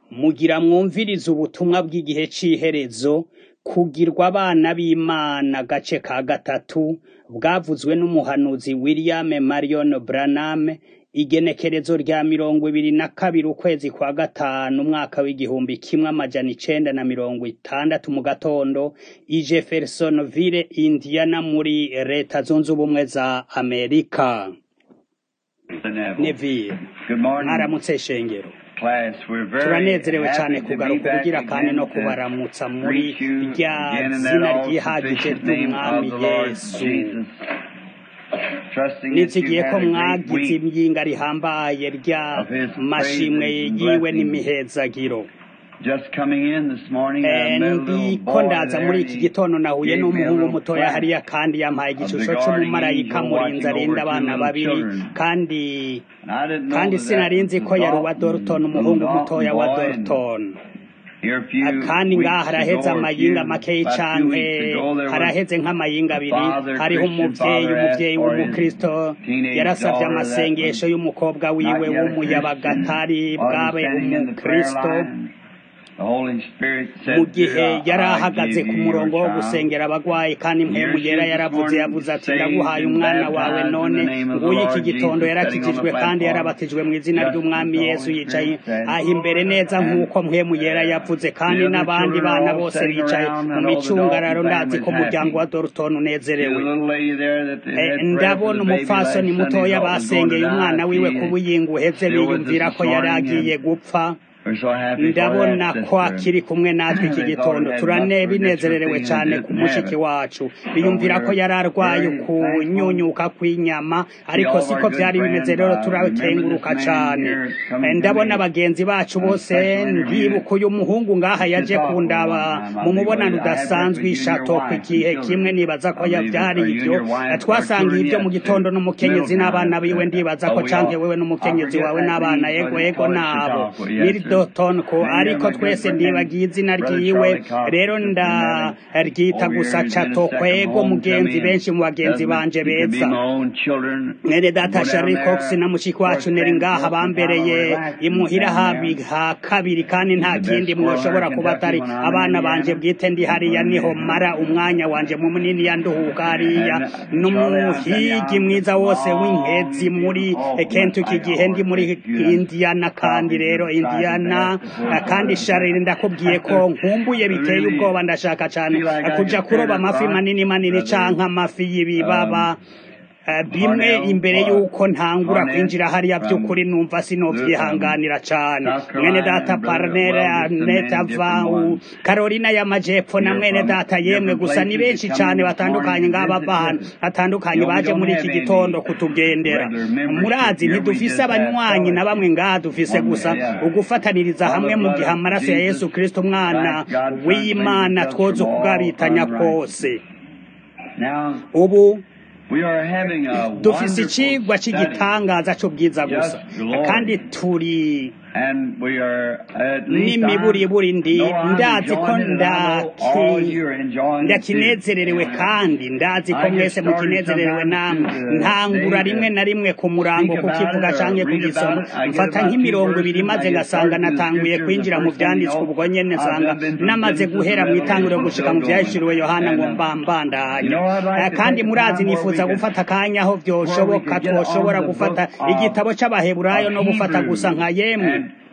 Mugira mwumvirize ubutumwa bw'igihe c'iherezo, kugirwa abana b'Imana gace ka gatatu, bwavuzwe n'umuhanuzi William Marion Branham, igenekerezo rya mirongo ibiri na kabiri ukwezi kwa gatanu umwaka w'igihumbi kimwe amajana icenda na mirongo itandatu mu gatondo, i Jeffersonville, Indiana muri leta zunze ubumwe za Amerika. Neville, mwaramutse shengero. turanezerewe cyane kugaruka ubugira kandi no kubaramutsa muri rya zina ryihagije ry'umwami yesu nizigiye ko mwagize imyinga rihambaye rya mashimwe yiwe n'imihezagiro ndiko ndaza muri iki gitondo nahuye n'umuhungu mutoya hariya kandi yampaye igishusho c'umumarayika murinzi arinda abana babiri kandi kandi sinarinzi ko yari uwa Dorton umuhungu mutoya wa Dorton kandi ngaha haraheze amayinga makeyi canke haraheze nk'amayinga abiri hariho umuvyeyi umuvyeyi w'umukristo yarasavye amasengesho y'umukobwa wiwe w'umuyabagatari bwabe umukristo mu gihe yari ahagaze ku murongo wo gusengera abagwayi kandi mpemu yera yaravuze yavuze ati ndaguhaye umwana wawe none nguyu iki gitondo yarakijijwe kandi yarabatijwe mu izina ry'umwami yesu yicaye aho imbere neza nk'uko mpemu yera yavuze kandi n'abandi bana bose bicaye mu micungararo ndazi ko umuryango wa dorton unezerewe ndabona umupfasoni mutoya basengeye umwana wiwe ku buyingu uheze biyumvira ko yari agiye gupfa ndabona ko akiri kumwe natwe iki gitondo turane binezererewe cyane ku mushiki wacu biyumvira ko yari arwaye kunyunyuka kw'inyama ariko siko byari bimeze rero turakenguruka cyane ndabona bagenzi bacu bose ndibuka uyu muhungu ngaha yaje kundaba mu mubonano udasanzwe ishato ku gihe kimwe nibaza ko byari ibyo twasangiye ibyo mu gitondo n'umukenyezi n'abana biwe ndibaza ko canke wewe n'umukenyezi wawe n'abana yego yego nabo Milton ko ariko twese ndibagiye izina ryiwe rero ndaryita gusa cato kwego mugenzi benshi mu bagenzi banje beza mwene data Sherry Cox na mushiki wacu neri ngaha bambereye imuhira habi ha kabiri kandi nta kindi mwoshobora kuba atari abana banje bwite ndi hariya niho mara umwanya wanje mu munini yanduhuka hariya n'umuhigi mwiza wose w'inkezi muri Kentucky gihe ndi muri Indiana kandi rero Indiana kandi sharire ndakubwiye ko nkumbuye biteye ubwoba ndashaka cyane kuja kuroba amafi manini manini canke amafi y'ibibaba bimwe imbere y'uko ntangura kwinjira hariya by'ukuri numva sinovyihanganira cane mwene data parnere anet avau carolina y'amajepfo na mwene data yemwe gusa ni benshi cane batandukanye ngaba bana batandukanye baje muri iki gitondo kutugendera murazi ntidufise abanywanyi na bamwe ngaha dufise gusa ugufataniriza hamwe mu gihe amaraso ya yesu kristo umwana w'imana twoza ukugabitanya kose ubu dufise icigwa cy'igitangaza cy'ubwiza gusa kandi turi n'imiburiburi ndi ndazi ko ndakinezererewe kandi ndazi ko mwese mukinezererewe namwe ntangura rimwe na rimwe ku murango kukivuga canke kugisoma mfata nk'imirongo ibiri maze ngasanga natanguye kwinjira mu vyanditswe ubwo nyene nsanga namaze guhera mu itanguriro gushika mu vyahishuriwe yohana ngo mbambandanya kandi murazi nifuza gufata akanya aho vyoshoboka twoshobora gufata igitabo c'abaheburayo no gufata gusa nka yemwe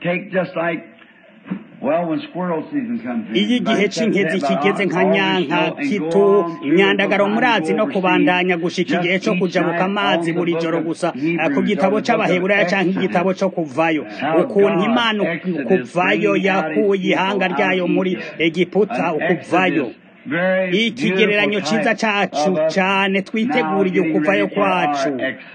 iyo igihe cy'inkezi kigeze nka nyanka kitu nyandagaro murazi no kubandanya gushika igihe cyo kujabuka amazi buri joro gusa ku gitabo c'abaheburayo canke igitabo co kuvayo ukuntu imana kuvayo yakuye ihanga ryayo muri egiputa ukuvayo ikigereranyo ciza cacu cane twiteguriye ukuvayo kwacu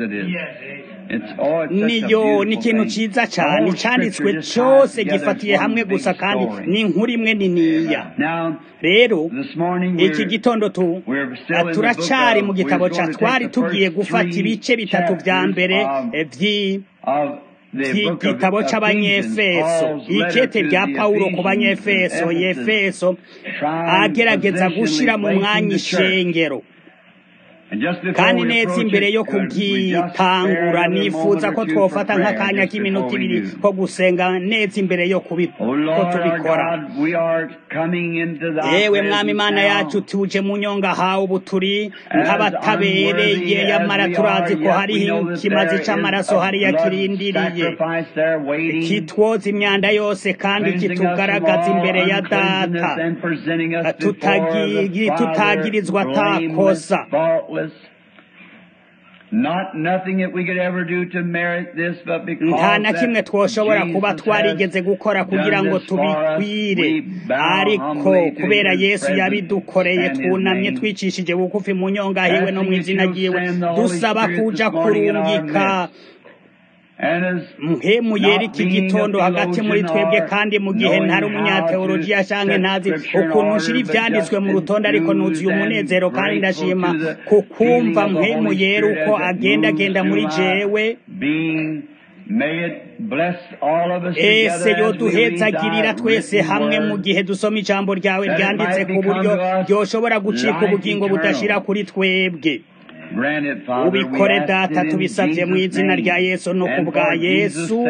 niyo ni ikintu ciza cyane cyanditswe cyose gifatiye hamwe gusa kandi ni inkuru imwe niniya rero iki gitondo tu turacari mu gitabo ca twari tugiye gufata ibice bitatu vya mbere vyi igitabo c'abanyefeso ikete rya pawulo ku banyefeso yefeso agerageza gushira mu mwanya ishengero kandi neza imbere yo kubwitangura nifuza ko twofata nk'akanya k'iminota ibiri ko gusenga neza imbere yo ko tubikora yewe mwami imana yacu tuje mu nyonga hawe ubu turi nk'abatabereye yamara turazi ko hariho ikimazi c'amaraso hariya kirindiriye kitwoza imyanda yose kandi kitugaragaza imbere ya data tutagirizwa atakosa nta na kimwe twoshobora kuba twarigeze gukora kugira ngo tubikwire ariko kubera yesu yabidukoreye twunamye twicishije bugufi mu nyonga hiwe no mu izina ryiwe dusaba kuja kurungika mpemu yera iki gitondo hagati muri twebwe kandi mu gihe ntari umunyateolojiya canke ntazi ukuntu nshira ivyanditswe mu rutonde ariko nuzuye umunezero kandi ndashima kukumva mpemu yera uko agendagenda muri jewe ese yoduhezagirira twese hamwe mu gihe dusoma ijambo ryawe ryanditse ku buryo ryoshobora gucika ubugingo budashira kuri twebwe ubikore data tubisabye mu izina rya yesu no ku bwa yesu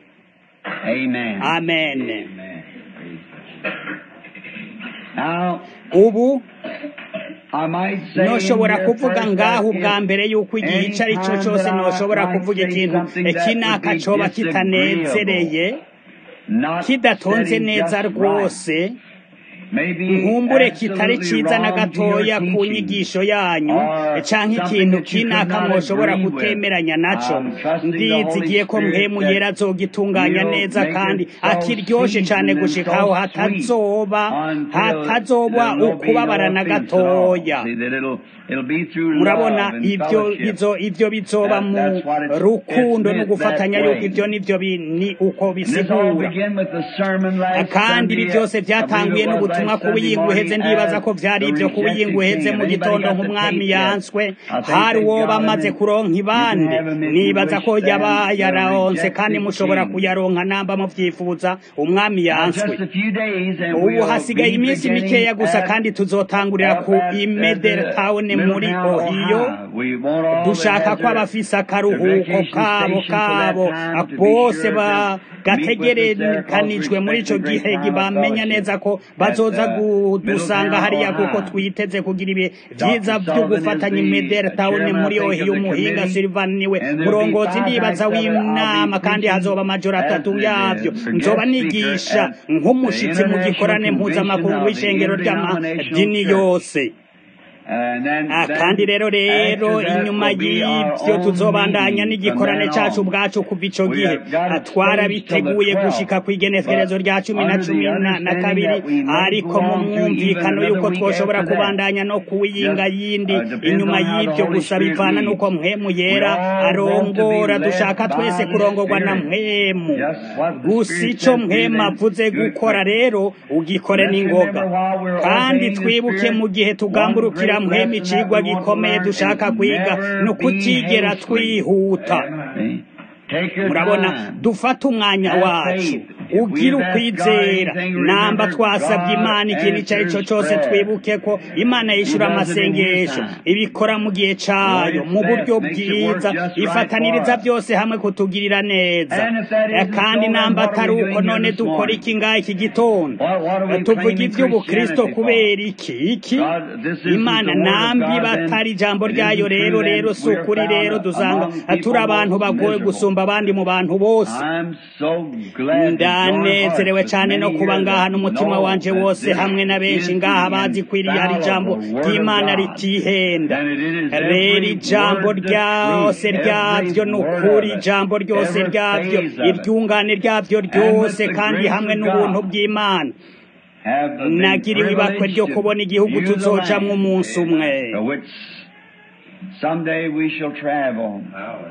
amen ubu noshobora kuvuga ngaho ubwa mbere yuko igihe icyo ari cyo cyose noshobora kuvuga ikintu kinaka coba kitanezereye kidatonze neza rwose nkumbure kitari ciza na gatoya ku nyigisho yanyu canke ikintu kinaka mwoshobora kutemeranya naco ndizigiye ko mpemu yera azogitunganya neza kandi akiryoshe cane gushikaho hatazoba hatazoba ukubabara na gatoya murabona ibyo bizo ibyo bizoba mu rukundo no gufatanya yuko ibyo nivyo ni uko bisigura kandi ibi byose byatanguye n'ubutumwa ku buyinguheze ndibaza ko vyari ibyo ku buyinguheze mu gitondo nk'umwami yanswe hari uwo bamaze kuronka ibande nibaza ko yaba yararonse kandi mushobora kuyaronka namba muvyifuza umwami yanswe ubu hasigaye iminsi mikeya gusa kandi tuzotangurira ku imeder town muri ohiyo dushaka ko abafise akaruhuko kabo kabo bose gategerekanijwe muri ico gihe bamenya neza ko bazoza kudusanga hariya kuko twiteze kugira ibihe vyiza vyo gufatanya imeder town muri ohiyo umuhinga silvan niwe murongozi ndibaza w'inama kandi hazoba amajoro atatu yavyo nzoba nigisha nk'umushitsi mu gikorane mpuzamakungu w'ishengero ry'amadini yose kandi rero rero inyuma y'ibyo tuzobandanya n'igikorane cacu ubwacu kuva ico gihe twarabiteguye gushika ku igenekerezo rya cumi na cumi na kabiri ariko mu mwumvikano y'uko twoshobora kubandanya no kuwiyinga yindi inyuma y'ibyo gusa bivana n'uko mpwemu yera arongora dushaka twese kurongorwa na mpwemu gusa ico mpwemu avuze gukora rero ugikore n'ingoga kandi twibuke mu gihe tugamburukira mpwemu icigwa gikomeye dushaka kwiga no kutigera twihuta murabona dufata umwanya wacu ugira ukwizera namba twasabye imana ikintu icyo ari cyo cyose twibuke ko imana yishyura amasengesho ibikora mu gihe cyayo mu buryo bwiza ifataniriza byose hamwe kutugirira neza kandi namba atari uko none dukora iki ngaha iki gitondo tuvuga iby'ubukristo kubera iki iki imana nambi batari ijambo ryayo rero rero si ukuri rero dusanga turi abantu bagoye gusumba abandi mu bantu bose ndanezerewe cyane no kuba ngaha n'umutima wanje wose hamwe na benshi ngaha bazi kwiriye hari ijambo ry'imana ritihenda rero ijambo ryose ryabyo ni ukuri ijambo ryose ryabyo iryungane ryabyo ryose kandi hamwe n'ubuntu bw'imana nagiriwe ibakwe ryo kubona igihugu tuzojamwo umunsi umwe Someday we shall travel.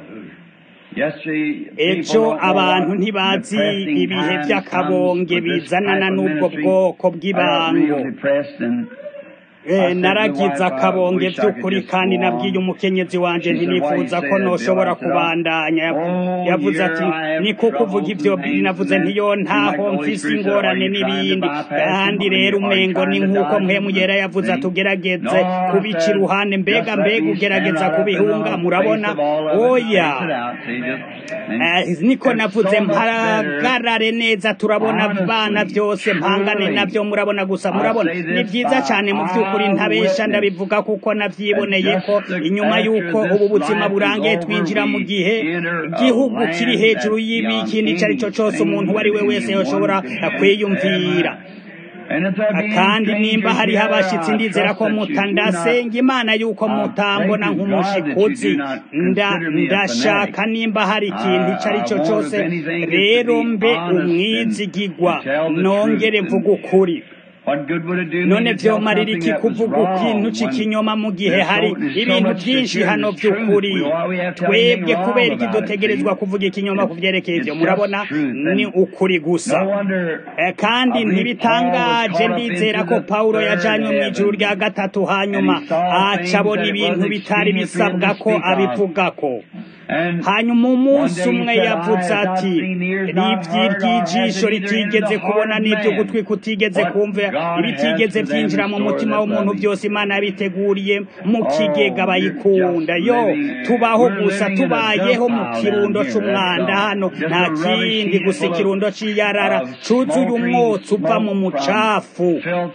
ejo abantu ntibazi ibihe by'akabonge bizanana n'ubwo bwoko bw'ibango Eh, naragize akabonge by'ukuri kandi nabwiye umukenyezi wanje ntinifuza ko noshobora kubandanya Yavu- yavuze ati ni kuko uvuga ivyo navuze ntiyo ntaho mfise ingorane n'ibindi kandi rero umengo ni nk'uko mpemu yera yavuze ati ugerageze kubica iruhande mbega mbega ugerageza kubihunga murabona oya Eh, niko navuze mpagarare neza turabona abana byose mpangane nabyo murabona gusa murabona ni byiza cyane mu by'ukuri ntabesha ndabivuga kuko nabyiboneye ko inyuma y'uko ubu buzima burangiye twinjira mu gihe igihugu kiri hejuru y'ibikindi icyo ari cyo cyose umuntu uwo ari we wese yashobora kwiyumvira kandi nimba hariho abashyitsi ndizera ko mutandasenga imana yuko mutambona nk'umushikuzi nda ndashaka nimba hari ikintu icyo ari cyo cyose rero mbe umwizigigwa nongere mvuga ukuri none vyomarira iki kuvuga ikintu c'ikinyoma mu gihe hari ibintu byinshi hano by'ukuri twebwe kubera iki dutegerezwa kuvuga ikinyoma ku vyerekeye ivyo murabona ni ukuri gusa Eh, kandi ntibitangaje ndizera ko pawulo yajanywe mu ijuru rya gatatu hanyuma aca abona ibintu bitari bisabwa ko abivugako hanyuma umunsi umwe yavuze ati rivyi ry'ijisho ritigeze kubona n'ibyo gutwi kutigeze kumva ibitigeze vyinjira mu mutima w'umuntu byose imana yabiteguriye mu kigega bayikunda yo tubaho gusa tubayeho mu kirundo c'umwanda hano nta kindi gusa ikirundo c'iyarara cuzuye umwotsi uva mu mucafu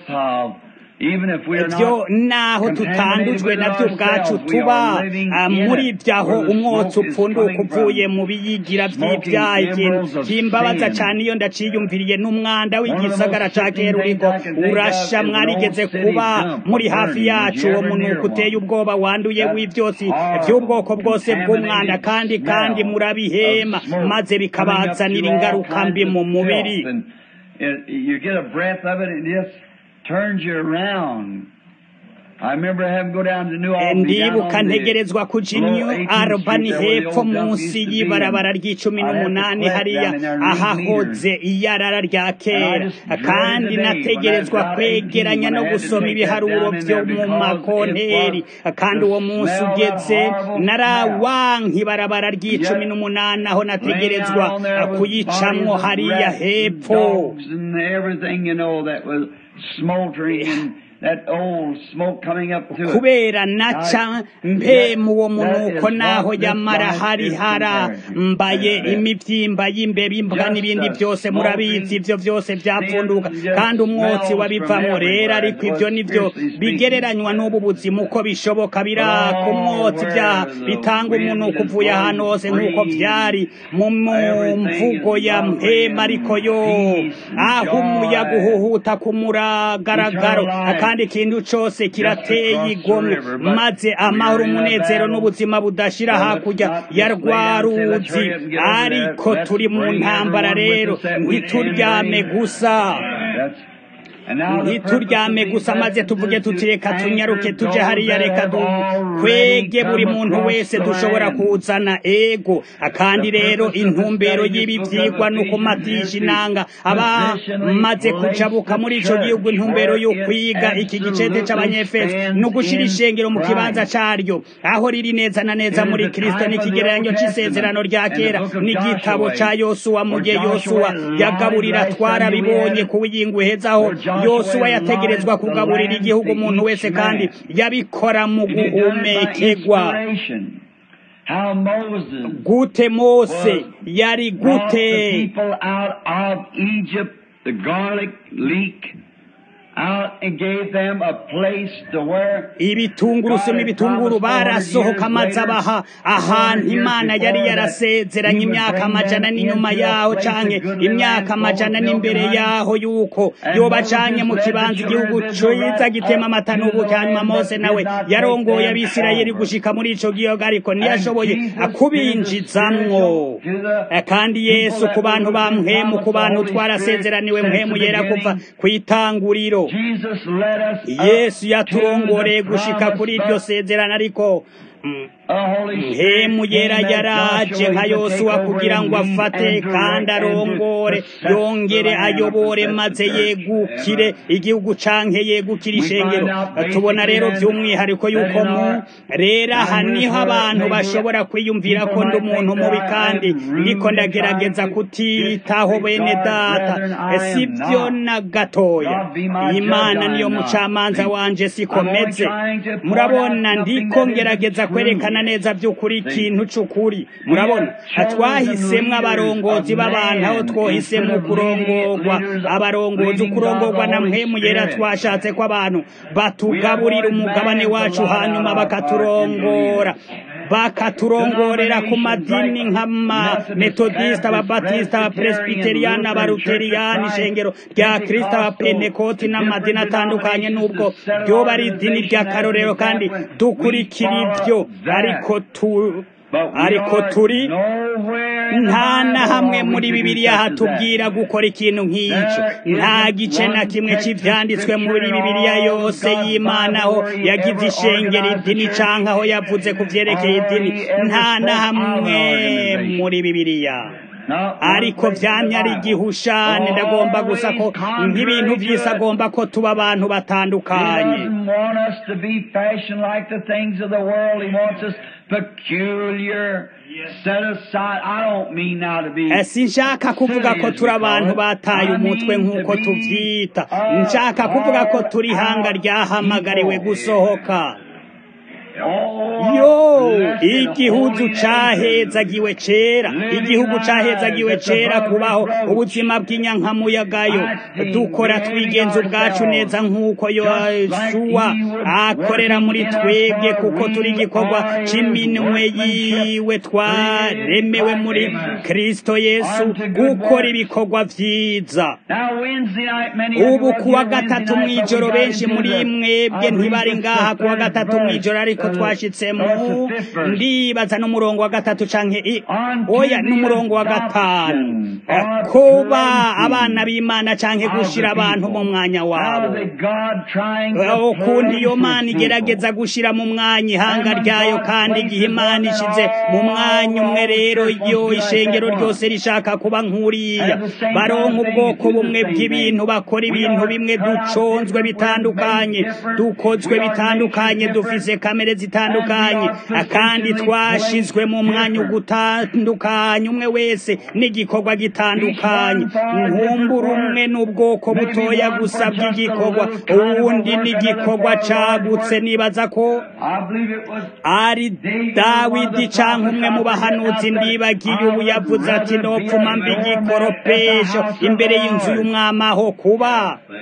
ibyo naho tutandujwe nabyo ubwacu tuba ah, muri byaho umwotsi upfunduka uvuye mu biyigira by'ibyaha ikintu kimbabaza cyane iyo ndaciyumviriye n'umwanda w'igisagara ca kera uriko urasha mwarigeze kuba muri hafi yacu uwo munuko uteye ubwoba wanduye w'ibyotsi by'ubwoko bwose bw'umwanda kandi kandi murabihema maze bikabazanira ingaruka mbi mu mubiri You get a breath of it and it just turns you around. I remember having to go down to New Albany. down ndibuka on the ntegerezwa kuja low new 18th arubani Street there where the hepfo old dump munsi used to be, y'ibarabara and ry'icumi I had to n'umunani collect hariya down in there and read ahahoze meters. iyarara rya kera just dreaded kandi the day nategerezwa when I was about 18 kwegeranya no when I had to gusoma take that ibiharuro down in byo there mu because makonteri it was kandi the uwo munsi smell, ugeze that horrible narawanka ibarabara ry'icumi Yet, n'umunani aho Laying nategerezwa out on there with kuyicamwo bodies of hariya rats and hepfo dogs and everything, you know, that was smoldering and that old smoke coming up to it. kubera naca mpemu uwo munuko naho yamara hari harambaye imivyimba y'imbeba imbwa n'ibindi byose murabizi ivyo byose byapfunduka kandi umwotsi wabivamwo rero ariko ivyo nivyo bigereranywa n'ubu buzima uko bishoboka biraka umwotsi vyaha bitanga umunuko uvuye ahantu hose nk'uko vyari mu mu mvugo ya mpema ariko yo aho umuyaga uhuhuta ku muragaragaro kandi ikintu cose kirateye igomwe maze amahoro umunezero n'ubuzima budashira hakurya ya rwa ruzi ariko turi mu ntambara rero ntituryame gusa That's- and now the ntituryame purpose gusa of maze these tuvuge messages tuti reka is tunyaruke anchored tuje those hariya that reka have already dukwege buri come muntu across wese the dushobora land. kuzana ego kandi rero intumbero y'ibi vyigwa ni ukumatisha inanga abamaze kujabuka muri ico gihugu intumbero yo kwiga iki gicete c'abanyefeso ni ugushira ishengero mu kibanza caryo aho riri neza na neza muri kristo n'ikigereranyo c'isezerano rya kera n'igitabo ca yosuwa mu gihe yosuwa yagaburira twarabibonye ku w'iyingwe hezaho yosuwa yategerezwa kugaburira igihugu umuntu wese kandi yabikora mu He did it by guhumekegwa inspiration. How Moses gute mose yari brought the gute people out of Egypt, the garlic leak, out and gave them a place to where ibitungurusumu ibitunguru barasohoka maze abaha ahantu imana yari yarasezeranye imyaka amajana n'inyuma yaho canke imyaka amajana n'imbere yaho yuko yobacanye mu kibanza igihugu ciza gitema amata n'ubuki hanyuma mose nawe yarongoye abisirayeli gushika muri ico gihugu ariko ntiyashoboye kubinjizamwo Eh, kandi yesu ku bantu ba mpwemu ku bantu twarasezeraniwe mpwemu yera kuva kw'itanguriro Jesus led us up yesu to yaturongoreye the gushika kuri iryo promise, sezerano ariko mpemu yera yaraje nka yosuwa kugira ngo afate kandi arongore yongere ayobore maze yegukire igihugu canke yegukire ishengero tubona rero by'umwihariko yuko mu rero aha niho abantu bashobora kwiyumvira ko ndi umuntu mubi kandi ndiko ndagerageza kutitaho bene data si byo na gatoya imana niyo mucamanza wanje sikomeze murabona ndiko ngerageza kwerekana neza by'ukuri ikintu c'ukuri murabona twahisemwo abarongozi b'abantu aho twohisemo kurongorwa abarongozi ukurongorwa na mpemu yera twashatse ko abantu batugaburira umugabane wacu hanyuma bakaturongora bakaturongorera ku madini nk'amametodisita ababatisita abapresbiteriyani abaruteriyani ishengero rya kirisita abapenekoti n'amadini atandukanye n'ubwo ryoba ari idini ry'akarorero kandi dukurikira ibyo ariko tu ariko turi nta na hamwe muri bibiliya hatubwira gukora ikintu nk'icyo nta gice na kimwe cy'ibyanditswe muri bibiliya yose y'imana aho yagize ishengero idini cyangwa aho yavuze ku byerekeye idini nta na hamwe muri bibiliya ariko byamye ari igihushane ndagomba gusa ko nk'ibintu by'isi agomba ko tuba abantu batandukanye sinshaka kuvuga ko turi abantu bataye umutwe nk'uko tubyita nshaka kuvuga ko turi ihanga ryahamagariwe gusohoka yo igihugu cahezagiwe cera igihugu cahezagiwe cera kubaho ubuzima bw'inyankamuyagayo dukora twigenza ubwacu neza nk'uko yosuwa akorera muri twebwe kuko turi igikorwa c'iminwe yiwe twaremewe muri kristo yesu gukora ibikorwa vyiza ubu kuwa gatatu mw'ijoro benshi muri mwebwe ntibari ngaha kuwa gatatu mw'ijoro ariko twashitsemo ndibaza n'umurongo wa gatatu canke oya n'umurongo wa gatanu kuba abana b'imana canke gushira abantu mu mwanya wabo ukundi iyo mana igerageza gushira mu mwanya ihanga ryayo kandi igihe imana ishize mu mwanya umwe rero iyo ishengero ryose rishaka kuba nk'uriya baronka ubwoko bumwe bw'ibintu bakora ibintu bimwe duconzwe bitandukanye dukozwe bitandukanye dufise kamere zitandukanye kandi twashizwe mu mwanya ugutandukanye umwe wese n'igikorwa gitandukanye nkumbura umwe n'ubwoko butoya gusa bw'igikorwa uwundi n'igikorwa cagutse nibaza ko ari dawidi canke umwe mu bahanuzi ndibagiye ubu yavuze ati nopfuma mbi igikoropesho imbere y'inzu y'umwamaho kuba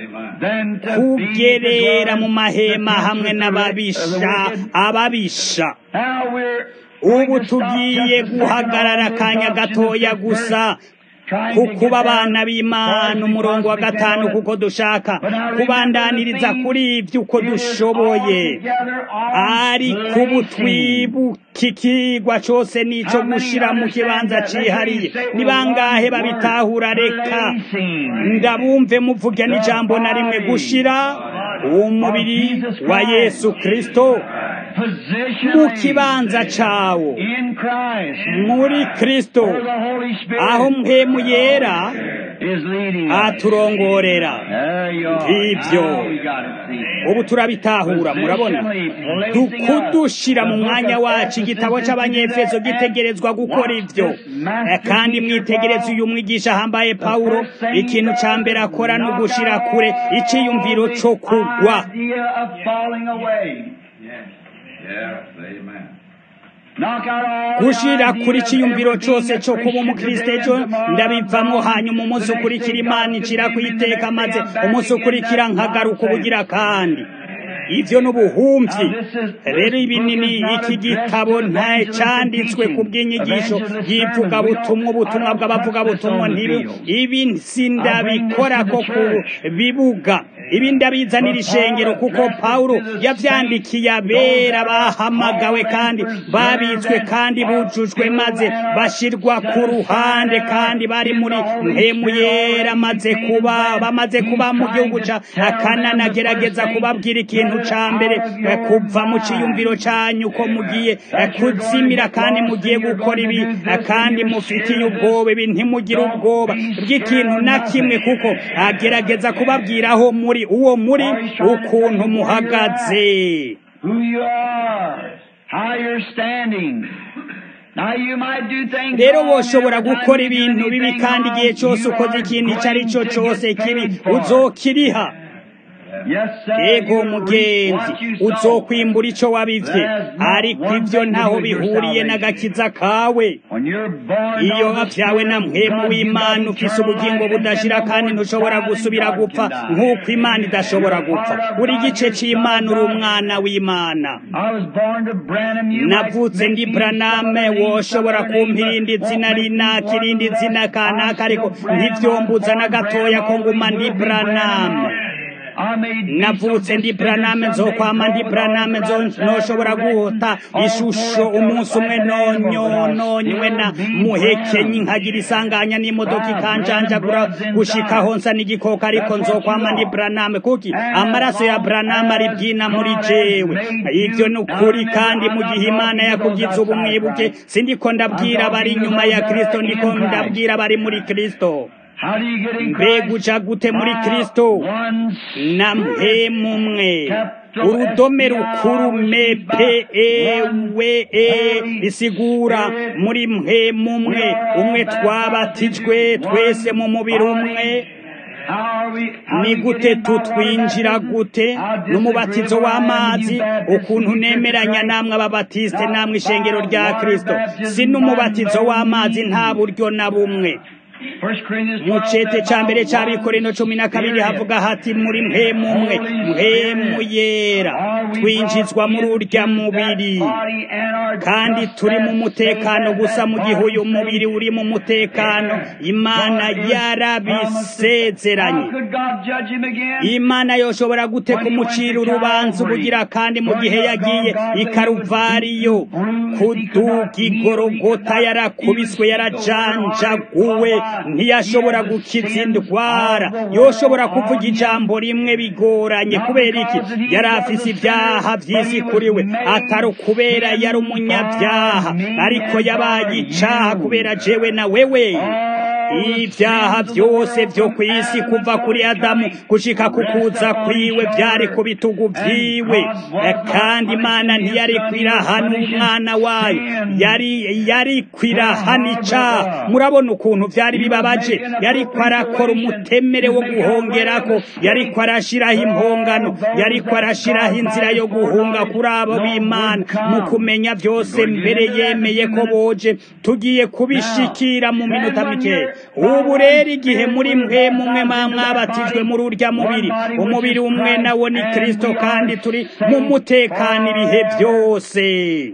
kugerera mu mahema hamwe n'ababisha ababisha ubu tugiye guhagarara akanya gatoya gusa kukuba abana b'imana umurongo wa gatanu kuko dushaka kubandaniriza kuri ibyo uko dushoboye ariko ubu twibuka ikigwa cyose nico gushira mu kibanza cihariye ni bangahe babitahura reka ndabumve muvuge n'ijambo na rimwe gushira umubiri wa yesu kristo mu kibanza cawo muri kristo aho mpemu yera aturongorera ngibyo ubu turabitahura murabona kudushira mu mwanya wacu igitabo c'abanyefeso gitegerezwa gukora ivyo kandi mwitegereza uyu mwigisha ahambaye pawulo ikintu ca mbere akora ni ugushira kure iciyumviro co kugwa gushira kuri ciyumviro cose co kuba umukristo ejo ndabivamwo hanyuma umunsi ukurikira imana icira kwiteka maze umunsi ukurikira nkagaruka ubugira kandi ivyo n'ubuhumvyi rero ibinini iki gitabo nta canditswe ku bw'inyigisho yivuga butumwa ubutumwa bw'abavuga ntibi ibi sindabikora ko ku bibuga ibi ndabizanira ishengero kuko pawulo yavyandikiye abera bahamagawe kandi babitswe kandi bujujwe maze bashirwa ku ruhande kandi bari muri mpemu yera maze kuba bamaze kuba mu gihugu ca akanana agerageza kubabwira ikintu ikintu ca mbere kuva mu ciyumviro canyu ko mugiye kuzimira kandi mugiye gukora ibi kandi mufitiye ubwoba ibi ntimugire ubwoba bw'ikintu na kimwe kuko agerageza kubabwira aho muri uwo muri ukuntu muhagaze rero woshobora gukora ibintu bibi kandi igihe cyose ukoze ikintu icyo ari cyo cyose kibi uzokiriha yego mugenzi uzokwimbura icyo wabivye ariko ibyo ntaho bihuriye n'agakiza kawe iyo wavyawe na mpwemu w'imana ufise ubugingo budashira kandi ntushobora gusubira gupfa nk'uko imana idashobora gupfa buri gice c'imana uri umwana w'imana navutse ndi braname woshobora kumpa irindi zina rinaka irindi zina kanaka ariko ntivyombuza na gatoya ko nguma ndi braname navutse ndi braname nzokwama ndi braname noshobora guhota ishusho umunsi umwe nonywe na muhekenyi nkagira isanganya n'imodoka ikanjanjagura gushikaho nsa n'igikoko ariko nzokwama ndi braname kuki amaraso ya braname ari bwina muri jewe ivyo ni ukuri kandi mu gihe imana yakugize ubu mwibuke sindiko ndabwira abari inyuma ya kristo ndiko ndabwira abari muri kristo mbega uja gute muri kristo na mpemu mwe urudome rukuru mepe ewe e isigura muri mpemu mwe umwe twabatijwe twese mu mubiri umwe ni gute tutwinjira gute n'umubatizo w'amazi ukuntu nemeranya namwe ababatisite namwe ishengero rya kristo si n'umubatizo w'amazi nta buryo na bumwe mu cete ca mbere c'abikorino cumi na kabiri havuga hati muri mpemu umwe mpemu yera twinjizwa muri urya mubiri kandi turi mu mutekano gusa mu gihe uyu mubiri uri mu mutekano imana yarabisezeranye imana yoshobora gute kumucira urubanza ubugira kandi mu gihe yagiye ikaruvariyo kuduga igorogota yarakubiswe yarajanjaguwe ntiyashobora gukiza indwara yoshobora kuvuga ijambo rimwe bigoranye kubera iki yari afise ibyaha by'isi kuri we atari ukubera yari umunyabyaha ariko yabaye icaha kubera jewe na wewe ibyaha byose byo ku isi kuva kuri adamu gushika kukuza kwiwe byari ku bitugu byiwe kandi imana ntiyari kwirahana umwana wayo yari yari kwirahana icaha murabona ukuntu byari bibabaje yariko arakora umutemere wo guhongerako yariko arashiraho impongano yariko arashiraho inzira yo guhunga kuri abo b'imana mu kumenya byose mbere yemeye ko boje tugiye kubishikira mu minota mikeya ubu rero igihe muri mwe mumwe mwabatijwe muri urya mubiri umubiri umwe nawo ni kristo kandi turi mu mutekano ibihe byose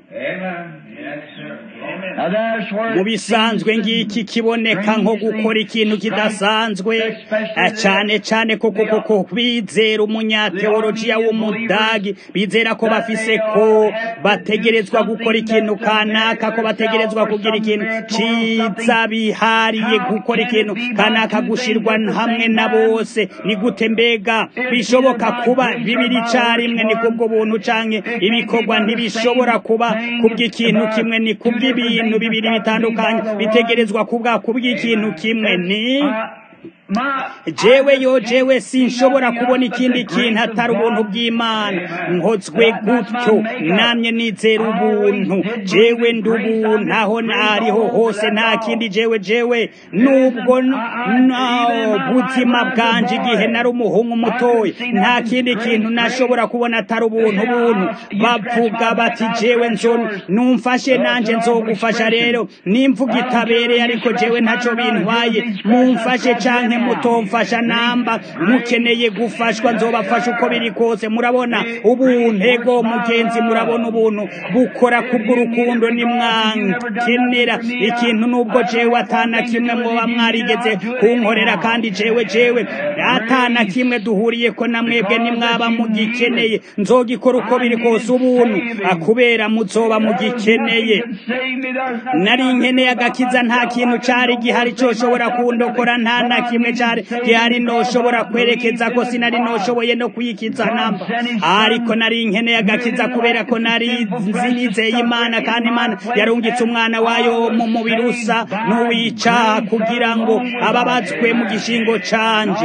mu bisanzwe ngiki kiboneka nko gukora ikintu kidasanzwe cyane cyane kuko kuko bizera umunyateolojiya w'umudagi bizera ko bafise ko bategerezwa gukora ikintu kanaka ko bategerezwa kugira ikintu ciza bihariye gukora ikintu kanaka gushirwa hamwe na bose ni gute mbega bishoboka kuba bibiri carimwe ni kubwo buntu canke ibikorwa ntibishobora kuba kubw'ikintu kimwe ni kubw'ibintu bibiri bitandukanye bitegerezwa kubwa kubw'ikintu kimwe ni jewe yo jewe sinshobora kubona ikindi kintu atari ubuntu bw'imana nkozwe gutyo namye nizera ubuntu jewe ndi ubuntu aho nariho hose nta kindi jewe jewe nubwo buzima bwanje igihe nari umuhungu mutoya nta kindi kintu nashobora kubona atari ubuntu buntu bavuga bati jewe nzo numfashe nanje nzogufasha rero nimvuga itabereye ariko jewe ntaco bintwaye mumfashe canke mutomfasha namba mukeneye gufashwa nzobafasha uko biri kose murabona ubuntu ego mugenzi murabona ubuntu bukora kubw'urukundo nimwankenera ikintu nubwo jewe atana kimwe mwoba mwarigeze kunkorera kandi jewe jewe atana kimwe duhuriye ko na mwebwe nimwaba mugikeneye nzogikora uko biri kose ubuntu kubera muzoba mugikeneye nari nkeneye agakiza nta kintu cari gihari coshobora kundokora nta na kimwe kimwe cyari gihari noshobora kwerekeza ko sinari noshoboye no kuyikiza namba ariko nari nkeneye agakiza kubera ko nari nizeye imana kandi imana yarungitse umwana wayo mu mubiri usa n'uwicaha kugira ngo ababazwe mu gishingo canje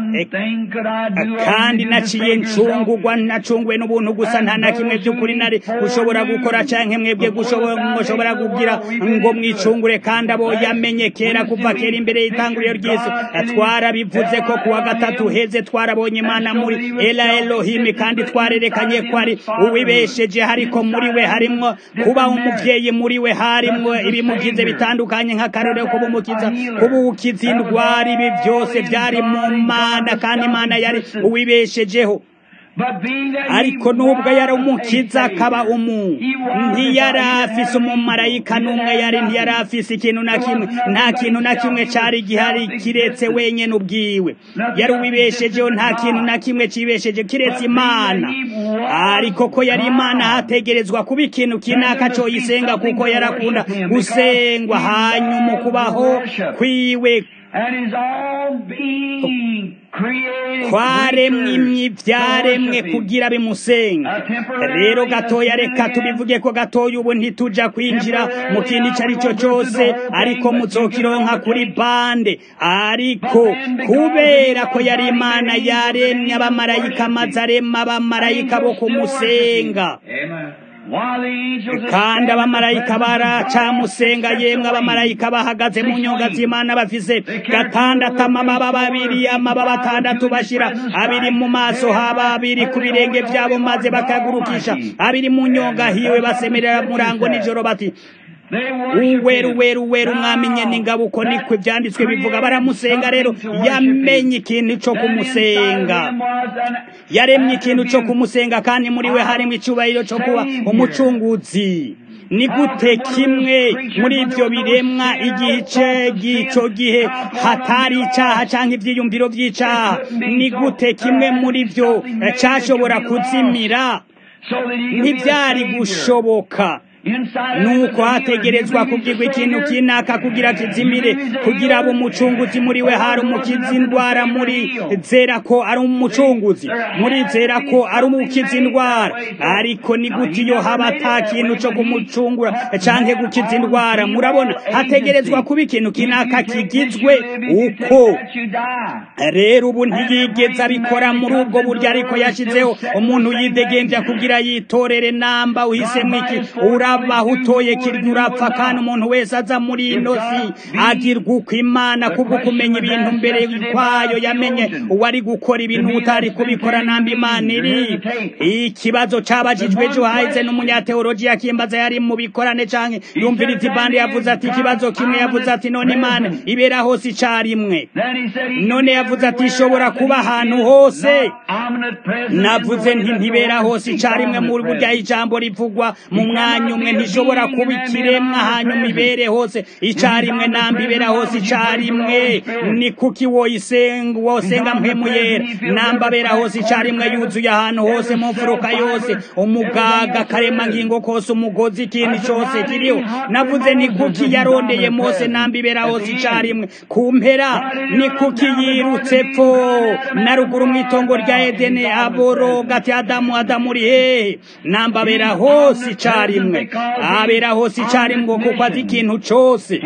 kandi naciye ncungurwa nacunguwe n'ubuntu gusa nta na kimwe by'ukuri nari gushobora gukora canke mwebwe gushobora kugira ngo mwicungure kandi abo yamenye kera kuva kera imbere y'itanguriro ry'isi twarabivuze ko kuwa gatatu heze twarabonye imana muri ela elohimi kandi twarerekanye ko ari uwibesheje ariko muri we harimwo kuba umuvyeyi muri we harimwo ibimugize bitandukanye nk'akarorero kuba umukiza kuba ukiza indwara ibi byose byari mu mana kandi imana yari uwibeshejeho ariko nubwo yari umukiza akaba umuntu ntiyari afise umumarayika n'umwe yari ntiyari afise ikintu na kimwe nta kintu na kimwe cari gihari kiretse wenyene ubwiwe yari uwibeshejeho nta kintu na kimwe cibesheje kiretse imana ariko ko yari imana hategerezwa kuba ikintu kinaka coyisenga kuko yarakunda gusengwa hanyuma ukubaho kwiwe kwaremwe imyi byaremwe kugira bimusenga rero gatoya reka tubivuge ko gatoya ubu ntituja kwinjira mu kintu icyo ari cyo cyose ariko muzokironka kuri bande ariko kubera ko yari imana yaremye abamarayika maze arema abamarayika bo kumusenga kandi abamarayika baracamusenga yemwe abamarayika bahagaze mu nyonga z'imana bafise gatandatu amababa babiri amababa atandatu bashira abiri mu maso haba abiri ku birenge byabo maze bakagurukisha abiri mu nyonga hiwe basemerera murango nijoro bati uweru weru weru umwami nyene ingabo uko niko ivyanditswe bivuga baramusenga rero yamenye ikintu co kumusenga yaremye ikintu co kumusenga kandi muri we harimo icubahiro co kuba umucunguzi ni gute kimwe muri ivyo biremwa igice gico gihe hatari icaha canke ivyiyumviro vy'icaha ni gute kimwe muri vyo cashobora kuzimira ntivyari gushoboka nuko hategerezwa kubwirwa ikintu kinaka kugira kizimire kugira abo umucunguzi muri we hari umukiza indwara muri zera ko ari umucunguzi muri zera ko ari umukiza indwara ariko ni gute iyo haba ata kintu cyo kumucungura canke gukiza indwara murabona hategerezwa kuba ikintu kinaka kigizwe uko rero ubu ntiyigeze abikora muri ubwo buryo ariko yashizeho umuntu yidegembya kugira yitorere namba uhisemo iki uraba utoye kirya urapfa kandi umuntu wese aza muri ino si agirwa uko imana kubwo kumenya ibintu mbere kwayo yamenye uwari gukora ibintu utari kubikora namba imana iri ikibazo cabajijwe ejo hahise n'umunyateolojiya kimbaza yari mu bikorane canke yumviriza ibandi yavuze ati ikibazo kimwe yavuze ati none imana ibera hose icarimwe none yavuze ati ishobora kuba ahantu hose navuze nti ntibera hose icarimwe mu burya ijambo rivugwa mu mwanya umwe ntishobora kuba ikiremwa hanyuma ibere hose icarimwe namba ibera hose icarimwe ni kuki woyisenga wosenga mpemu yera namba abera hose icarimwe yuzuye ahantu hose mu mfuruka yose umugaga karema ngingo kose umugozi ikintu cose kiriho navuze ni kuki yarondeye mose namba ibera hose icarimwe ku mpera ni kuki yirutse pfo na ruguru mw'itongo rya edene aboro gati adamu adamu uri hehe namba abera hose icarimwe abera hose icarimwe kuko azi ikintu cose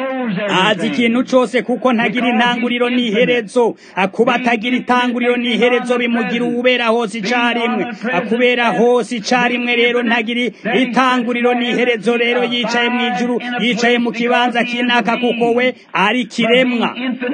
azi ikintu cose kuko ntagira intanguriro n'iherezo kuba atagira itanguriro n'iherezo bimugira uwubera hose icarimwe kubera hose icarimwe rero ntagira itanguriro n'iherezo rero yicaye mu ijuru yicaye mu kibanza kinaka kuko we ari kiremwa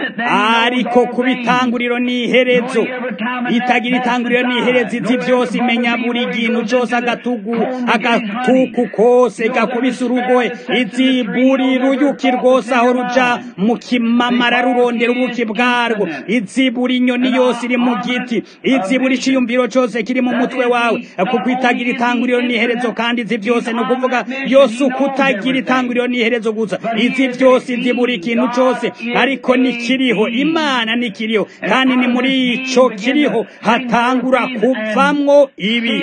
ariko kuba itanguriro n'iherezo itagira itanguriro n'iherezo izi byose imenya buri kintu cose agatugu agatuku kose gakubise urugohe izi buri ruyuki rwose aho ruja mu kimamara rurondera ubuki bwarwo izi buri nyoni yose iri mu giti izi buri ciyumviro cose kiri mu mutwe wawe kuko itagira itanguriro n'iherezo kandi izi byose ni ukuvuga yose uko utagira itanguriro n'iherezo gusa izi byose izi buri kintu cose ariko nikiriho imana nikiriho kandi ni muri ico kiriho hatangura kuvamwo ibi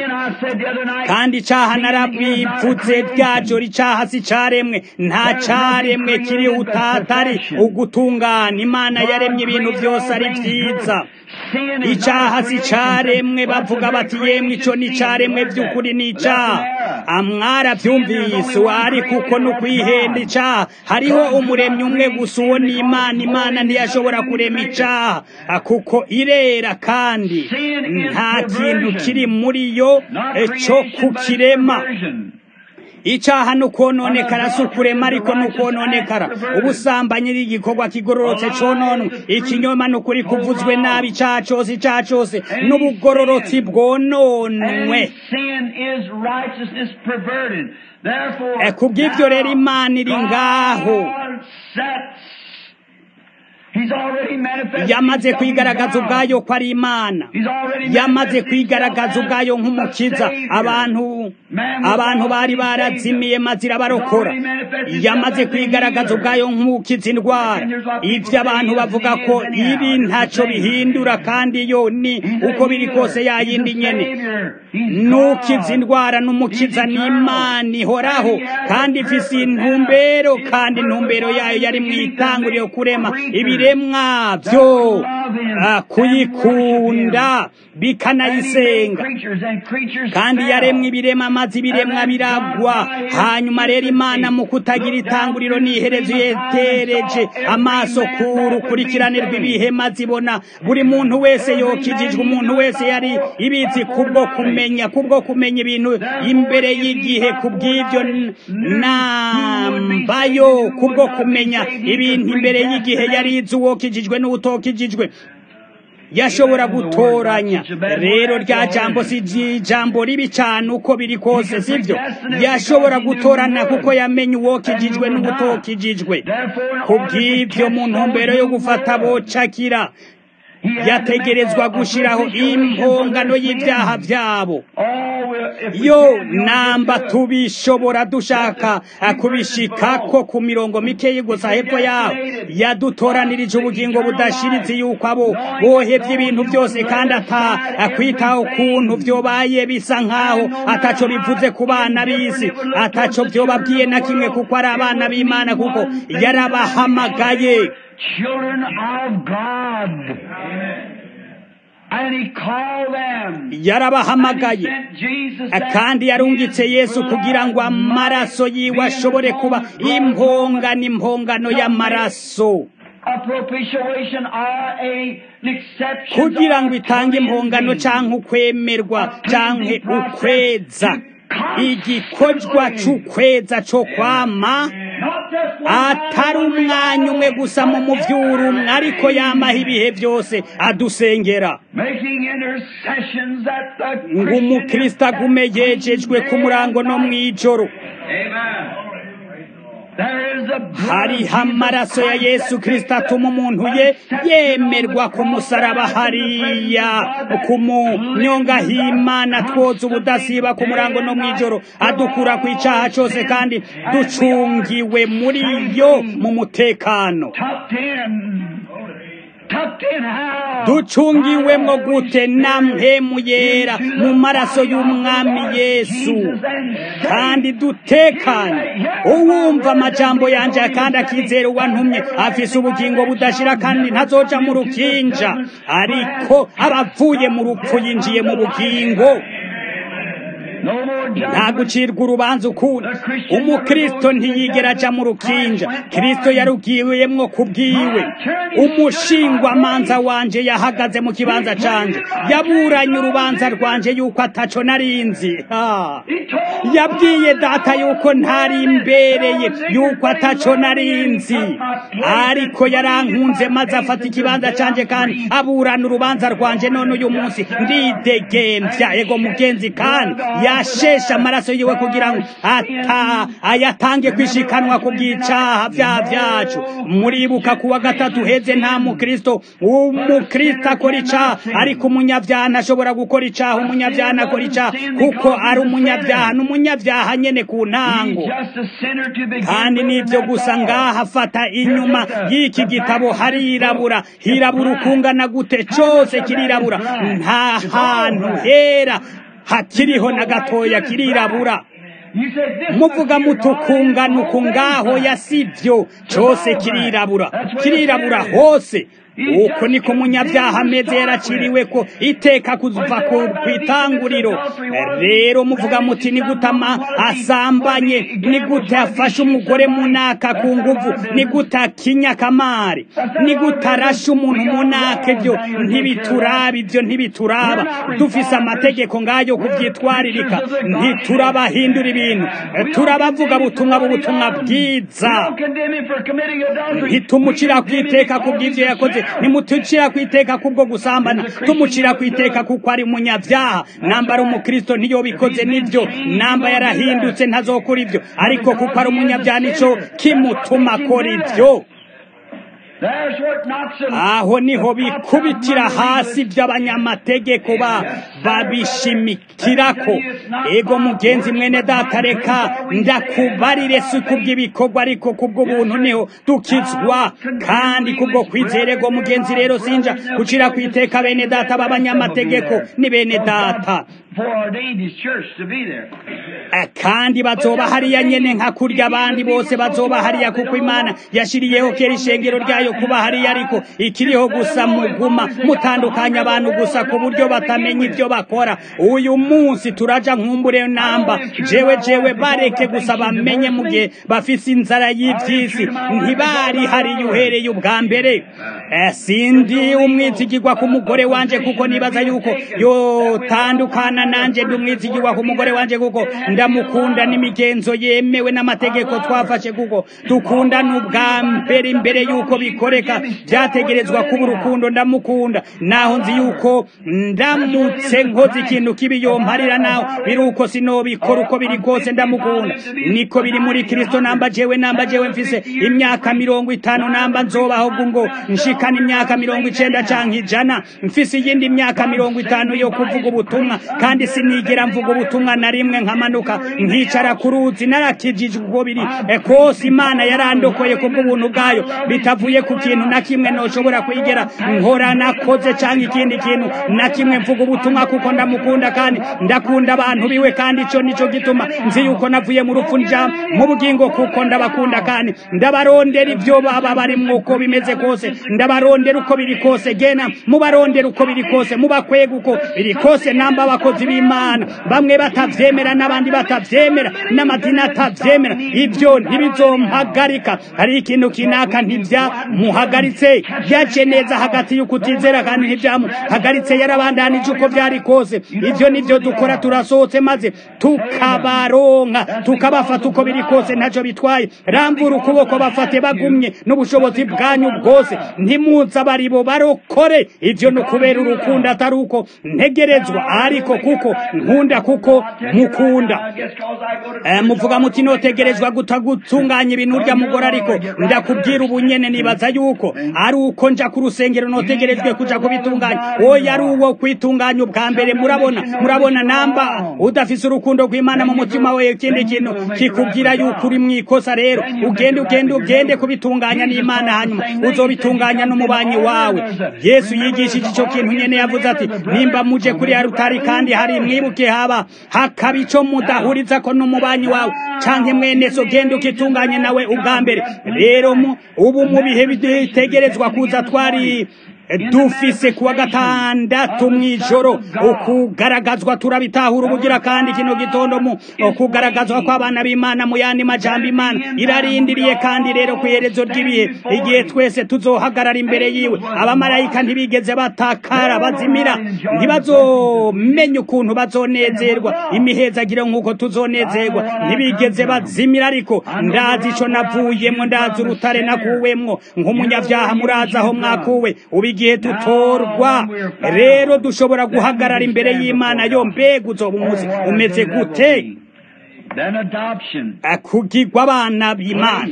kandi icaha narabivuze ryajo ricaha si caremwe nta caremwe kiriho atatari ugutungana imana yaremye ibintu byose ari byiza icyaha si cyaremwe bavuga bati yemwe icyo ni icyaremwe by'ukuri ni icyaha amwara byumvise ariko uko ni ukwihenda icyaha hariho umuremyi umwe gusa uwo ni imana imana ntiyashobora kurema icyaha kuko irera kandi nta kintu kiri muri yo cyo kukirema icyaha ni ukononekara si ukurema ariko ni ukononekara ubusambanyi ni igikorwa kigororotse cononwe ikinyoma ni ukuri kuvuzwe nabi icyaha cyose icyaha cyose n'ubugororotsi bwononwe ku bw'ibyo rero imana iri ngaho yamaze kwigaragaza ubwayo ko ari imana yamaze kwigaragaza ubwayo nk'umukiza abantu abantu bari barazimiye maze irabarokora yamaze kwigaragaza ubwayo nk'umukiza indwara ibyo abantu bavuga ko ibi ntacyo bihindura kandi yo ni uko biri kose yayindi nyene nukiza indwara n'umukiza n'imana ihoraho kandi ifise intumbero kandi intumbero yayo yari mu itanguriro kurema ibiremwa byo kuyikunda bikanayisenga kandi yaremwe ibirema maze ibiremwa biragwa hanyuma rero imana mu kutagira itanguriro n'iherezo yetereje amaso ku rukurikirane rw'ibihe maze ibona buri muntu wese yokijijwe umuntu wese yari ibizi kubwo kumenya kubwo kumenya ibintu imbere y'igihe kubw'ibyo nambayo kubwo kumenya ibintu imbere y'igihe yari izi uwokijijwe n'uwutokijijwe yashobora gutoranya rero rya jambo si ijambo ribi cyane uko biri kose sibyo yashobora gutorana kuko yamenye uwokijijwe n'ubutokijijwe kubw'ibyo mu ntumbero yo gufata bocakira yategerezwa gushyiraho impongano y'ibyaha byabo yo namba tubishobora dushaka kubishikako ku mirongo mikeyi gusa hepfo yaho yadutoranirije ubugingo budashiritse yuko abo bohebye ibintu byose kandi atakwitaho ukuntu byobaye bisa nk'aho ataco bivuze ku bana b'isi ataco byobabwiye na kimwe kuko ari abana b'imana kuko yarabahamagaye children of God. And he called them. yarabahamagaye kandi yarungitse yesu kugira ngo amaraso yiwe ashobore kuba impongano impongano y'amaraso kugira ngo itange impongano cyangwa ukwemerwa cyangwa ukweza igikorwa cy'ukweza cyo kwama atari umwanya umwe gusa mu mubyuru umwe ariko yamaho ibihe byose adusengera ngo umukristo agume yejejwe ku murango no mu ijoro hariho amaraso ya yesu kirisita atuma umuntu ye yemerwa ku musaraba hariya ku munyonga h'imana twoza ubudasiba ku murango no mu ijoro adukura ku icyaha cyose kandi ducungiwe muri yo mu mutekano ducungiwemo gute namhemu yera mu maraso y'umwami yesu kandi dutekanye uwumva amajambo yanjye kandi akizera uwantumye afise ubugingo budashira kandi ntazoja mu rukinja ariko abavuye mu rupfu yinjiye mu bugingo nta gucirwa urubanza ukundi umukristo ntiyigera aja mu rukinja kristo yarubwiwemwo kubwiwe umushingwamanza wanje yahagaze mu kibanza canje yaburanye urubanza rwanje yuko ataco narinzi yabwiye data yuko ntari imbereye yuko ataco narinzi ariko yarankunze maze afata ikibanza canje kandi aburana urubanza rwanje none uyu munsi ndidegemvya ego mugenzi kandi yashesha amaraso yiwe kugira ngo ata ayatange kwishikanwa ku bw'icaha vya vyacu muribuka kuwa gatatu heze nta mukristo umukristo akora icaha ariko umunyavyaha ntashobora gukora icaha umunyavyaha ntakora icaha kuko ari umunyavyaha n'umunyavyaha nyene ku ntango kandi nivyo gusa ngaha afata inyuma y'iki gitabo harirabura hirabura ukungana gute cose kirirabura nta hantu hera hakiriho na gatoya kirirabura muvuga mutukungana uku ngaho yasivyo cose kirirabura kirirabura hose uko niko umunyabyaha ameze yaraciriwe ko iteka kuva ku itanguriro rero muvuga muti ni gute asambanye ni gute afashe umugore munaka ku nguvu ni gute akinya kamari ni gute arashe umuntu munaka ibyo ntibituraba ibyo ntibituraba dufise amategeko ngayo kubyitwaririka ntiturabahindura ibintu turabavuga butumwa b'ubutumwa bwiza ntitumucira ku iteka ku bw'ibyo yakoze nimutucira ku iteka kubwo gusambana tumucira ku iteka kuko ari umunyabyaha namba ari umukristo niyo bikoze nibyo namba yarahindutse ntazokora ibyo ariko kuko ari umunyabyaha nico kimutuma akora ibyo aho niho bikubitira hasi by'abanyamategeko babishimikirako ego mugenzi mwene data reka ndakubarire si kubw'ibikorwa ariko kubw'ubuntu niho dukizwa kandi kubwo kwizerego mugenzi rero sinja gucira ku iteka bene data b'abanyamategeko ni bene data kandi bazoba hariya nyene nka kurya abandi bose bazoba hariya kuko imana yashiriyeho kera ishengero ryayo kuba hariya ariko ikiriho gusa muguma mutandukanya abantu gusa ku buryo batamenya ibyo bakora uyu munsi turaja nkumbure namba jewe jewe bareke gusa bamenye mu gihe bafise inzara y'ivyisi ntibari hariya uhereye ubwa mbere sindi umwizigirwa ku mugore wanje kuko nibaza yuko yotandukana nanje ndi umwizigirwa ku mugore wanje kuko ndamukunda n'imigenzo yemewe n'amategeko twafashe kuko dukundana ubwa mbere imbere yuko bikoreka byategerezwa kuba urukundo ndamukunda naho nzi yuko ndamutse nkoze ikintu kibi yomparira naho biri uko sinobikora uko biri kose ndamukunda niko biri muri kristo namba jewe namba jewe mfise imyaka mirongo itanu namba nzobaho ngo nshikana imyaka mirongo icenda canke ijana mfise iyindi myaka mirongo itanu yo kuvuga ubutumwa kandi sinigera mvuga ubutumwa na rimwe nkamanuka nkicara ku ruzi narakijijwe uko biri kose imana yarandokoye kubw'ubuntu bwayo bitavuye ku kintu na kimwe noshobora kwigera nkora nakoze canke ikindi kintu na kimwe mvuga ubutumwa kuko ndamukunda kandi ndakunda abantu biwe kandi ico nico gituma nzi yuko navuye mu rupfu nja mu bugingo kuko ndabakunda kandi ndabarondera ivyo baba barimwo uko bimeze kose ndabarondera uko biri kose gena mubarondera uko biri kose mubakwega uko biri kose namba abakozi b'imana bamwe batavyemera n'abandi batavyemera n'amadini atavyemera ivyo ntibizompagarika hari ikintu kinaka ntivyamuhagaritse yaje neza hagati y'ukutizera kandi ntivyamuhagaritse yarabandanije uko vyari kose ivyo nivyo dukora turasohotse maze tukabaronka tukabafata uko biri kose ntaco bitwaye rambura ukuboko bafate bagumye n'ubushobozi bwanyu bwose ntimuza baribo barokore ivyo ni ukubera urukundo atari uko ntegerezwa ariko kuko nkunda kuko mukunda muvuga muti notegerezwa gutunganya ibintu urya mugore ariko ndakubwira ubunyene nibaza yuko ari uko nja ku rusengero notegerejwe kuja kubitunganya oya ari uwo kwitunganya ubwa mbere murabona murabona namba udafise urukundo rw'imana mu mutima we ikindi kintu kikubwira yuko uri mwikosa rero ugende ugende ugende kubitunganya n'imana hanyuma uzobitunganya n'umubanyi wawe yesu yigishije ico kintu nyene yavuze ati nimba muje kuri ya rutari kandi hari mwibuke haba hakaba ico mudahuriza ko n'umubanyi wawe canke mwene so genda ukitunganye nawe ubwa mbere rero ubu mu bihe bitegerezwa kuza twari dufise kuwa gatandatu mw'ijoro ukugaragazwa turabitahura ubugira kandi kino gitondo mu ukugaragazwa kw'abana b'imana mu yandi majambo imana irarindiriye kandi rero ku iherezo ry'ibihe igihe twese tuzohagarara imbere yiwe abamarayika ntibigeze batakara bazimira ntibazomenya ukuntu bazonezerwa imihezagiro nk'uko tuzonezerwa ntibigeze bazimira ariko ndazi ico navuyemwo ndazi urutare nakuwemwo nk'umunyavyaha murazi aho mwakuwe ubigira igihe dutorwa rero dushobora guhagarara imbere y'imana yo mbega uzoba umunsi umeze gute kugirwa abana b'imana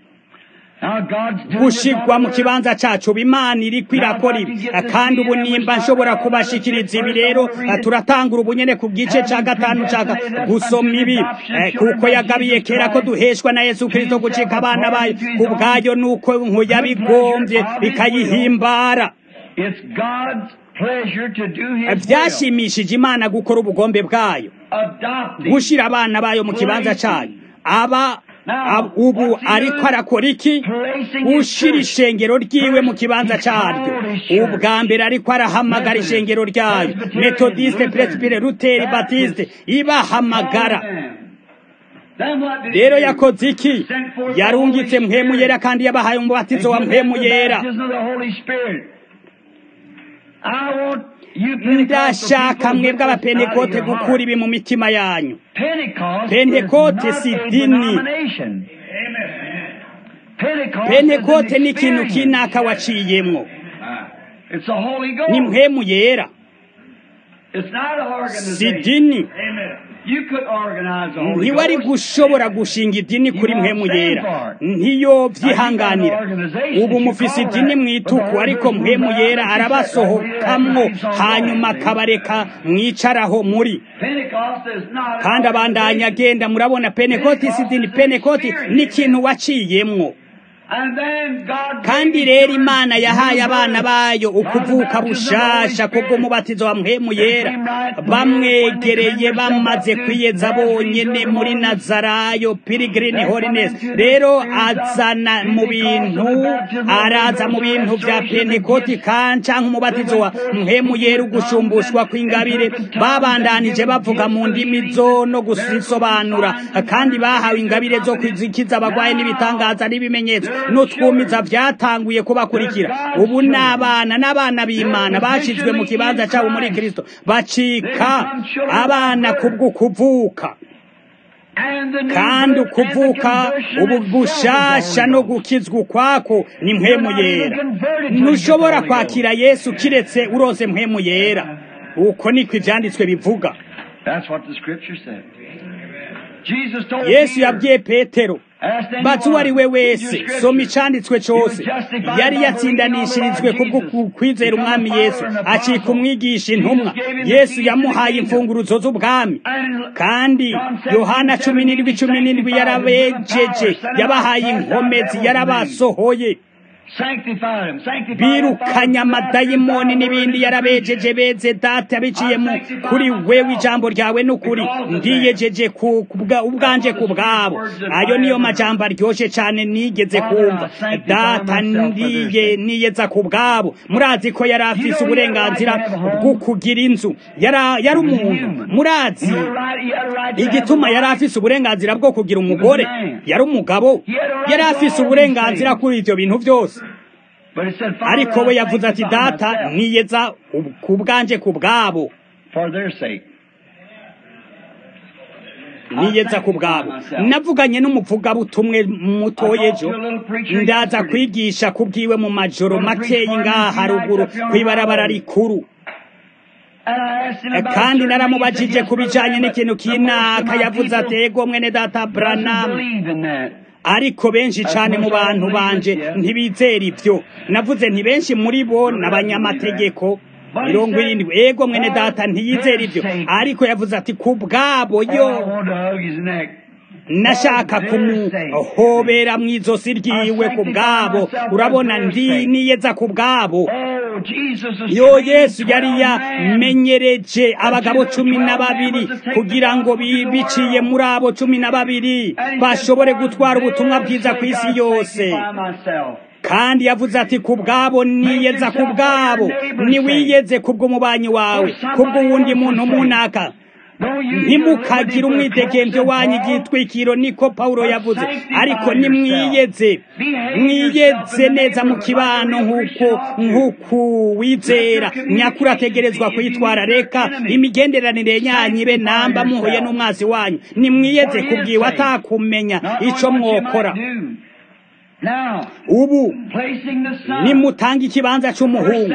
gushigwa mu kibanza cacu imana iriko irakora ibi kandi ubu nimba nshobora kubashikiriza ibi rero turatangura ubunyene ku gice ca gatanu caka gusoma ibi kuko yagabiye kera ko duheshwa na yesu kristo gucika abana bayo ku bwayo nuko nkuyabigombye bikayihimbara pleasure to do His will. byashimishije imana gukora ubugombe bwayo Adopting. gushyira abana bayo mu kibanza cyayo aba ab- ubu ariko arakora iki gushyira ishengero ryiwe mu kibanza cyaryo ubwa mbere ariko arahamagara ishengero ryayo metodiste presbire luteri batiste ibahamagara Then what did he rero do? yakoze iki Sent forth the yarungitse Holy mpemu Spirit yera kandi yabahaye umubatizo wa and give them mpemu the yera baptism of the Holy Spirit. I want you Pentecostal ndashaka people to mwebwe get this out of abapentekote your gukura heart. ibi mu mitima yanyu Pentecost Pentecote is si not a dini. denomination. Pentecost pentekote is ni an ikintu experience. kinaka waciyemwo It's the Holy ni Ghost. mpemu yera It's not an si organization. dini You could organize the Holy ntiwari Ghost. gushobora gushinga idini kuri mpemu yera ntiyo byihanganira ubu mufise idini mu ituku ariko mpemu yera arabasohokamwo hanyuma akabareka mwicaraho muri Pentecost is not an kandi abandanya agenda murabona penekoti si idini penekoti ni ikintu waciyemwo And then God kandi gave rero his imana yahaye new abana birth bayo by the ukuvuka baptism of the Holy bushasha Spirit. kubw'umubatizo wa mpemu yera bamwegereye bamaze kwiyeza bonyene muri nazarayo pirigirini holiness rero azana mu bintu araza mu bintu vya pentekoti kandi canke umubatizo wa mpemu yera ugushumbushwa kw'ingabire babandanije bavuga mu ndimi zo no gusisobanura kandi bahawe ingabire zo kwizikiza abagwayi n'ibitangaza n'ibimenyetso n'utwumiza vyatanguye kubakurikira ubu n'abana n'abana b'imana bashizwe mu kibanza cabo muri kristo bacika abana kubw'ukuvuka And the new kandi birth and the ukuvuka conversion ubu itself is bushasha Holy no Ghost. gukizwa ukwako ni mpemu yera ntushobora kwakira yesu kiretse urose mpemu yera uko niko ivyanditswe bivuga That's what the scripture said. Jesus told yesu Peter, yabwiye petero "Ask anyone, bazi uwo ari we read wese your soma scripture." icanditswe cose yari yatsindanishirijwe kubwo ku- kwizera umwami yesu acika umwigisha intumwa yesu yamuhaye imfunguruzo z'ubwami And kandi yohana cumi n'indwi cumi n'indwi yarabejeje yabahaye inkomezi yarabasohoye sanctified him, sanctified birukanye amadayimoni n'ibindi yarabejeje beze data biciye mu kuri wewe ijambo ryawe n'ukuri ndiyejeje ku ku bwa- ubwanje ku bwabo ayo niyo majambo aryoshye cyane nigeze kumva data ndiye niyeza ku bwabo murazi ko yari afise uburenganzira bwo kugira inzu Yara- yari umuntu murazi igituma yari afise uburenganzira bwo kugira umugore yari umugabo yari afise uburenganzira kuri ivyo bintu byose ariko we yavuze ati data niyeza ub- ku bwanje ku bwabo for their sake. niyeza ku bwabo navuganye n'umuvugabutumwe mutoya ejo ndaza kwigisha kubwiwe mu majoro makeyi ngaha haruguru kw'ibarabara rikuru And I asked him about kandi certain naramubajije things ku that bijanye yes, n'ikintu but the most of kinaka my yavuze ati people ego mwene data doesn't branamu believe in that. ariko benshi cyane mu bantu banje ntibizera ibyo navuze nti benshi muri bo n'abanyamategeko mirongo irindwi ego mwene data ntiyizera ibyo ariko yavuze ati ku bwabo Oh, yo I wanted to hug his neck. nashaka kumuhobera mu izosi ryiwe ku bwabo urabona ndi niyeza ku bwabo Oh, Jesus is yo trained yesu yari 12 men. yamenyereje abagabo cumi na babiri kugira ngo bi- biciye muri abo cumi na babiri bashobore gutwara ubutumwa bwiza ku isi yose kandi yavuze ati ku bwabo niyeza ku bwabo niwiyeze kubw'umubanyi wawe kubw'uwundi muntu munaka ntimukagire umwidegemvyo wanyu igitwikiro niko pawulo yavuze ariko nimwiyeze mwiyeze neza mu kibano nk'uko nk'uko wizera nyakuri ategerezwa kwitwara reka imigenderanire yanyu ibe namba muhuye n'umwazi wanyu nimwiyeze kubwiwe atakumenya ico mwokora ubu nimutanga ikibanza c'umuhungu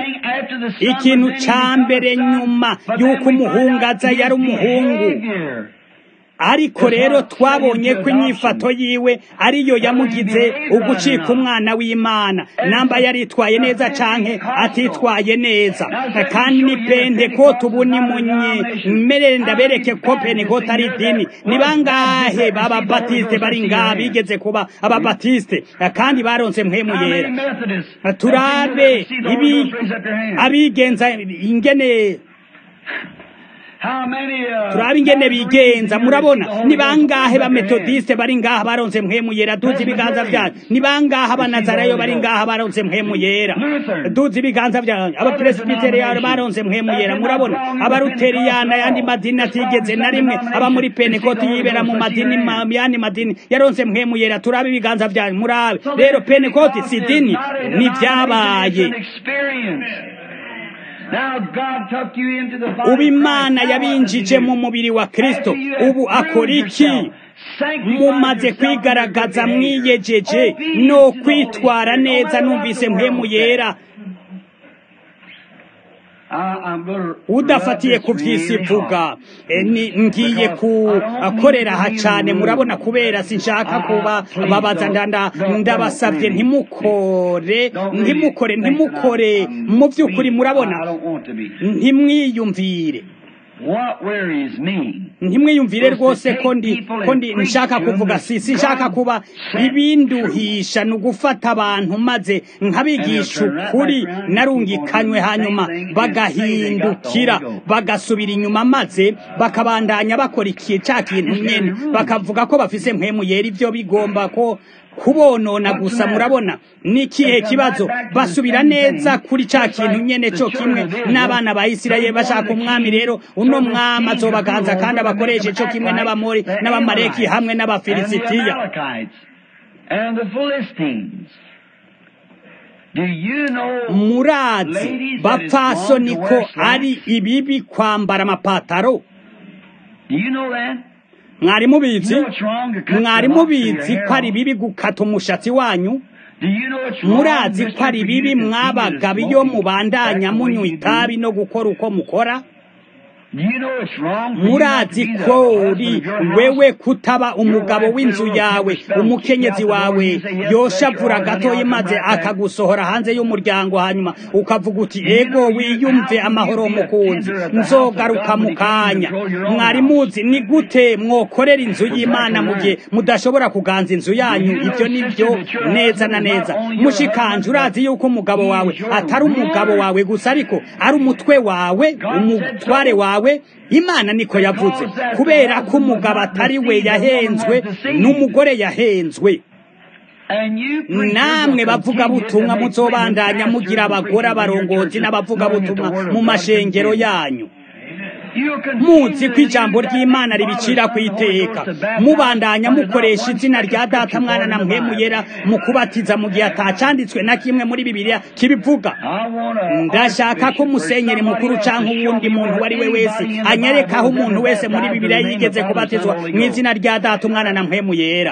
ikintu ca mbere nyuma y'uko umuhungu aza yari umuhungu ariko rero twabonye ko inyifato yiwe ariyo yamugize ugucika umwana w'imana namba yaritwaye neza canke atitwaye neza kandi ni pentekote ubu ni munye mmerere ndabereke ko pentekote ari dini ni bangahe b'ababatiste bari ngaha bigeze kuba ababatiste kandi baronse mpemu yera turabe ibi abigenza ingene turabe ingene bigenza murabona ni bangahe ba metodiste bari ngaha baronse mpemu yera duzi ibiganza byanyu ni bangahe abanazarayo bari ngaha baronse mpemu yera duzi ibiganza byanyu abapresbiteriyani baronse mpemu yera murabona abaruteriyana yandi madini atigeze na rimwe aba muri penekoti yibera mu madini yandi madini yaronse mpemu yera turabe ibiganza byanyu murabe rero penekoti si dini ni byabaye ubu imana yabinjije mu mubiri wa kristo ubu akora iki mumaze kwigaragaza mwiyejeje no kwitwara neza numvise mpemu yera udafatiye ku by'isi ivuga ngiye kukorera aha cyane murabona kubera sinshaka kuba babaza ndabasabye ntimukore ntimukore ntimukore mu by'ukuri murabona ntimwiyumvire ntimwiyumvire rwose ko ndi ko ndi nshaka kuvuga si sinshaka kuba ibinduhisha ni ugufata abantu maze nkabigisha ukuri narungikanywe hanyuma bagahindukira bagasubira inyuma maze bakabandanya bakora iki cya kintu nyine bakavuga ko bafise mpemu yera ibyo bigomba ko kubonona gusa murabona ni ikihe kibazo basubira neza kuri cya kintu nyene cyo kimwe n'abana ba isirayeli bashaka umwami rero uno mwami azobaganza kandi abakoreshe cyo kimwe n'abamori n'abamareki hamwe n'abafilisitiya murazi bapfasoni ko ari ibibi kwambara amapataro mwari mubizi mwari mubizi ko ari bibi gukata umushatsi wanyu murazi ko ari bibi mwabagabo iyo mubandanya munywa itabi no gukora uko mukora murazi ko uri wewe kutaba umugabo w'inzu yawe umukenyezi wawe yoshavura gatoya maze akagusohora hanze y'umuryango hanyuma ukavuga uti ego wiyumve amahoro mukunzi nzogaruka mu kanya mwari muzi ni gute mwokorera inzu y'imana mu gihe mudashobora kuganza inzu yanyu ibyo ni byo neza na neza mushikanje urazi yuko umugabo wawe atari umugabo wawe gusa ariko ari umutwe wawe umutware wawe imana niko yavuze kubera ko umugabo atari we yahenzwe n'umugore yahenzwe namwe bavuga butumwa muzobandanya mugira abagore abarongozi n'abavuga butumwa mu mashengero yanyu muzi ko ijambo ry'imana ribicira ku iteka mubandanya mukoresha izina rya data mwana na mpemu yera mu kubatiza mu gihe atacanditswe na kimwe muri bibiliya kibivuga ndashaka ko musenyeri mukuru cyangwa uwundi muntu uwo ari we wese anyerekaho umuntu wese muri bibiliya yigeze kubatizwa mu izina rya data umwana na mpemu yera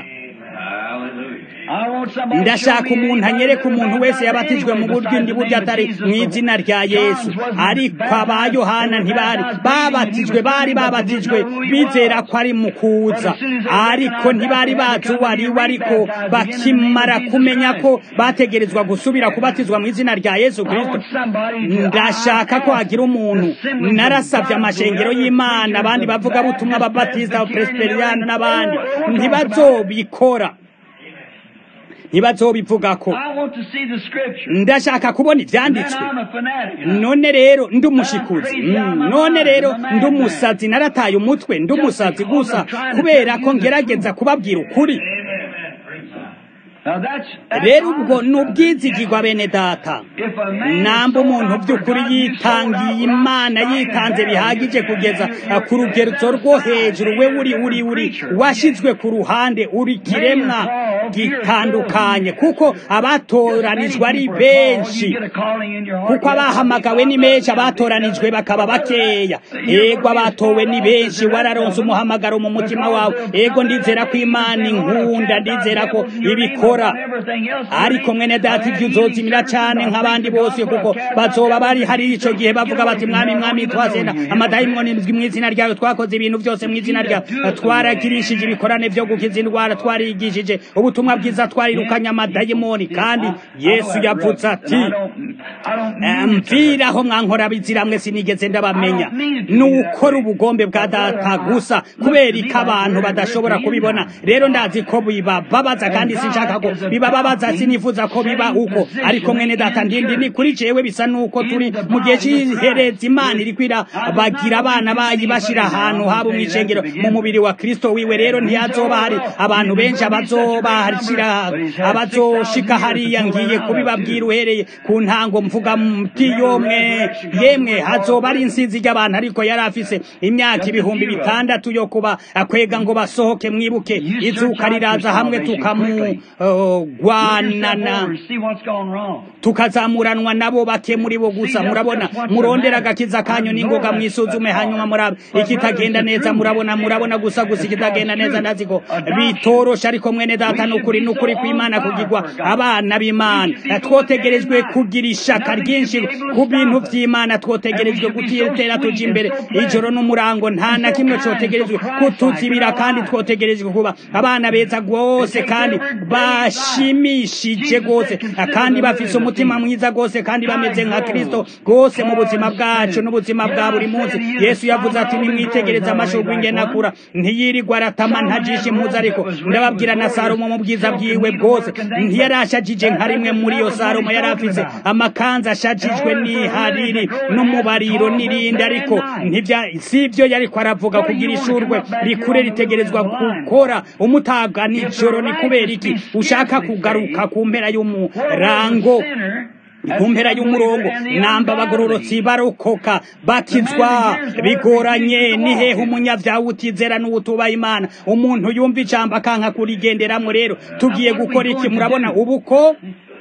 ndashaka umuntu anyereka umuntu wese yabatijwe mu buryo indi buryo atari mu izina rya yesu ariko aba yohana ntibari babatijwe bari babatijwe bizera ko ari mu kuza ariko ntibari bazi uwo ari we ariko bakimara kumenya ko bategerezwa gusubira kubatizwa mu izina rya yesu kirisito ndashaka ko hagira umuntu narasabye amashengero y'imana abandi bavuga butumwa ababatisita abaperesiperiyani n'abandi ntibazobikora ntibazobivuga ko ndashaka kubona ibyanditswe none rero ndi umushikuzi none rero ndi umusazi narataye umutwe ndi umusazi gusa kubera ko ngerageza kubabwira ukuri rero ubwo ni ubwizigirwa bene data namba umuntu by'ukuri yitangiye imana yitanze bihagije kugeza ku rugezo rwo hejuru we uri uri uri washyizwe ku ruhande uri kiremwa gitandukanye kuko abatoranijwe ari benshi kuko abahamagawe ni benshi abatoranijwe bakaba bakeya ego abatowe ni benshi wararonse umuhamagaro mu mutima wawe ego ndizera ko imana inkunda ndizera ko ibikora kubikora ariko mwene data ibyo uzozimira cyane nk'abandi bose kuko bazoba bari hari icyo gihe bavuga bati mwami mwami twasenda amadayimoni mu izina ryawe twakoze ibintu byose mu izina ryawe twaragirishije ibikorane byo gukiza indwara twarigishije ubutumwa bwiza twarirukanye amadayimoni kandi yesu yavuze ati mviraho mwankora biziramwe sinigeze ndabamenya ni ukora ubugombe bwa data gusa kubera ko abantu badashobora kubibona rero ndazi ko bibababaza kandi sinshaka ko bibababaza sinifuza ko biba uko ariko mwene data ndindi ni kuri jewe bisa nuko turi mu gihe cy'ihereza imana iri kwira bagira abana bayi bashira ahantu haba mu icengero mu mubiri wa kristo wiwe rero ntihazoba hari abantu benshi abazobashira abazoshika hariya ngiye kubibabwira uhereye ku ntango mvuga mtiyomwe yemwe hazoba ari insinzi ry'abantu ariko yari afise imyaka ibihumbi bitandatu yo kuba akwega ngo basohoke mwibuke izuka riraza hamwe tukamugwanana tukazamuranwa nabo bake muri bo gusa murabona murondera agakiza kanyu n'ingoga mwisuzume hanyuma murabe ikitagenda neza murabona murabona gusa gusa ikitagenda neza ndazi ko bitorosha ariko mwene data n'ukuri n'ukuri kw'imana kugirwa abana b'imana twotegerejwe kugira ishaka ryinshi ku bintu by'imana twotegerejwe gutera tuja imbere ijoro n'umurango nta na kimwe cyotegerejwe kutuzibira kandi twotegerejwe kuba abana beza rwose kandi bashimishije rwose kandi bafise umutima mwiza rwose kandi bameze nka kristo rwose mu buzima bwacu n'ubuzima bwa buri munsi yesu yavuze ati nimwitegereze amashurwe ingenakura ntiyirirwa aratama ntajisha impuzu ariko ndababwira na salomo mu bwiza bwiwe bwose ntiyarashajije nka rimwe muri iyo salomo yari afise amakanzu ashajijwe n'ihariri n'umubariro n'irindi ariko si ibyo yariko aravuga kugira ishurwe rikure ritegerezwa gukora umutaga nijoro ni kubera iki ushaka kugaruka ku mpera y'umurango ku mpera y'umurongo namba abagororotsi barokoka bakizwa bigoranye ni hehe umunyabyaha utizera n'uwutubaha imana umuntu yumva ijambo akanka kurigenderamo rero tugiye gukora iki murabona ubu ko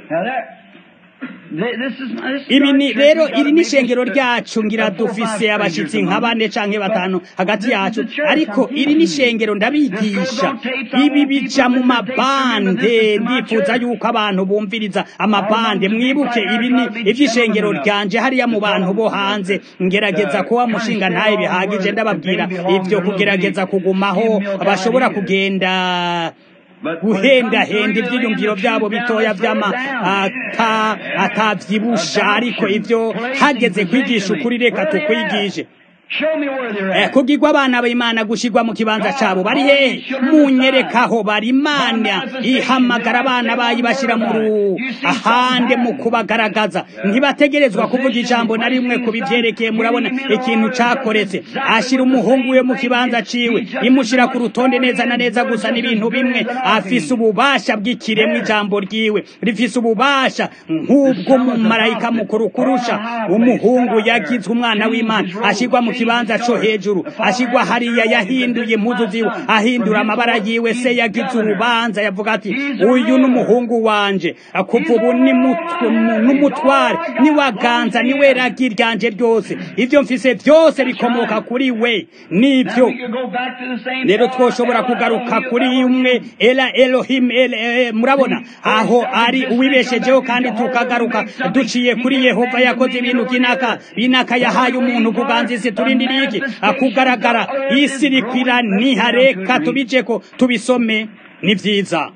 ibi ni rero iri ni ishengero ryacu ngira dufise abashyitsi nka bane canke batanu hagati yacu ariko iri ni ishengero ndabigisha ibi bija mu mabande ndifuza yuko abantu bumviriza amabande mwibuke ibi ni ivy'ishengero ryanje hariya mu bantu bo hanze ngerageza kuba mushinga ntaye bihagije ndababwira ivyo kugerageza kugumaho bashobora kugenda guhendahenda ibyiyumviro byabo bitoya by'ama atabyibusha ariko ibyo hageze kwigisha ukuri reka tukwigishe kubwirwa abana b'imana gushyirwa mu kibanza cyabo bari hehe munyerekaho bari imana ihamagara abana bayi bashyira mu ahande mu kubagaragaza ntibategerezwa kuvuga ijambo na rimwe ku bibyerekeye murabona ikintu cyakoretse ashyira umuhungu we mu kibanza ciwe imushyira ku rutonde neza na neza gusa n'ibintu bimwe afise ububasha bw'ikiremwa ijambo ryiwe rifise ububasha nk'ubw'umumarayika mukuru kurusha umuhungu yagizwe umwana w'imana ashyirwa mu kibanza cyo hejuru ashyirwa hariya yahinduye impuzu ziwe ahindura amabara yiwe se yagize urubanza yavuga ati uyu ni umuhungu wanje kuva ubu n'umutware niwaganza niwe ragi ryanje ryose ibyo mfise byose bikomoka kuri we nibyo rero twoshobora kugaruka kuri umwe era elohim murabona aho ari uwibeshejeho kandi tukagaruka duciye kuri yehova yakoze ibintu binaka binaka yahaye umuntu kuganza isi turindiriye iki kugaragara isi rikwira nihareka tubiceko tubisome ni byiza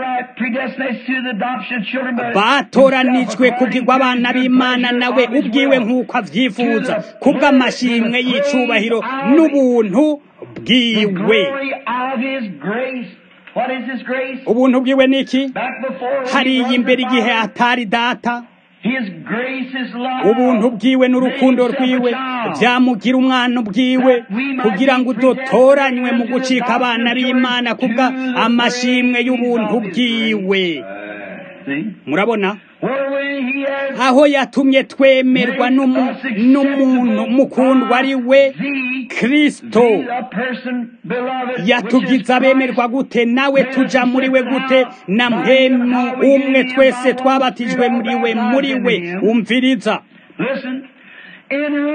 batoranijwe kugirwa abana b'imana nawe ubwiwe nk'uko avyifuza kubw'amashimwe y'icubahiro n'ubuntu bwiwe ubuntu bwiwe ni iki hariya imbere igihe atari data ubuntu bwiwe n'urukundo rwiwe byamugira umwana ubwiwe kugira ngo udotoranywe mu gucika abana b'imana kubwa amashimwe y'ubuntu bwiwe murabona aho yatumye twemerwa n'umuntu mukundwa ari we kirisito yatugize abemerwa gute nawe tuja muri we gute na mwemu umwe twese twabatijwe muri we muri we umviriza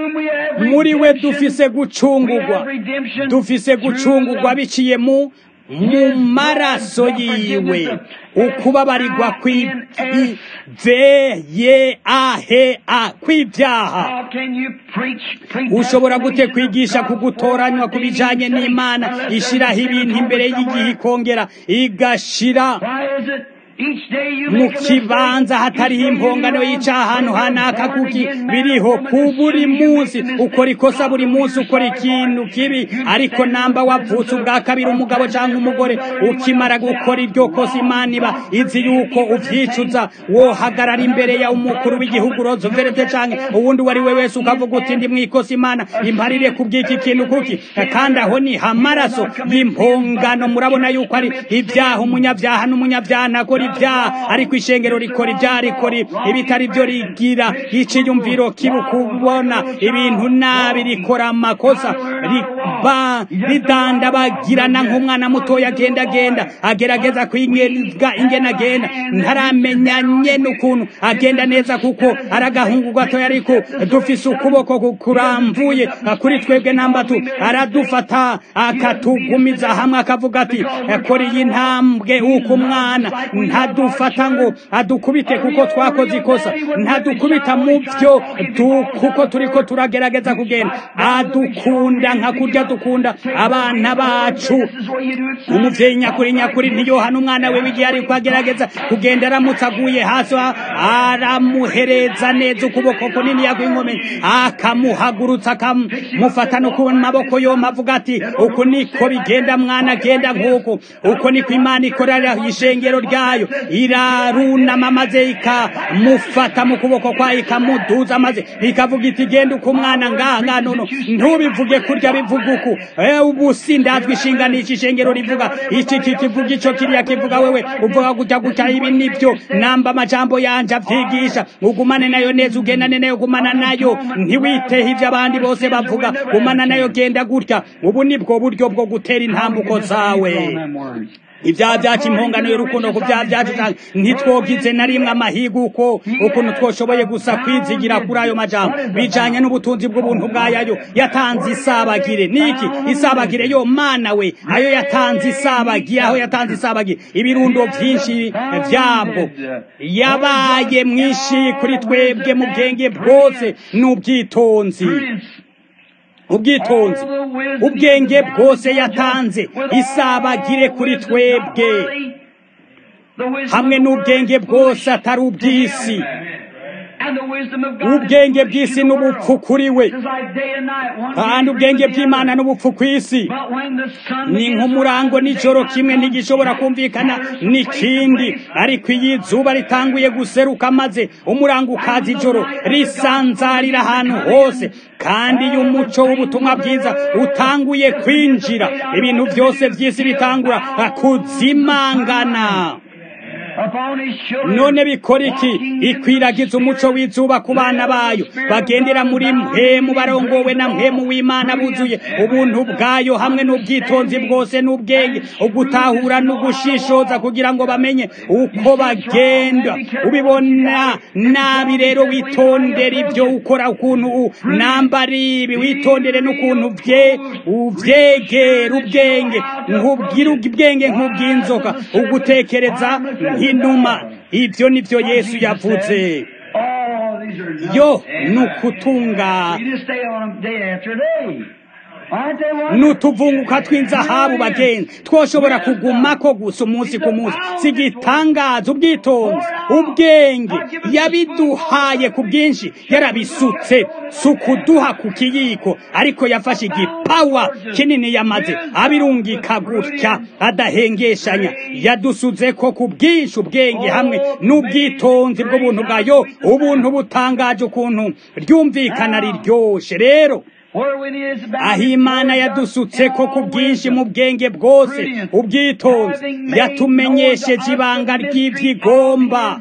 muri we dufise gucungurwa dufise gucungurwa biciye mu mu maraso yiwe ukubabarirwa kw'ivyeyeaha kw'ivyaha How can you preach, preach ushobora gute that kwigisha ku gutoranywa ku bijanye n'imana ishiraho ibintu imbere y'igihe ikongera igashira Why is it each day you mu make a mistake, kibanza hatariho each day you impongano wrong, y'ica ahantu when you're hanaka born kuki again, man biriho or woman, ku as buri soon as you munsi make a ukora mistake, ikosa buri God munsi knows ukora you're sorry ikintu for it. kibi You ariko stand in namba the wavutse presence ubwa of- kabiri of umugabo president cyangwa umugore or anyone ukimara else, gukora say, iryo kosa "Wrong, imana iba wrong, izi forgive yuko me for this uvyicuza thing." wohagarara imbere ya umukuru w'igihugu roosevelt canke uwundi uwo ari we wese ukavuga uti ndi mwikosa imana imparire ku bw'iki kintu kuki kandi aho ni amaraso y'impongano murabona yuko ari ibyaha umunyabyaha n'umunyabyaha ntakora ibyaha ariko ishengero rikora ibyaha rikora ibitari byo rigira iciyumviro kibi kubona ibintu nabi rikora amakosa riba ridandabagirana nk'umwana mutoya agenda agenda agerageza kwingeza ingene agenda ntaramenya nyene ukuntu agenda neza kuko ari agahungu gatoya ariko dufise ukuboko ku- kuramvuye kuri twebwe nambatu aradufata akatugumiza hamwe akavuga ati kora iyi ntambwe uko umwana ntadufata ngo adukubite kuko twakoze ikosa ntadukubita mu byo du- kuko turiko turagerageza kugenda adukunda nka kurya dukunda abana bacu This is where you do it. umuvyeyi nyakuri nyakuri ntiyohana umwana we w'igihe ariko agerageza kugenda aramutse aguye hasi aramuhereza neza ukuboko kunini yakw'inkomeni akamuhagurutsa akamufata no ku maboko yompi avuga ati uku niko bigenda mwana genda nk'uku uko niko imana ikorera ishengero ryayo irarunama maze ikamufata mu kuboko kwayo ikamuduza maze ikavuga iti genda uko umwana ngaha ngaha nono ntubivuge kurya bivuga uku Eh, ubu sindazwi ishinganisha ishengero rivuga iki iki kivuga ico kiriya kivuga wewe uvuga gutya gutya ibi nibyo namba amajambo yanje avyigisha ugumane nayo neza ugendane nayo gumana nayo ntiwiteho ivyo abandi bose bavuga gumana nayo genda gutya ubu nibwo buryo bwo gutera intambuko zawe On them words. ibyaha byacu impongano y'urukundo ku byaha byacu cyane ntitwogize na rimwe amahiga uko ukuntu twoshoboye gusa kwizigira kuri ayo majambo bijanye n'ubutunzi bw'ubuntu bwayayo yatanze isabagire niki isabagire yo mana we ayo yatanze isabagire aho yatanze isabagire ibirundo byinshi byabwo yabaye mwinshi kuri twebwe mu bwenge bwose n'ubwitonzi ubwitonzi ubwenge bwose yatanze isabagire kuri twebwe hamwe n'ubwenge bwose atari ubw'isi ubwenge bw'isi n'ubupfu kuri we kandi ubwenge bw'imana n'ubupfu ku isi ni nk'umurango n'ijoro kimwe ntigishobora kumvikana n'ikindi ariko iyo izuba ritanguye guseruka maze umurango ukaza ijoro risanzarira ahantu hose kandi iyo umuco w'ubutumwa bwiza utanguye kwinjira ibintu byose by'isi bitangura kuzimangana none bikora iki ikwiragiza umuco w'izuba ku bana bayo bagendera muri mpemu barongowe na mpemu w'imana buzuye ubuntu bwayo hamwe n'ubwitonzi bwose n'ubwenge ugutahura n'ugushishoza kugira ngo bamenye uko bagenda ubibona nabi rero witondere ibyo ukora ukuntu nambara ibi witondere n'ukuntu bye uvyegera ubwenge nkubwira ubwenge nk'ubw'inzoka ugutekereza nk'inuma ibyo nibyo yesu yavuze yo ni ukutunga n'utuvunguka tw'inzahabu bagenzi twoshobora kugumako gusa umunsi ku munsi si igitangaza ubwitonzi ubwenge yabiduhaye ku bwinshi yarabisutse si ukuduha ku kiyiko ariko yafashe igipawa kinini yamaze abirungika gutya adahengeshanya yadusuze ko ku bwinshi ubwenge hamwe n'ubwitonzi bw'ubuntu bwayo ubuntu butangaje ukuntu ryumvikana riryoshe rero aho imana yadusutse ko ku bwinshi mu bwenge bwose ubwitonzi yatumenyesheje ibanga ry'ibyigomba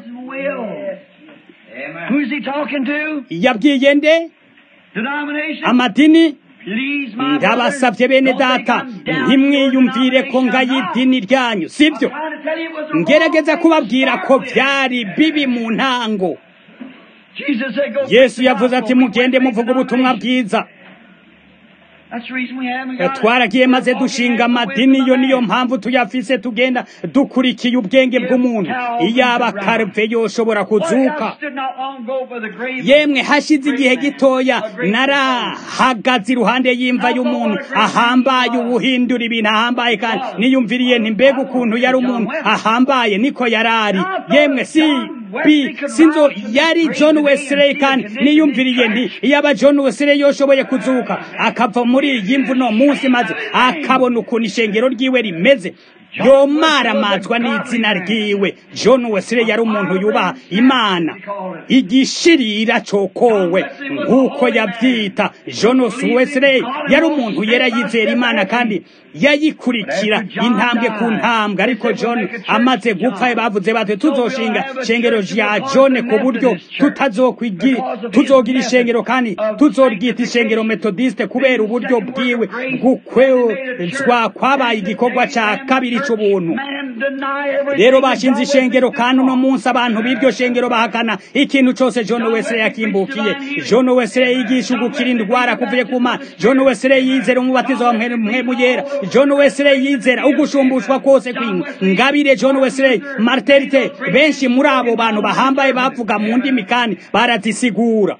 yabwiye nde amadini ndabasabye bene data ntimwiyumvire ko ngayidini ryanyu sibyo ngerageza kubabwira ko byari bibi mu ntango yesu yavuze ati mugende muvuga ubutumwa bwiza twaragiye maze dushinga amadini iyo niyo mpamvu tuyafise tugenda dukurikiye ubwenge bw'umuntu iyaba karve yoshobora kuzuka yemwe hashize igihe gitoya narahagaze iruhande y'imva y'umuntu ahambaye ubuhindura ibintu ahambaye kandi niyumviriye ntimbega ukuntu yari umuntu ahambaye niko yarari yemwe si bi sinzo yari John Wesley kandi niyumviriye nti iyaba John Wesley yoshoboye kuzuka akava muri iyi mvu no munsi maze akabona ukuntu ishengero ryiwe rimeze yomaramazwa n'izina ryiwe John Wesley yari umuntu yubaha imana igishirira cokowe nk'uko yavyita John Wesley yari umuntu yera yizera imana kandi yayikurikira intambwe ku ntambwe ariko John amaze gupfa bavuze bati tuzoshinga shengero rya John ku buryo tuzogira ishengero kandi tuzoryita ishengero metodiste kubera uburyo bwiwe gukwezwa kwabaye igikorwa ca kabiri c'ubuntu rero bashinze ishengero kandi uno munsi abantu b'iryo shengero bahakana ikintu cose John Wesley yakimbukiye John Wesley yigisha ugukira indwara kuvuye ku mana John Wesley yizera umubatizo wa mpemu yera John Wesley yizera ugushumbushwa kose kw'ingabire John Wesley marterite benshi muri abo bantu bahambaye bavuga mu ndimi kandi barazisigura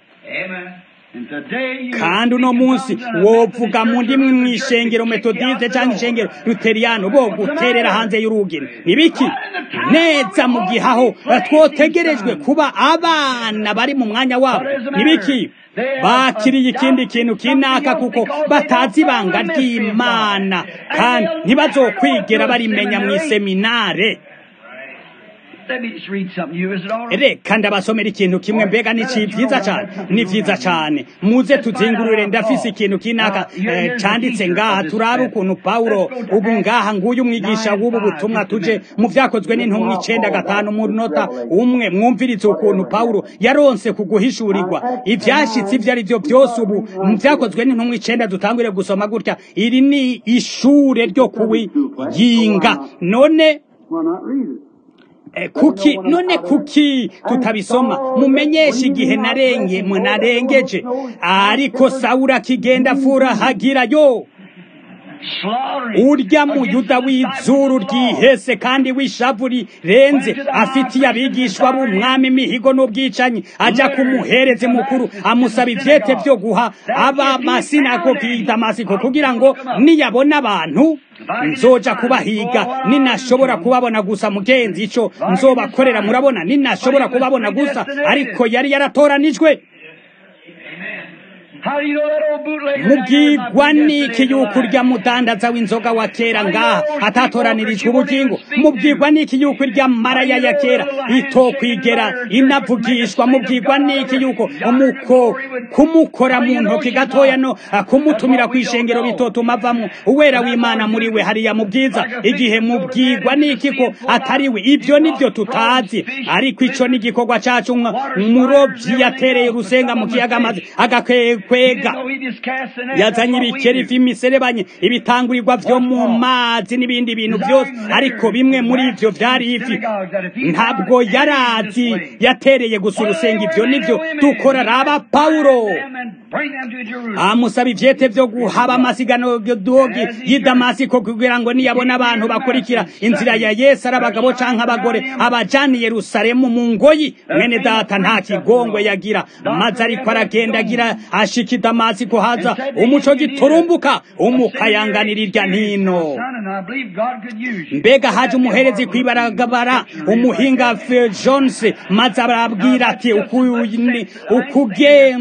kandi uno munsi wovuga mu ndimi mw'ishengero metodiste cyangwa ishengero luteriyano bo guterera hanze y'urugero nibiki neza mu gihe aho twotegerejwe kuba abana bari mu mwanya wabo nibiki bakiriye ikindi kintu kinaka kuko batazi ibanga ry'imana kandi ntibazokwigera barimenya mu iseminare reka ndabasomera ikintu kimwe mbega ni vyiza cyane ni vyiza cyane muze tuzingurure ndafise ikintu kinaka canditse ngaha turabe ukuntu pawulo ubu ngaha nguyu umwigisha w'ubu butumwa tuje mu vyakozwe n'intumwa icenda gatanu mu nota umwe mwumvirize ukuntu pawulo yaronse kuguhishurirwa ivyashitse ivyo ari vyo vyose ubu mu vyakozwe n'intumwa icenda dutangure gusoma gutya iri ni ishure ryo kuwiyinga none kuki none kuki tutabisoma mumenyesha igihe narenge narengeje ariko sawura kigenda furahagira yo urya muyuda w'izuru ryihese kandi w'ishavu rirenze afitiye abigishwa b'umwami imihigo n'ubwicanyi ajya kumuhereze mukuru amusaba ivyete vyo guha aba masinagogi y'i damasiko kugira ngo niyabona abantu nzoja kubahiga ninashobora kubabona gusa mugenzi ico nzobakorera murabona ninashobora kubabona gusa ariko yari yaratoranijwe mubwirwa n'iki yuko urya mudandaza w'inzoga wa kera ngaha atatoranirijwe ubugingo mubwirwa n'iki yuko irya maraya ya kera itokwigera inavugishwa mubwirwa n'iki yuko umuko kumukora mu ntoki gatoya no kumutumira ku ishengero bitotuma avamo uwera w'imana muri we hariya mu bwiza igihe mubwirwa n'iki ko atari we ibyo nibyo tutazi ariko ico ni igikorwa cacu umurobyi yatereye urusenga mu kiyaga maze agakwega yazanye ibikeri vy'imiserebanye ibitangurirwa vyo mu mazi n'ibindi bintu byose ariko bimwe muri ivyo vyari ivi ntabwo yarazi yatereye gusa urusenga ivyo nivyo dukora raba pawulo amusaba ivyete vyo guhaba amasigano dogi y'i damasiko kugira ngo niyabona abantu bakurikira inzira ya yesu ari abagabo canke abagore abajana i yerusalemu mu ngoyi mwene data nta kigongwe yagira maze ariko aragenda agira ashika i damasiko haza umuco giturumbuka umukayanganira irya ntino mbega haje umuherezi kwibaragabara umuhinga jones maze arabwira ati ukuge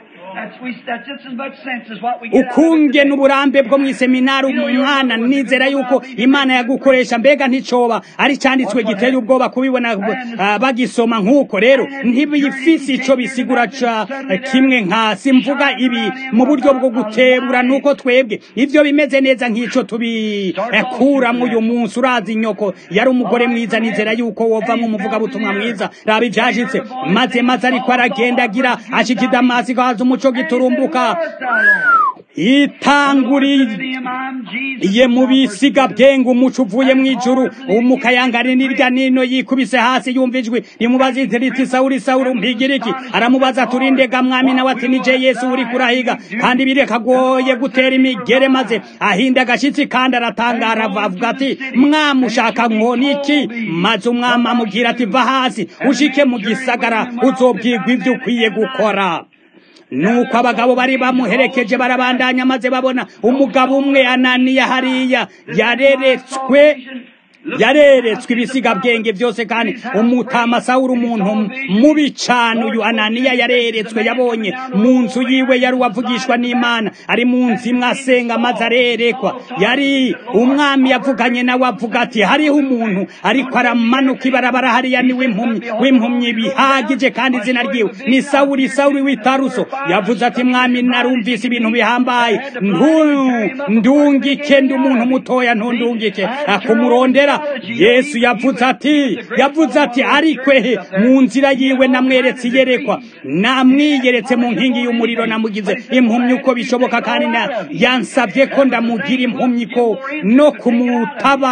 ukunge n'uburambe bwo mu iseminari umwana nizera yuko imana yagukoresha mbega nticoba ari cyanditswe giteye ubwoba kubibona bagisoma nk'uko rero ntibifise ico bisigura ca kimwe nka simvuga ibi mu buryo bwo gutebura nuko twebwe ivyo bimeze neza nk'ico tubikuramwo uyu munsi urazi inyoko yari umugore mwiza nizera yuko wovamwo umuvugabutumwa mwiza raba ivyashitse maze maze ariko aragenda agira ashika i damasiko haza umuco giturumbuka itanguriye mu bisiga bwenga umuco uvuye mu ijuru umukayangari n'irya nino yikubise hasi yumva ijwi rimubaza riti sawuri sawuri mpigira iki aramubaza turindega mwami nawe ati nije yesu uri kurahiga kandi birekagoye gutera imigere maze ahinda agashyitsi kandi aratangara avuga ati mwami ushaka nkoni iki maze umwami amubwira ati va hasi ushike mu gisagara uzobwirwa ibyo ukwiye gukora nuko abagabo bari bamuherekeje barabandanya maze babona umugabo umwe ananiya hariya yareretswe yareretswe ibisiga bwenge byose kandi umutama sawuri umuntu mubi cyane uyu ananiya yareretswe yabonye mu nzu yiwe yari uwavugishwa n'imana ari mu nzu imwe asenga maze arerekwa yari umwami yavuganye nawe avuga ati hariho umuntu ariko aramanuka ibarabara hariya ni w'impumyi w'impumyi bihagije kandi izina ryiwe ni sawuri sawuri w'itaruso yavuze ati mwami narumvise ibintu bihambaye ndungike ndi umuntu mutoya ntundungike akumurondera yesu yavuze ati yavuze ati ariko he mu nzira yiwe namweretse iyerekwa namwiyeretse mu nkingi y'umuriro namugize impumyi uko bishoboka kandi yansabye ko ndamugira impumyi ko no kumutaba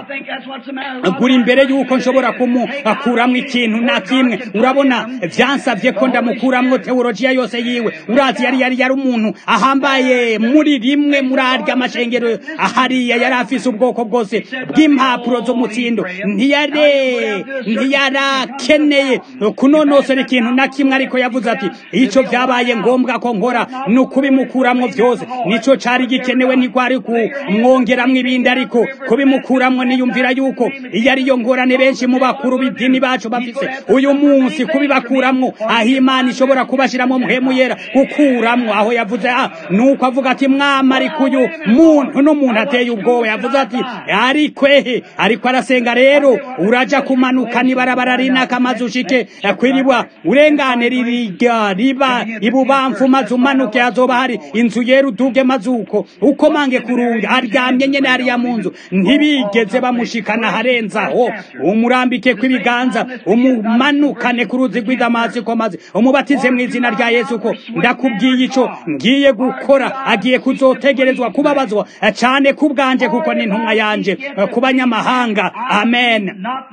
gura imbere y'uko nshobora kumukuramo ikintu na kimwe urabona byansabye ko ndamukuramo teologiya yose yiwe urazi yari yari yari umuntu ahambaye muri rimwe muri arya amashengero ahariya yari afise ubwoko bwose bw'impapuro z'umutsindo ntiyare ntiyarakeneye kunonosora ikintu na kimwe ariko yavuze ati icyo byabaye ngombwa ko nkora ni ukubimukuramo byose nicyo cyari gikenewe ntikwari kumwongeramo ibindi ariko kubimukuramo niyumvira yuko iyo ariyo ngorane benshi mu bakuru b'idini bacu bafise uyu munsi kubibakuramo aho imana ishobora kubashyiramo muhemu yera gukuramo aho yavuze nuko avuga ati mwama ariko uyu muntu n'umuntu ateye ubwoba yavuze ati ariko ehe ariko arasenga rero uraja kumanuka nibarabara rinaka maze ushike kwiribwa urengane ririga riba ibubamfu maze umanuke hazoba hari inzu yera uduge maze uko uko mange kurunga aryamye nyene hariya mu nzu ntibigeze bamushikana harenzaho umurambike kw'ibiganza umumanukane ku ruzi rw'idamasiko maze umubatize mu izina rya yesu ko ndakubwiye ico ngiye gukora agiye kuzotegerezwa kubabazwa cane kubwanje kuko ni intumwa yanje ku banyamahanga amen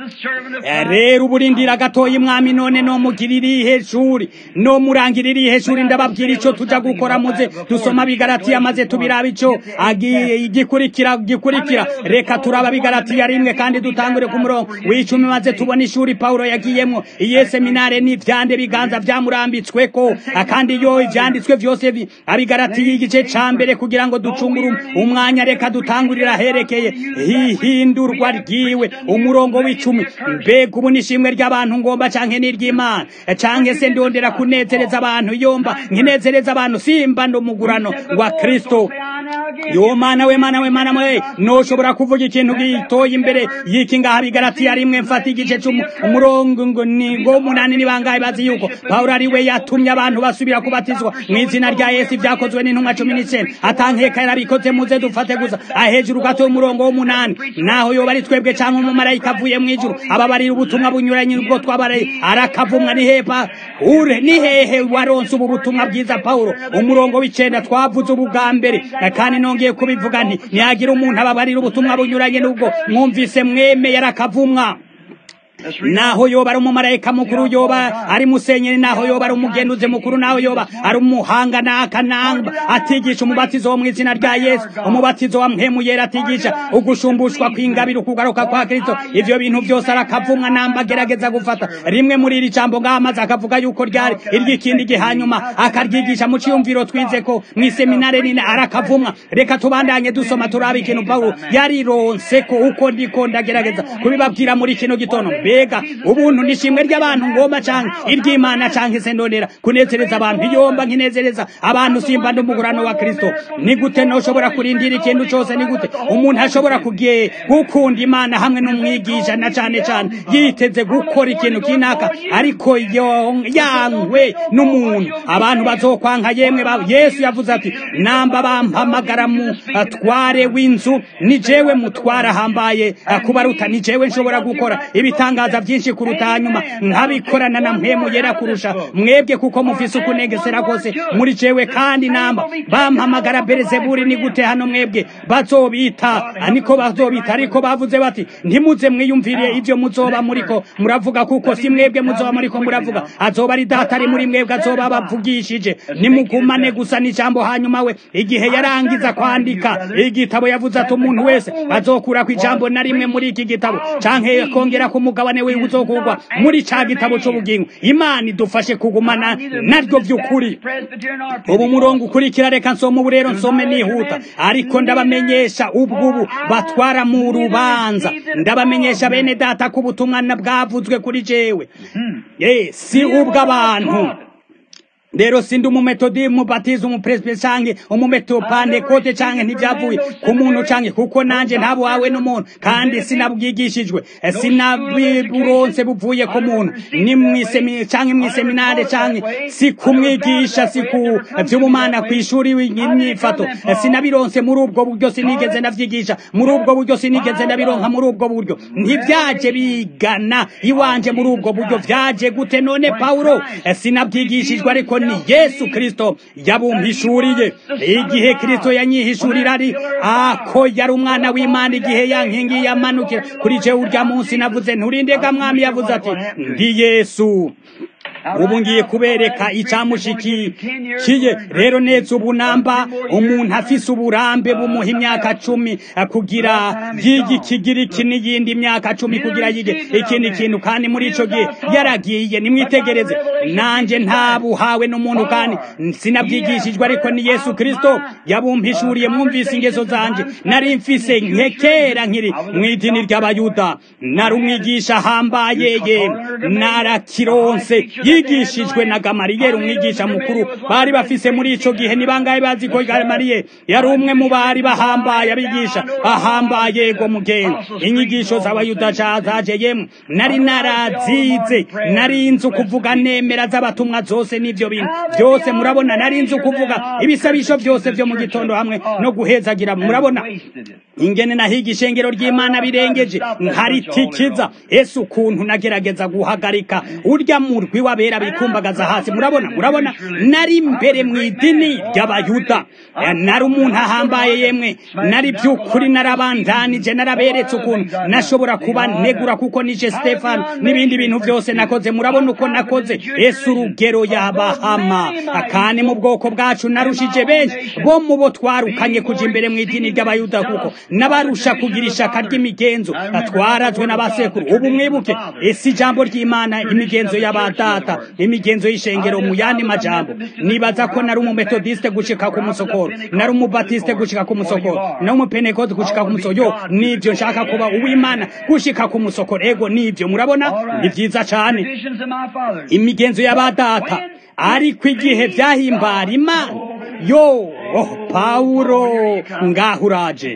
rero uburindira gatoya imwami none no mugirira iheshuri no murangirira iheshuri ndababwira ico tuja gukora muze dusoma bigaratiya maze tubiraba ico igikurikira gikurikira reka turaba bigaratiya rimwe kandi dutangure ku murongo w'icumi maze tubona ishuri paulo yagiyemwo iye seminare n'ivyande biganza vyamurambitsweko kandi iyo ivyanditswe vyose abigaratiye igice ca mbere kugira ngo ducungure umwanya reka dutangurira herekeye hihindurwa ryiwe umurongo w'icumi mbega ubu nishimwe ry'abantu ngomba canke n'iry'imana canke se ndondera kunezereza abantu yomba nkinezereza abantu simba ndumugurano wa kristo yo mana we mana we mana we noshobora kuvuga ikintu gitoye imbere y'iki ngaha bigaratiya rimwe mfata igice umurongo ngo ni ngo munani ni bangahe bazi yuko pawulo ari we yatumye abantu basubira kubatizwa mu izina rya yesu ibyakozwe n'intumwa cumi n'icenda atankeka yarabikoze muze dufate gusa ahejuru gato y'umurongo w'umunani naho yoba ari twebwe cyangwa umumarayika avuye mu ijuru ababarira ubutumwa bunyuranye ubwo twabaraye arakavumwa ni hepa ure ni hehe waronse ubu butumwa bwiza pawulo umurongo w'icenda twavuze ubu bwa mbere kandi nongeye kubivuga nti ntiyagira umuntu ababarira ubutumwa bunyuranye n'ubwo mwumvise mwemeye arakavumwa naho yoba ari umumarayika mukuru yoba ari musenyeri naho yoba ari umugenduzi mukuru naho yoba ari umuhanga n'akanamba atigisha umubatizo wo mu izina rya yesu umubatizo wa mpemu yera atigisha ugushumbushwa kw'ingabire ukugaruka kwa kristo ivyo bintu byose arakavumwa namba agerageza gufata rimwe muri iri jambo ngaha maze akavuga yuko ryari iry'ikindi gihe hanyuma akaryigisha mu ciyumviro twize ko mw'iseminare nini arakavumwa reka tubandanye dusoma turaba ikintu pawulo yarironse ko uko ndiko ndagerageza kubibabwira muri kino gitondo mbega ubuntu nishimwe ry'abantu ngomba canke iry'imana canke se ndonera kunezereza abantu iyomba nkinezereza abantu simba ndumugurano wa kristo ni gute noshobora kurindira ikintu cose ni gute umuntu ashobora kugiye gukunda imana hamwe n'umwigisha na cane cane yiteze gukora ikintu kinaka ariko yankwe n'umuntu abantu bazokwanka yemwe yesu yavuze ati namba bampamagara mu atware w'inzu ni jewe mutwara ahambaye kubaruta ni jewe nshobora gukora ibitanga ibitangaza byinshi kuruta hanyuma nkabikorana na mpemu yera kurusha mwebwe kuko mufise ukunegesera kose muri jewe kandi namba bampamagara berezeburi ni gute hano mwebwe bazobita niko bazobita ariko bavuze bati ntimuze mwiyumvire ibyo muzoba muriko muravuga kuko si mwebwe muzoba muriko muravuga azoba ari data ari muri mwebwe azoba bavugishije nimugumane gusa n'ijambo hanyuma we igihe yarangiza kwandika igitabo yavuze ati umuntu wese azokura ku ijambo na rimwe muri iki gitabo canke kongera ku mugabane wiwe uzokugwa muri ca gitabo c'ubugingo imana idufashe kugumana naryo vy'ukuri ubu murongo ukurikira reka nsoma ubu rero nsome nihuta ariko ndabamenyesha ubwubu batwara mu rubanza ndabamenyesha bene data ko ubutumwa bwavuzwe kuri jewe si ubw'abantu rero sindi umumetodi umubatiza umupresbe canke umumetopante canke ntivyavuye ku muntu canke kuko nanje ntabo wawe n'umuntu kandi sinabwigishijwe sinabiburonse buvuye ku muntu ni mwisemi canke mwiseminare canke si kumwigisha si ku vy'ubumana kw'ishuri imyifato sinabironse muri ubwo buryo sinigeze ndavyigisha muri ubwo buryo sinigeze ndabironka muri ubwo buryo ntivyaje bigana iwanje muri ubwo buryo vyaje gute none pawulo sinabwigishijwe ariko ni yesu kristo yabumpishuriye igihe kristo yanyihishurira ari ako yari umwana w'imana igihe yankingi yamanukira kuri jewe urya munsi navuze nturindega mwami yavuze ati ndi yesu ubu ngiye kubereka icyamushikiye rero neza ubu namba umuntu afise uburambe bumuha imyaka cumi kugira yige ikigiriki n'iyindi myaka cumi kugira yige ikindi kintu kandi muri ico gihe yaragiye nimwitegereze nanje ntabuhawe n'umuntu kandi sinabwigishijwe ariko ni yesu kristo yabumpishuriye mwumvise ingeso zanje nari mfise nkekera nkiri mu idini ry'abayuda nari umwigisha ahambaye ye narakironse yigishijwe na gamariyeri umwigisha mukuru bari bafise muri ico gihe ni bangahe bazi ko gamariyeri yari umwe mu bari bahambaye abigisha ahambaye go mugenzi inyigisho z'abayuda zaje yemwe nari narazize nari nzi kuvuga nemera z'abatumwa zose n'ivyo bintu byose murabona nari nzi kuvuga ibisabisho byose vyo mu gitondo hamwe no guhezagira murabona ingene nahiga ishengero ry'imana birengeje nkaritikiza ese ukuntu nagerageza guhagarika urya murwi w'abera bikumbagaza hasi murabona murabona nari mbere mu idini ry'abayuda nari umuntu ahambaye yemwe nari by'ukuri narabandanije naraberetse ukuntu nashobora kuba negura kuko nije stefano n'ibindi bintu byose nakoze murabona uko nakoze ese urugero yabahama kandi mu bwoko bwacu narushije benshi bo mu bo twarukanye kuja imbere mu idini ry'abayuda kuko n'abarusha kugira ishaka ry'imigenzo twarazwe n'abasekuru ubu mwibuke ese ijambo ry'imana imigenzo y'abadata imigenzo y'ishengero mu yandi majambo nibaza ko nari umumetodiste gushika ku musokoro nari umubatiste gushika ku musokoro nari umupentekote gushika ku musokoro nivyo nshaka kuba uw'imana gushika ku musokoro ego nivyo murabona ni vyiza cane imigenzo y'abadata ariko igihe vyahimbara imana yo oh, pawulo ngaho uraje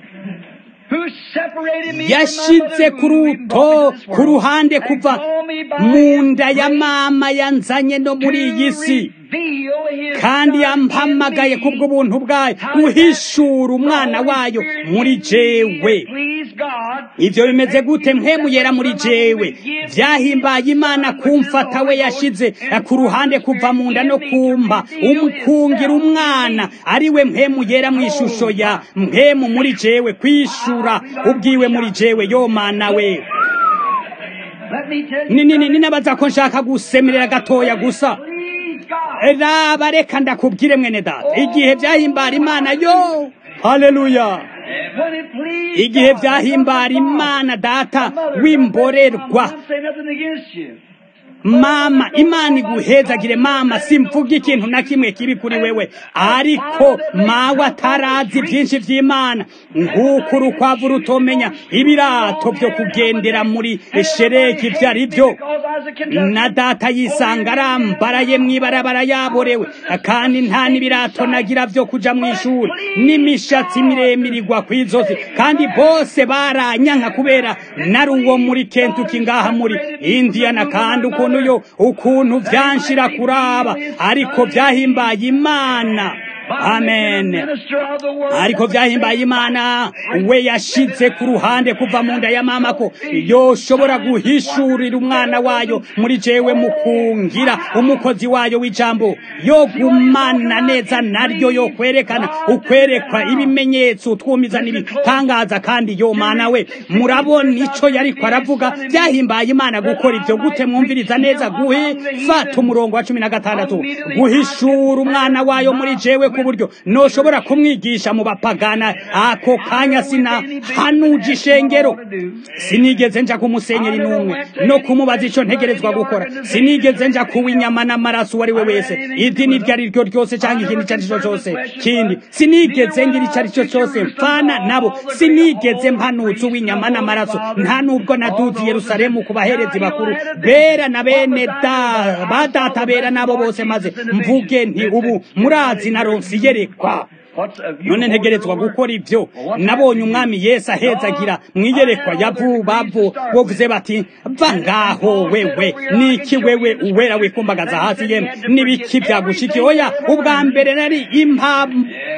yashize ku ruto ku ruhande kuva mu nda ya mama yanzanye no muri iyi si kandi yampamagaye kubw'ubuntu bwayo guhishura umwana wayo muri jewe ibyo bimeze gute mwemuyera muri jewe vyahimbaye imana kumfata we yashize ku ruhande kuva mu nda no kumba umukungira umwana ari we mpemuyera mu ishusho ya mpemu muri jewe kwishura ubwiwe muri jewe yo mana we ninabaza ko nshaka gusemerera gatoya gusa raba reka ndakubwire mwene data igihe vyahimbara imana yo haleluya igihe vyahimbara imana data w'imborerwa mama imana iguhezagire mama simvuga ikintu na kimwe kibi kuri wewe ariko mawe atarazi byinshi by'imana nk'uko urukwavu rutomenya ibirato byo kugendera muri shereki ibyo ari byo na data yisanga arambaraye mu ibarabara yaborewe kandi nta n'ibirato nagira byo kuja mu ishuri n'imishatsi miremire igwa ku izosi kandi bose baranyanka kubera nari uwo muri kentuki ngaha muri indiyana kandi ukuntu yo ukuntu vyanshira kuraba ariko vyahimbaye imana amen ariko vyahimbaye imana we yashize ku ruhande kuva mu nda ya mama ko yoshobora guhishurira umwana wayo muri jewe mu kungira umukozi wayo w'ijambo yo gumana neza naryo yo kwerekana ukwerekwa ibimenyetso utwumiza n'ibitangaza kandi yo mana we murabona ico yariko aravuga vyahimbaye imana gukora ivyo gute mwumviriza neza guhifata umurongo wa cumi na gatandatu guhishura umwana wayo muri jewe ku buryo noshobora kumwigisha mu bapagana ako kanya sina hanuje ishengero sinigeze nja kumusenyera inumwe no kumubaza ico ntegerezwa gukora sinigeze nja kuwa inyama n'amaraso uwo ari we wese idini iryo ari ryo ryose cyangwa ikintu icyo ari cyo cyose kindi sinigeze ngira icyo ari cyo cyose mfana nabo sinigeze mpanutse uw'inyama n'amaraso nta nubwo naduze i yerusalemu ku baherezi bakuru bera na bene da ba data bera nabo bose maze mvuge nti ubu murazi naronse iyerekwa none ntegerezwa gukora ibyo nabonye umwami yesu ahezagira mwiyerekwa yavubavu bovuze bati va ngaho wewe niki wewe uwera wikumbagaza hasi yemwe n'ibiki byagushiki oya ubwa mbere nari impa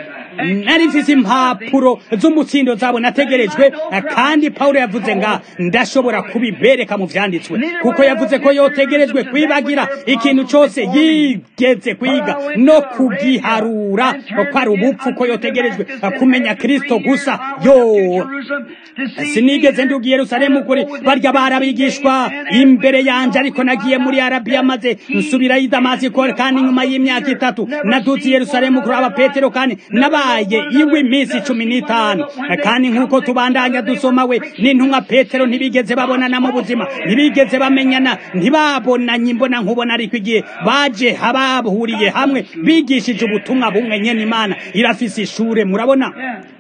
nari mfise impapuro z'umutsindo zabo nategerejwe kandi Paulo yavuze nga ndashobora kubibereka mu vyanditswe kuko yavuze ko yotegerejwe kwibagira ikintu cyose yigeze kwiga no kugiharura ko ari ubupfu ko yotegerejwe kumenya Kristo gusa yo sinigeze ndugiye Yerusalemu kuri barya barabigishwa imbere yanje ariko nagiye muri Arabia maze nsubira i Damasiko kandi nyuma y'imyaka itatu nadutse Yerusalemu kuri aba Petero kandi naba yabaye iwe iminsi cumi n'itanu kandi nk'uko tubandanya dusoma we n'intumwa petero ntibigeze babonana mu buzima ntibigeze bamenyana ntibabonanye imbona nkubona ariko igihe baje habahuriye hamwe bigishije ubutumwa bumwe nyene imana irafise ishure murabona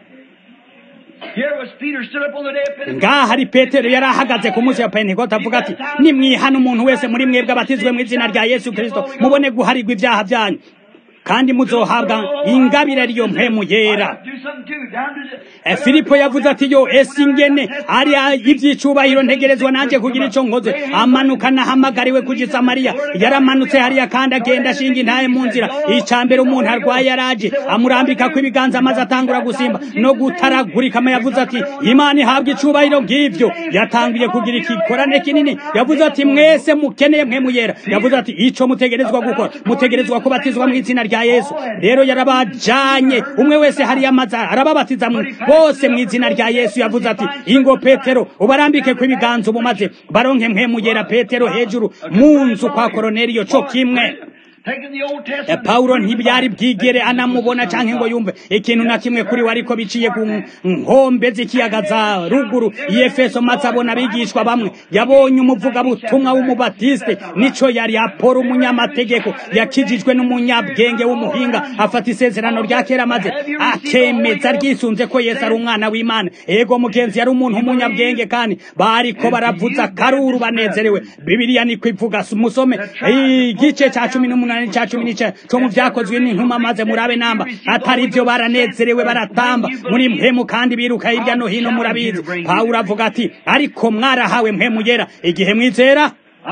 ngaha hari petero yari ahagaze ku munsi wa pentekote avuga ati nimwihana umuntu wese muri mwebwe abatizwe mu izina rya yesu kirisito mubone guharirwa ibyaha byanyu kandi muzohabwa ingabire ariyo mpemu yera filipo yavuze ati yo ese ingene ari iby'icubahiro ntegerezwa nanjye kugira icyo nkoze amanuka nahamagariwe ku gisamariya yaramanutse hariya kandi agenda ashinga intaye mu nzira icya mbere umuntu arwaye yaraje amurambika ko ibiganza maze atangura gusimba no gutaragurika yavuze ati imana ihabwa icubahiro ng'ibyo yatangiye kugira igikorane kinini yavuze ati mwese mukeneye mpemu yera yavuze ati icyo mutegerezwa gukora mutegerezwa kubatizwa mu izina rya yesu rero yarabajanye umwe wese hariya amaze arababatiza bose mu izina rya yesu yavuze ati ingo petero ubarambike ku ibiganza ubu maze baronke mpemu yera petero hejuru mu nzu kwa koroneliyo co kimwe Paulo ntibyari bwigere anamubona canke ngo yumve ikintu na kimwe kuri we ariko biciye ku nkombe z'ikiyaga za ruguru y'Efeso maze abona abigishwa bamwe yabonye umuvugabutumwa w'umubatiste nico yari Apolo umunyamategeko yakijijwe n'umunyabwenge w'umuhinga afata isezerano rya kera maze akemeza ryisunze ko Yesu ari umwana w'Imana ego mugenzi yari umuntu umunyabwenge kandi bariko baravuza karuru banezerewe Bibiliya niko ivuga musome igice ca cumi n'umunani umunani ca cumi n'ica co mu vyakozwe n'intuma maze murabe namba atari ivyo baranezerewe baratamba muri mpemu kandi biruka hirya no hino murabizi pawulo avuga ati ariko mwarahawe mpemu yera igihe mwizera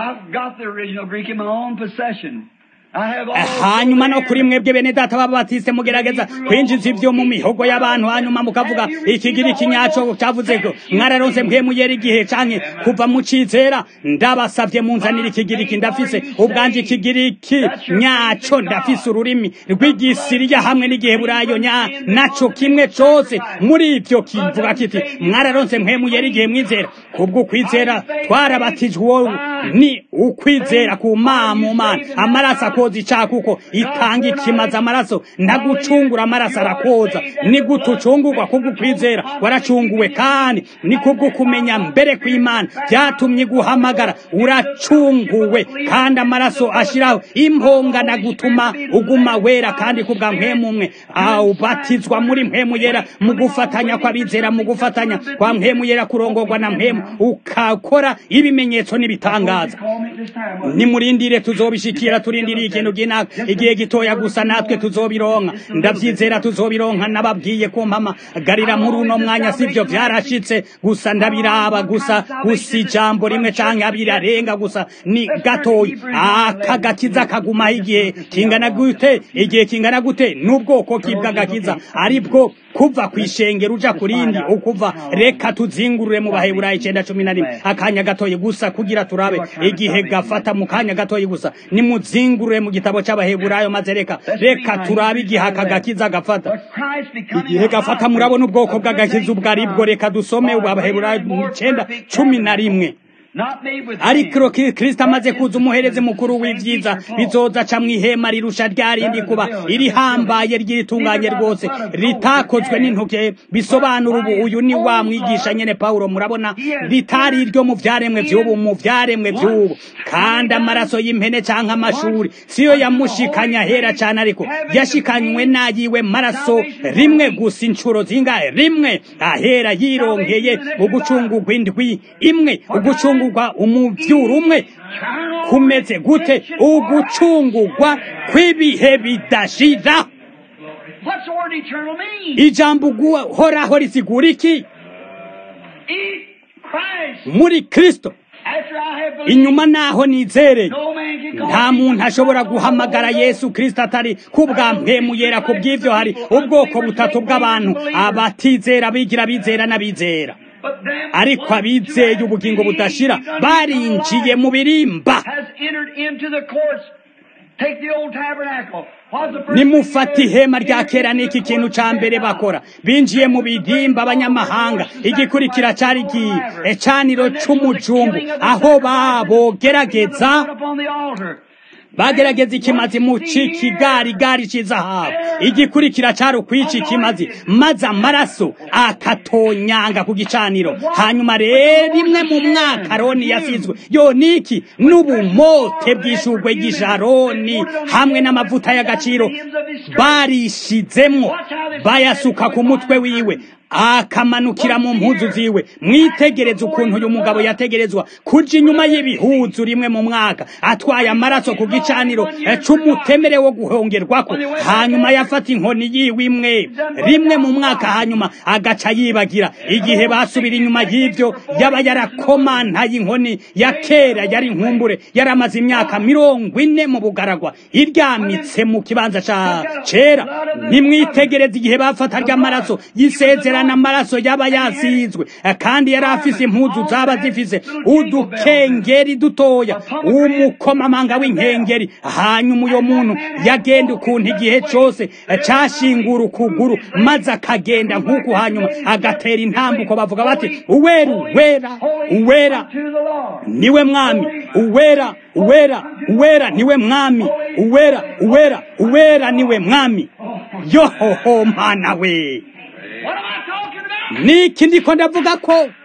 hanyuma no kuri mwebwe bene data b'ababatiste mugerageza kwinjiza ivyo mu mihogo y'abantu hanyuma mukavuga ikigira ikinyaco cavuze ko mwararonse mpemu yera igihe canke kuva mu cizera ndabasavye munzanira ikigiriki ndafise ubwanje ikigiriki nyaco ndafise ururimi rw'igisiriya hamwe n'igiheburayo nya naco kimwe cose muri ivyo kivuga kiti mwararonse mpemu yera igihe mwizera kubwo kwizera twarabatijwe uwo ni ukwizera ku mama mana amaraso akoza icaha kuko itanga ikimaza amaraso ntagucungura amaraso arakoza ni gute ucungurwa kubwo kwizera waracunguwe kandi ni kubwo kumenya mbere kw'imana vyatumye iguhamagara uracunguwe kandi amaraso ashiraho impongana gutuma uguma wera kandi kubwa mpemu umwe ubatizwa muri mpemu yera mu gufatanya kw'abizera mu gufatanya kwa mpemu yera kurongorwa na mpemu ukakora ibimenyetso n'ibitangaza nimurindire tuzobishikira turindiriye ikintu ginaka igihe gitoya gusa natwe tuzobironka ndavyizera tuzobironka nababwiye ko mpamagarira muri uno mwanya sivyo vyarashitse gusa ndabiraba gusa gusa ijambo rimwe canke abiri arenga gusa ni gatoyi aka gakiza kagumaho igihe kingana gute igihe kingana gute n'ubwoko k'ibw'agakiza aribwo kuva ku ishengero uja ku rindi ukuva reka tuzingurure mu baheburayo icenda cumi na rimwe akanya gatoyi gusa kugira turabe igihe gafata mu kanya gatoyi gusa nimuzingurure mu gitabo c'abaheburayo maze reka reka turabe igihe aka gakiza gafata igihe gafata murabona ubwoko bw'agakiza ubwo aribwo reka dusome ubu abaheburayo icenda cumi na rimwe ariko kristo amaze kuza umuhereze mukuru w'ivyiza bizoza aca mw'ihema rirusha rya rindi kuba irihambaye ry'itunganye rwose ritakozwe n'intoke bisobanura ubu uyu ni wa mwigisha nyene pawulo murabona ritari iryo mu vyaremwe vy'ubu mu vyaremwe vy'ubu kandi amaraso y'impene canke amashuri siyo yamushikanya hera cane ariko yashikanywe n'ayiwe maraso rimwe gusa incuro zingahe rimwe ahera yironkeye ugucungurwa indwi imwe ugucungurwa umuvyuro umwe kumeze gute ugucungurwa kw'ibihe bidashira What's the word eternal mean? ijambo guhoraho risigura iki Eat Christ. muri kristo After I have believed, inyuma naho nizereye no man can call nta me muntu from ashobora the guhamagara Lord. yesu kristo atari kubwa mpemuyera ku bw'ivyo hari ubwoko butatu bw'abantu abatizera bigira bizera n'abizera But them ariko abizeye ubugingo budashira barinjiye mu birimba has entered into the courts. Take the old tabernacle. What's the first nimufata thing they ihema did? rya kera n'iki kintu ca mbere bakora binjiye mu birimba abanyamahanga igikurikira cari igihe ecaniro c'umujumbu aho babogerageza upon the altar. bagerageza ikimazi mu cikigarigari c'izahabu igikurikira cari ukwica ikimazi maze amaraso akatonyanga ku gicaniro hanyuma rero rimwe mu mwaka aroni yasizwe yo niki n'ubumote bw'ishurwe ry'isharoni hamwe n'amavuta y'agaciro barishizemwo bayasuka ku mutwe wiwe akamanukira mu mpuzu ziwe mwitegereze ukuntu uyu mugabo yategerezwa kuja inyuma y'ibihuzu rimwe mu mwaka atwaye amaraso ku gicaniro eh, c'umutemere wo guhongerwako hanyuma yafata inkoni yiwe imwe rimwe mu mwaka hanyuma agaca yibagira igihe basubira inyuma y'ivyo yaba yarakomantaye inkoni ya kera yari inkumbure yari amaze imyaka mirongo ine mu bugaragwa iryamitse mu kibanza ca cera nimwitegereze igihe bafata ry'amaraso yisezerana amaraso yaba yasizwe eh, kandi yari afise impuzu zaba zifise udukengeri dutoya umukomamanga w'inkengeri hanyuma uyo muntu yagenda ukuntu igihe cose eh, cashingura ukuguru maze akagenda nk'uku hanyuma agatera intambuko bavuga bati uwera uwera uwera To the Lord. niwe mwami uwera uwera uwera niwe mwami uwera uwera uwera niwe mwami yohoho mana we What am I talking about? niki ndiko ndavuga ko Hear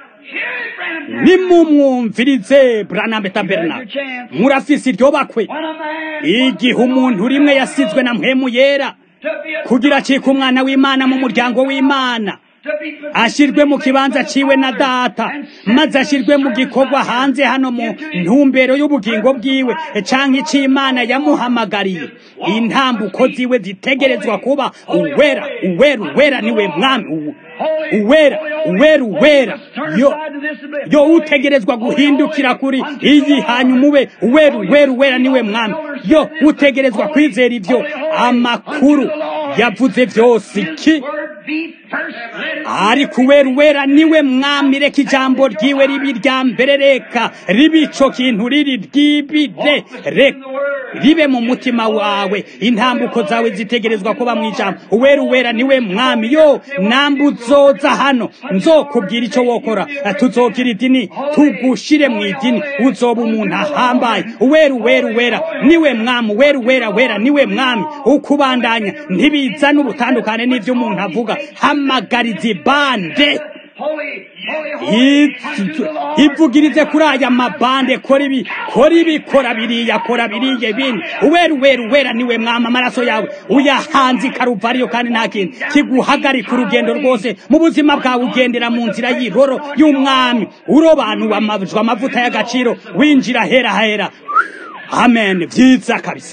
it, Branham. nimumwumvirize branambe taberna murafise iryo bakwe When a man igihe umuntu rimwe yasizwe na mpwemu yera to be a kugira acike umwana w'imana mu muryango w'imana to be ashirwe mu kibanza ciwe na data maze ashirwe mu gikorwa hanze hano mu ntumbero y'ubugingo bwiwe canke ic'imana yamuhamagariye intambuko ziwe zitegerezwa kuba uwera uwera uwera niwe mwami uwu- uwera uwera uwera yo yo utegerezwa guhindukira kuri iyi hanyuma ube uwera uwera uwera niwe mwami yo utegerezwa kwizera ivyo amakuru yavuze vyose iki word be first. Let it ariko uwera uwera niwe mwami reka ijambo ryiwe ribi rya mbere reka ribe ico kintu riri ryibire reka ribe mu mutima wawe intambuko zawe zitegerezwa kuba mu ijambo uwera uwera niwe mwami yo nambu uzoza hano nzokubwira ico wokora tuzogira idini tugushire mu idini uzoba umuntu ahambaye uwera uwera uwera niwe mwami uwera uwera wera niwe mwami ukubandanya ntibizana ubutandukane n'ivyo umuntu avuga hamagariza ibande holy, holy, holy. ivugirize kuri aya mabande kora ibi kora ibi kora biriya kora biriya bindi uwera uwera uwera niwe mwama amaraso yawe uyahanze ikaruvariyo kandi nta kintu kiguhagarika urugendo rwose mu buzima bwawe ugendera mu nzira y'iroro y'umwami urobanuwe amajwi amavuta y'agaciro winjira hera hera amen vyiza kabisa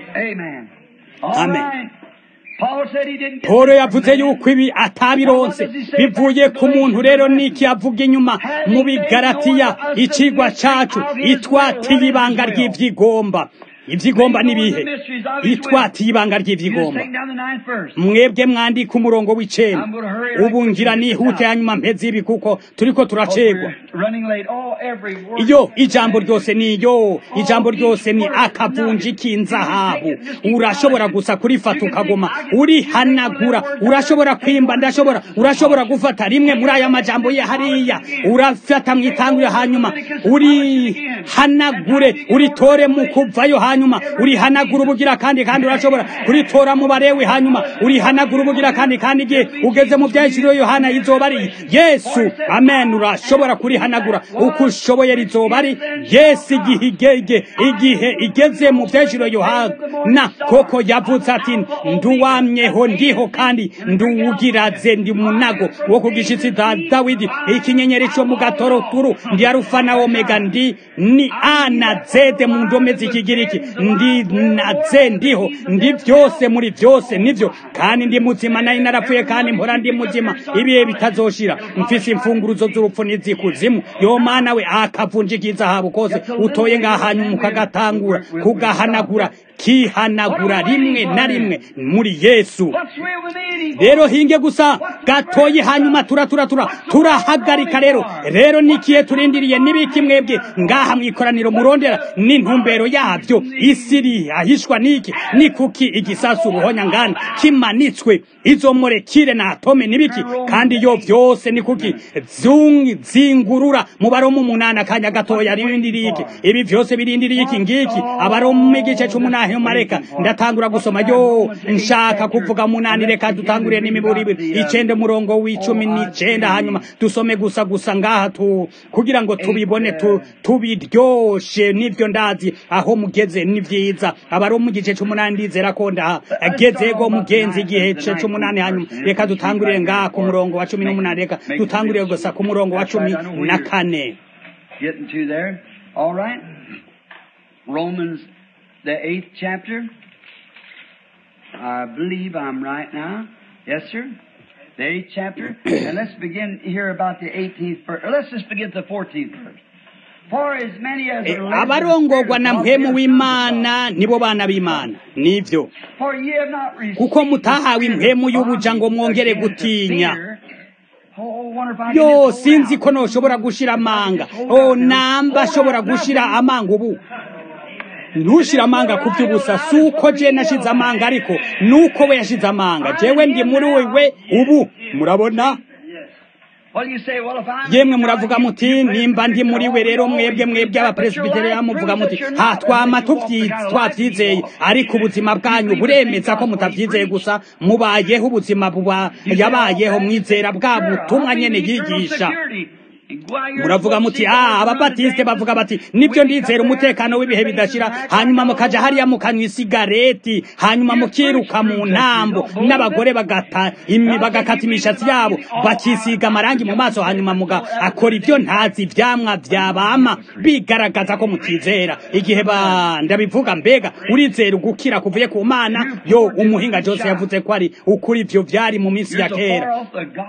Amen. All Amen. right. Paul said he didn't get Polo that yavuze from man. yuko ibi atabironse bivuye ku muntu rero niki yavuga inyuma mu bigaratiya icigwa cacu itwatiye ibanga ry'ivyigomba ivyigomba nibihe itwatiye ibanga You just ry'ivyigomba take down the ninth verse. mwebwe mwandika umurongo w'icenda ubu ngira nihute hanyuma mpeze ibi kuko turiko turacegwa We're running late. Oh, every word. iyo ijambo ryose ni iyo ijambo ryose ni akavunji k'inzahabu urashobora gusa kurifata ukagoma urihanagura urashobora kwimba ndashobora urashobora gufata rimwe muri aya majambo ye hariya urafata mu itanguye hanyuma urihanagure uritore mu kuvayo hanyuma urihanagura ubugira kandi kandi urashobora kuritora mu barewe hanyuma urihanagura ubugira kandi kandi igihe ugeze mu byahishuriwe yohana izoba ari yesu amen urashobora kurihanagura uko ushoboye rizoba ari yesu igihe igege igihe igeze mu byahishuriwe yohana koko yavuze ati nduwamyeho ndiho kandi nduwugiraze ndi munago wo ku gishitsi da dawidi ikinyenyeri cyo mu gatoroturu ndi arufa na omega ndi ni a na zede mu ndome z'ikigiriki ndi na ze ndiho ndi byose muri byose nivyo kandi ndi muzima nari narapfuye kandi mpora ndi muzima ibihe bitazoshira mfise imfunguruzo z'urupfu n'izikuzimu yo mana we akavunjika izahabu kose utoye ngaha hanyuma ukagatangura kugahanagura kihanagura rimwe na rimwe muri yesu What's real with me? rero hinge gusa gatoyi hanyuma tura tura tura turahagarika rero rero nikiye turindiriye nibiki mwebwe ngaha mwikoraniro murondera n'intumbero yabyo isiri ahishwa niki ni kuki igisasu ubuhonya ngana kimanitswe izo molekile na atome nibiki kandi yo vyose ni kuki zung zingurura mu baromu umunani akanya gatoya rindiriye iki ibi vyose birindiriye iki ngiki abaromu igice c'umunani mareka ndatangura gusoma yo nshaka kuvuga munani reka dutangurire n'imiburi ibiri icenda murongo w'icumi n'icenda hanyuma dusome gusa gusa ngaha tu kugira ngo tubibone tu, tubiryoshe nivyo ndazi aho mugeze ni vyiza abari mu gice c'umunani ndizera ko ndagezego mugenzi igihe ce c'umunani hanyuma reka dutangurire ngaha ku murongo wa cumi n'umunani reka dutangurire gusa ku murongo wa cumi na kane Getting to there. All right. Romans, the eighth chapter. I believe I'm right now. Yes, sir. The eighth chapter. and let's begin here about the 18th verse. Let's just begin at the 14th verse. For as many as Eh, are led of the abarongorwa na Spirit of God, mpemu they are w'imana nibo bana b'imana nivyo sons of God. For ye have not received kuko the mutahawe spirit of impemu y'ubuja ngo bondage mwongere again to gutinya fear. Oh, wonder if I can yo just hold sinzi out. ko noshobora gushira amanga Just hold o out now. namba Hold ashobora out gushira nothing. amanga ubu ntushire amanga ku by'ubusa si uko je nashize amanga ariko nuko we yashize amanga jewe ndi muri wewe ubu murabona What do you say? Well, if I'm yemwe muravuga muti nimba ndi muri we rero mwebwe mwebwe abapresbiteria muvuga muti ha twama tuvyi- twavyizeye ariko ubuzima bwanyu buremeza ko mutavyizeye gusa mubayeho ubuzima buba yabayeho mwizera bwa butumwa nyene yigisha muravuga muti ah ababatiste bavuga bati nibyo ndizera umutekano w'ibihe bidashira hanyuma mukaja hariya mukanywa isigareti hanyuma mukiruka mu ntambo n'abagore bagata imi bagakata imishatsi yabo bakisiga amarangi mu maso hanyuma muga akora ibyo ntazi ivyamwa vyabama bigaragaza ko mutizera igihe ba ndabivuga mbega urizera ugukira kuvuye ku mana yo umuhinga Jose yavuze ko ari ukuri ivyo vyari mu minsi ya kera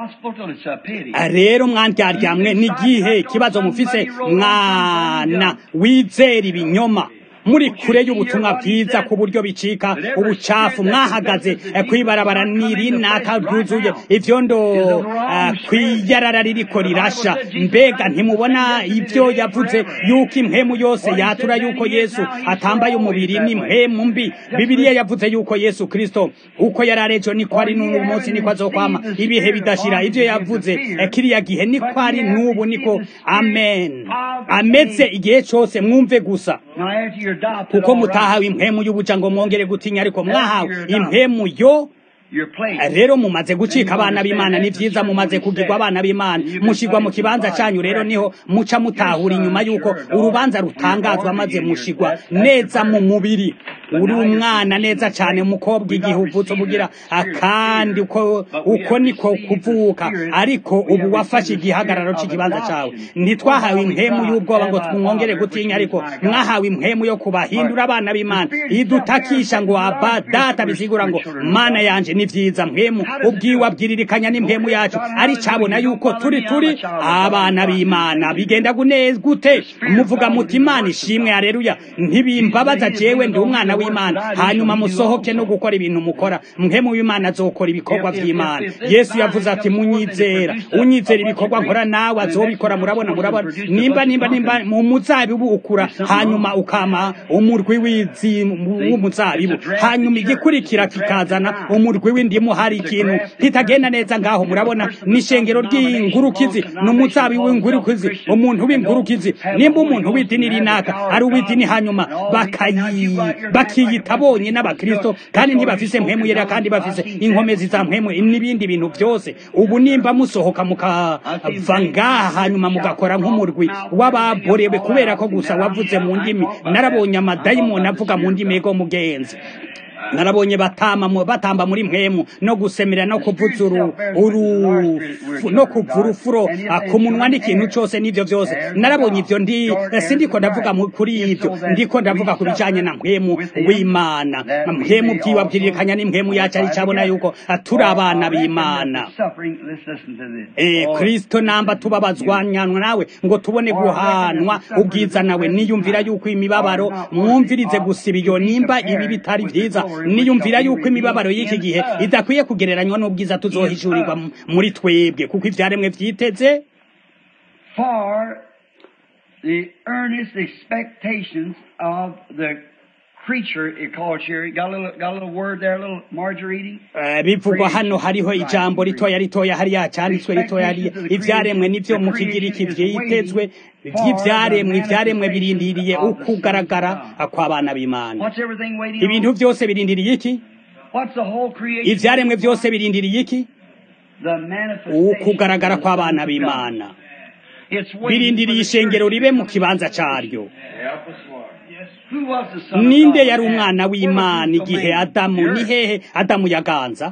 rero mwandyarya n'igihe ikibazo mufise mwana wizera ibinyoma muri kure y'ubutumwa bwiza ku buryo bicika ubucafu mwahagaze eh, kwibarabara nirinaka ryuzuye ivyondo eh, kwiyarara ririko rirasha mbega ntimubona ivyo yavuze yuko impemu yose yatura yuko yesu atambaye umubiri n'impemu mbi bibiliya yavuze yuko yesu kristo uko yari arejo niko ari n'ubu munsi niko azokwama ibihe bidashira ivyo yavuze eh, kiriya gihe niko ari n'ubu niko amen ameze igihe cose mwumve gusa kuko mutahawe impemu y'ubuja ngo mwongere gutinya ariko mwahawe impemu yo rero mumaze gucika abana b'imana ni vyiza mumaze kugirwa abana b'imana mushigwa mu kibanza canyu rero niho muca mutahura inyuma yuko urubanza rutangazwa maze mushigwa neza mu mubiri uri umwana neza cyane umukobwa igihe uvutse ubugira akandi uko uko niko kuvuka ariko ubu wafashe igihagararo cy'ikibanza cyawe ntitwahawe impemu y'ubwoba ngo twongere gutinya ariko mwahawe impemu yo kubahindura abana b'imana idutakisha ngo aba data bisigura ngo mana yanje ni byiza mpemu ubwiwe abwiririkanya n'impemu yacu ari cabona yuko turi turi abana b'imana bigenda gute muvuga muti imana ishimwe hareruya ntibimbabaza jewe ndi umwana w'imana hanyuma musohoke no gukora ibintu mukora mpemu w'imana azokora ibikorwa by'imana yesu yavuze ati munyizera unyizera ibikorwa nkora nawe azobikora murabona murabona nimba nimba nimba mu muzabibu ukura hanyuma ukama umurwi w'umuzabibu hanyuma igikurikira kikazana umurwi w'indimu hari ikintu kitagenda neza ngaho murabona n'ishengero ry'ingurukizi n'umuzabibu w'ingurukizi umuntu w'ingurukizi nimba umuntu w'idini rinaka ari uw'idini hanyuma bakiyita bonye n'abakristo kandi ntibafise mpemu yera kandi bafise inkomezi za mpemu n'ibindi bintu byose ubu nimba musohoka mukava ngaha hanyuma mugakora nk'umurwi w'ababorewe kubera ko gusa wavuze mu ndimi narabonye amadayimoni avuga mu ndimi ego mugenzi narabonye batama batamba muri mpemu no gusemera no kuvuza uru uru no kuvuza ufuro ku munwa n'ikintu cyose n'ibyo byose narabonye ibyo ndi sindiko ndavuga kuri ibyo ndiko ndavuga ku bijanye na mpemu w'imana mpemu byiwabwiririkanya n'impemu yacu ari cyabona yuko turi abana b'imana eh kristo namba tubabazwa nyanwa nawe ngo tubone guhanwa ubwiza nawe niyumvira yuko imibabaro mwumvirize gusiba iyo nimba ibi bitari byiza niyumvira yuko imibabaro y'iki gihe idakwiye kugereranywa n'ubwiza tuzohishurirwa muri twebwe kuko ibyaremwe byiteze for the earnest expectations of the creature it calls here. Got a little, got a little word there, a little margarine. bivugwa hano hariho ijambo ritoya ritoya hariya cyanditswe ritoya hariya ibyaremwe nibyo mu kigiriki byitezwe by'ibyaremwe ibyaremwe birindiriye ukugaragara kw'abana b'imana ibintu byose birindiriye iki ibyaremwe byose birindiriye iki ukugaragara kw'abana b'imana birindiriye ishengero ribe mu kibanza cyaryo ninde yari umwana w'imana igihe adamu ni hehe adamu yaganza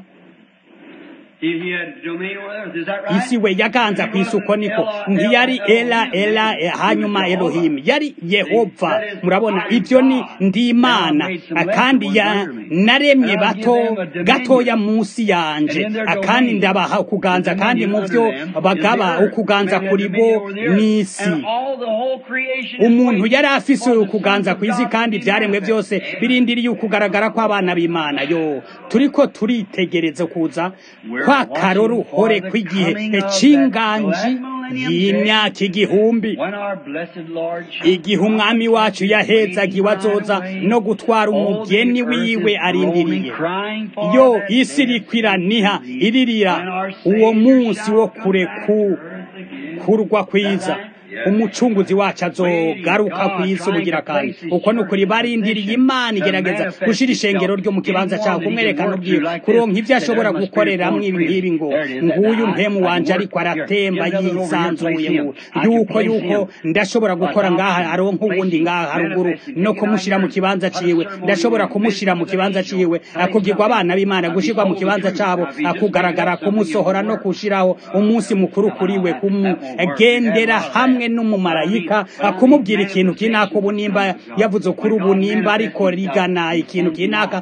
isi we yaganza ku isuko niko ntiyari era era hanyuma elohimu yari yehova murabona ibyo ni ndi imana kandi naremye bato gatoya munsi yanje kandi ndabaha ukuganza kandi mu byo bagaba ukuganza kuri bo n'isi umuntu yari afise ukuganza ku isi kandi ibyaremwe byose birindiriye ukugaragara kw'abana b'imana yo turiko turitegereza kuza kwa karoruhore kw'igihe cy'inganji y'imyaka igihumbi igihe umwami wacu yahezagiwe azoza no gutwara umugeni wiwe arindiriye yo isi irikwiraniha iririra uwo munsi wo kure kurwa kwiza umucunguzi wacu azogaruka ku isi ubugira kandi uko ni ukuri barindiriye imana igerageza gushyira ishengero ryo mu kibanza cyawe kumwerekana ubwiwe kuronka ibyo ashobora gukoreramo ibi ngibi ngo nguyu mpemu wanje ariko aratemba yisanzuye ngo yuko yuko ndashobora gukora ngaha aronka ubundi ngaha haruguru no kumushyira mu kibanza ciwe ndashobora kumushyira mu kibanza ciwe akugirwa abana b'imana gushyirwa mu kibanza cyabo akugaragara kumusohora no gushyiraho umunsi mukuru kuri we kumugendera hamwe n'umumarayika kumubwira ikintu kinaka ubu nimba yavuze kuri ubu nimba ariko rigana ikintu kinaka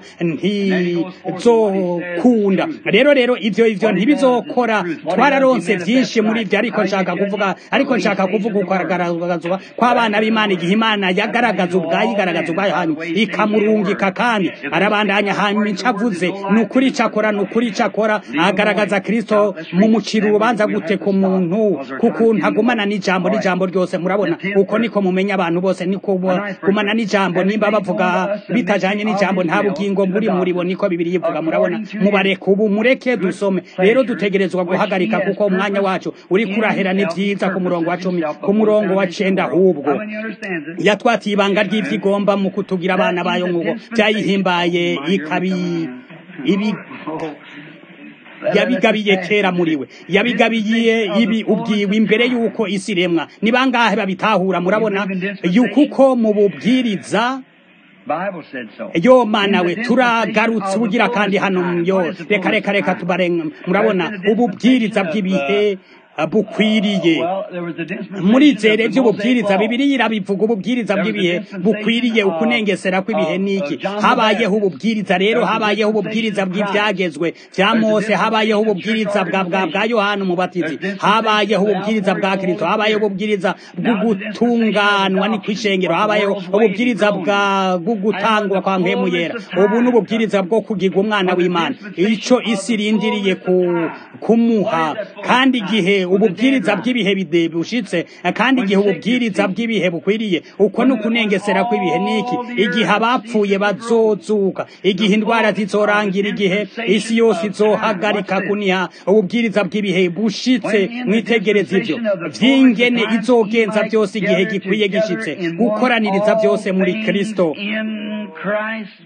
ntizokunda rero rero ibyo ibyo ntibizokora twararonse byinshi muri ibyo ariko nshaka kuvuga ariko nshaka kuvuga ukagaragazwa kw'abana b'imana igihe imana yagaragaza ubwayo igaragaza ubwayo hanyuma ikamurungika kandi arabandanya hanyuma icyo avuze ni ukuri icyo akora ni ukuri icyo akora agaragaza kirisito mu muciro urubanza gute ku muntu kuko ntagumana n'ijambo n'ijambo ryose murabona uko niko mumenya abantu bose niko gumana n'ijambo nimba bavuga bitajanye n'ijambo nta bugingo muri muri bo niko bibiri yivuga murabona mubareke ubu mureke dusome rero dutegerezwa guhagarika kuko umwanya wacu uri kurahera ni byiza ku murongo wa cumi ku murongo wa cenda ahubwo yatwatiye ibanga ry'ivyigomba mu kutugira abana bayo nk'uko byayihimbaye ikabi ibi yabigabiye kera muri we yabigabiye ibi ubwiwe imbere y'uko isi iremwa ni bangahe babitahura murabona yuko uko mu bubwiriza Bible said so. yo mana we turagarutse ubugira kandi hano yo reka reka reka tubarenga murabona ububwiriza bw'ibihe uh, bukwiriye Well, there was a dispensation murizere of the by'ububwiriza Mosaic law. bibiri irabivuga ububwiriza bw'ibihe bukwiriye ukunengesera kw'ibihe niki habayeho ububwiriza rero habayeho ububwiriza bw'ibyagezwe bya mose habayeho ububwiriza bwa bwa bwa yohana umubatizi habayeho ububwiriza bwa kristo habayeho ububwiriza bwo gutunganwa ni kwishengero habayeho ububwiriza bwa bwo gutangwa kwa mpemu yera ubu ni ububwiriza bwo kugirwa umwana w'imana ico isi irindiriye ku kumuha kandi igihe ububwiriza bw'ibihe bide- bushitse kandi igihe ububwiriza bw'ibihe bukwiriye uko ni ukunengesera kw'ibihe niki igihe abapfuye bazozuka igihe indwara zizorangira igihe isi yose izohagarika kuniha ububwiriza bw'ibihe bushitse mwitegereza ivyo vy'ingene izogenza byose igihe gikwiye gishitse gukoraniriza byose muri kristo In Christ.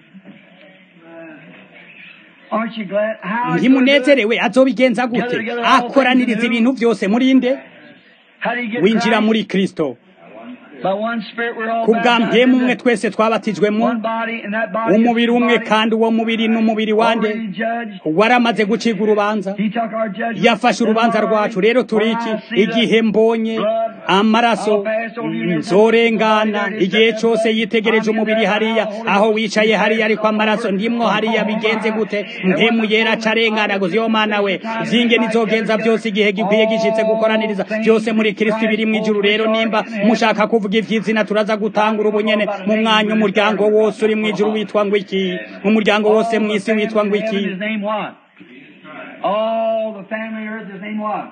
Aren't you glad? How ntimunezerewe azobigenza gute akoraniriza ibintu byose muri nde How do you get winjira Christ? muri kristo By one Spirit we're all ku bwa baptized mpemu umwe into twese twabatijwemo one body, and that body is umubiri the umwe body kandi uwo mubiri n'umubiri wande already judged. waramaze gucibwa urubanza He took our judgment. yafashe urubanza rwacu rero turi iki igihe mbonye amaraso nzorengana igihe cyose yitegereje umubiri hariya aho wicaye hariya ariko amaraso ndimwo hariya bigenze gute mpemu yera acarengana gusa iyo mana we zinge nizogenza byose igihe gikwiye gishitse gukoraniriza byose muri kristo biri mu ijuru rero nimba mushaka kuvuga ivy'izina turaza gutangura ubunyene mu mwanya umuryango wose uri mu ijuru witwa ngo iki umuryango wose mu isi witwa ngo iki His name what? All the family of earth, his name what?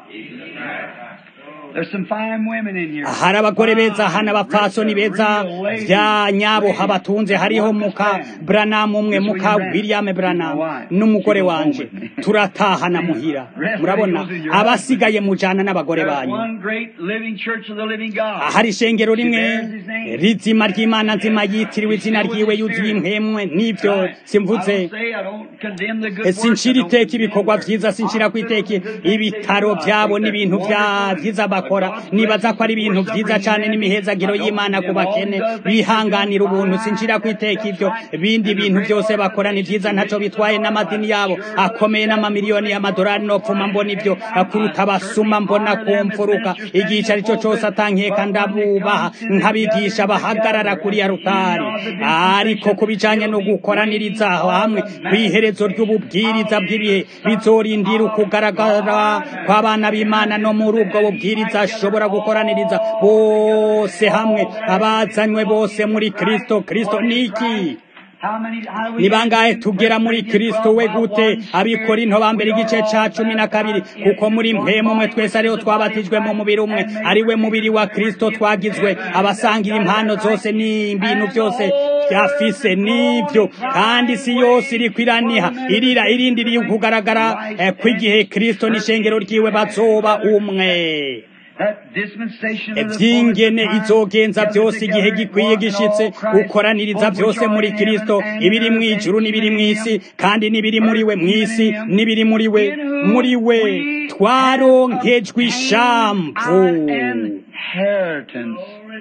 There's some fine women in here. hari abagore beza hano abapfasoni beza bya nyabo habatunze hariho muka branamu umwe muka william branamu n'umugore wanje turatahana muhira murabona abasigaye mujana n'abagore There's banyu one great living church of the living God. hari ishengero rimwe rizima ry'imana nzima yitiriwe izina ryiwe yuzuye impwemwe n'ibyo simvuze I don't say, I don't condemn the good sinshira works, I don't iteka ibikorwa vyiza sinshira ku iteka ibitaro vyabo n'ibintu vya vyiza bakora nibaza ko ari ibintu vyiza cane n'imihezagiro y'imana ku bakene bihanganira ubuntu sinshira ku iteka ivyo bindi bintu vyose bakora ni vyiza ntaco bitwaye n'amadini yabo akomeye n'amamiliyoni y'amadolari nopfuma mbona ivyo kuruta abasuma mbona ku mfuruka igihe ari cyo cose atankeka ndabubaha nkabigisha bahagarara kuri ya rutari ariko ku bijanye no gukoraniriza aho hamwe kw'iherezo ry'ububwiriza bw'ibihe bizorindira ukugaragara kw'abana b'imana no muri ubwo bubwiriza ashobora gukoraniriza bose hamwe abazanywe bose muri kristo kristo niki How many, how do we ni bangahe tugera muri kristo we gute abikorinto ba mbere igice ca cumi na kabiri kuko muri mpemu umwe twese ariho twabatijwe mu mubiri umwe ari we mubiri wa kristo twagizwe abasangira impano zose n'ibintu byose byafise n'ibyo kandi isi yose iriko iraniha irira irindiriye kugaragara eh, kw'igihe kristo n'ishengero ryiwe bazoba umwe That dispensation of the vyingene fullness of time izogenza gathered byose igihe together gikwiye in gishitse all Christ, gukoraniriza both byose which muri are in heaven kristo and ibiri mu earth, ijuru and n'ibiri mu in isi him, kandi n'ibiri muri we mu earth, isi even in him, n'ibiri muri we in whom muri we we twaronkejwe have ishamvu obtained inheritance.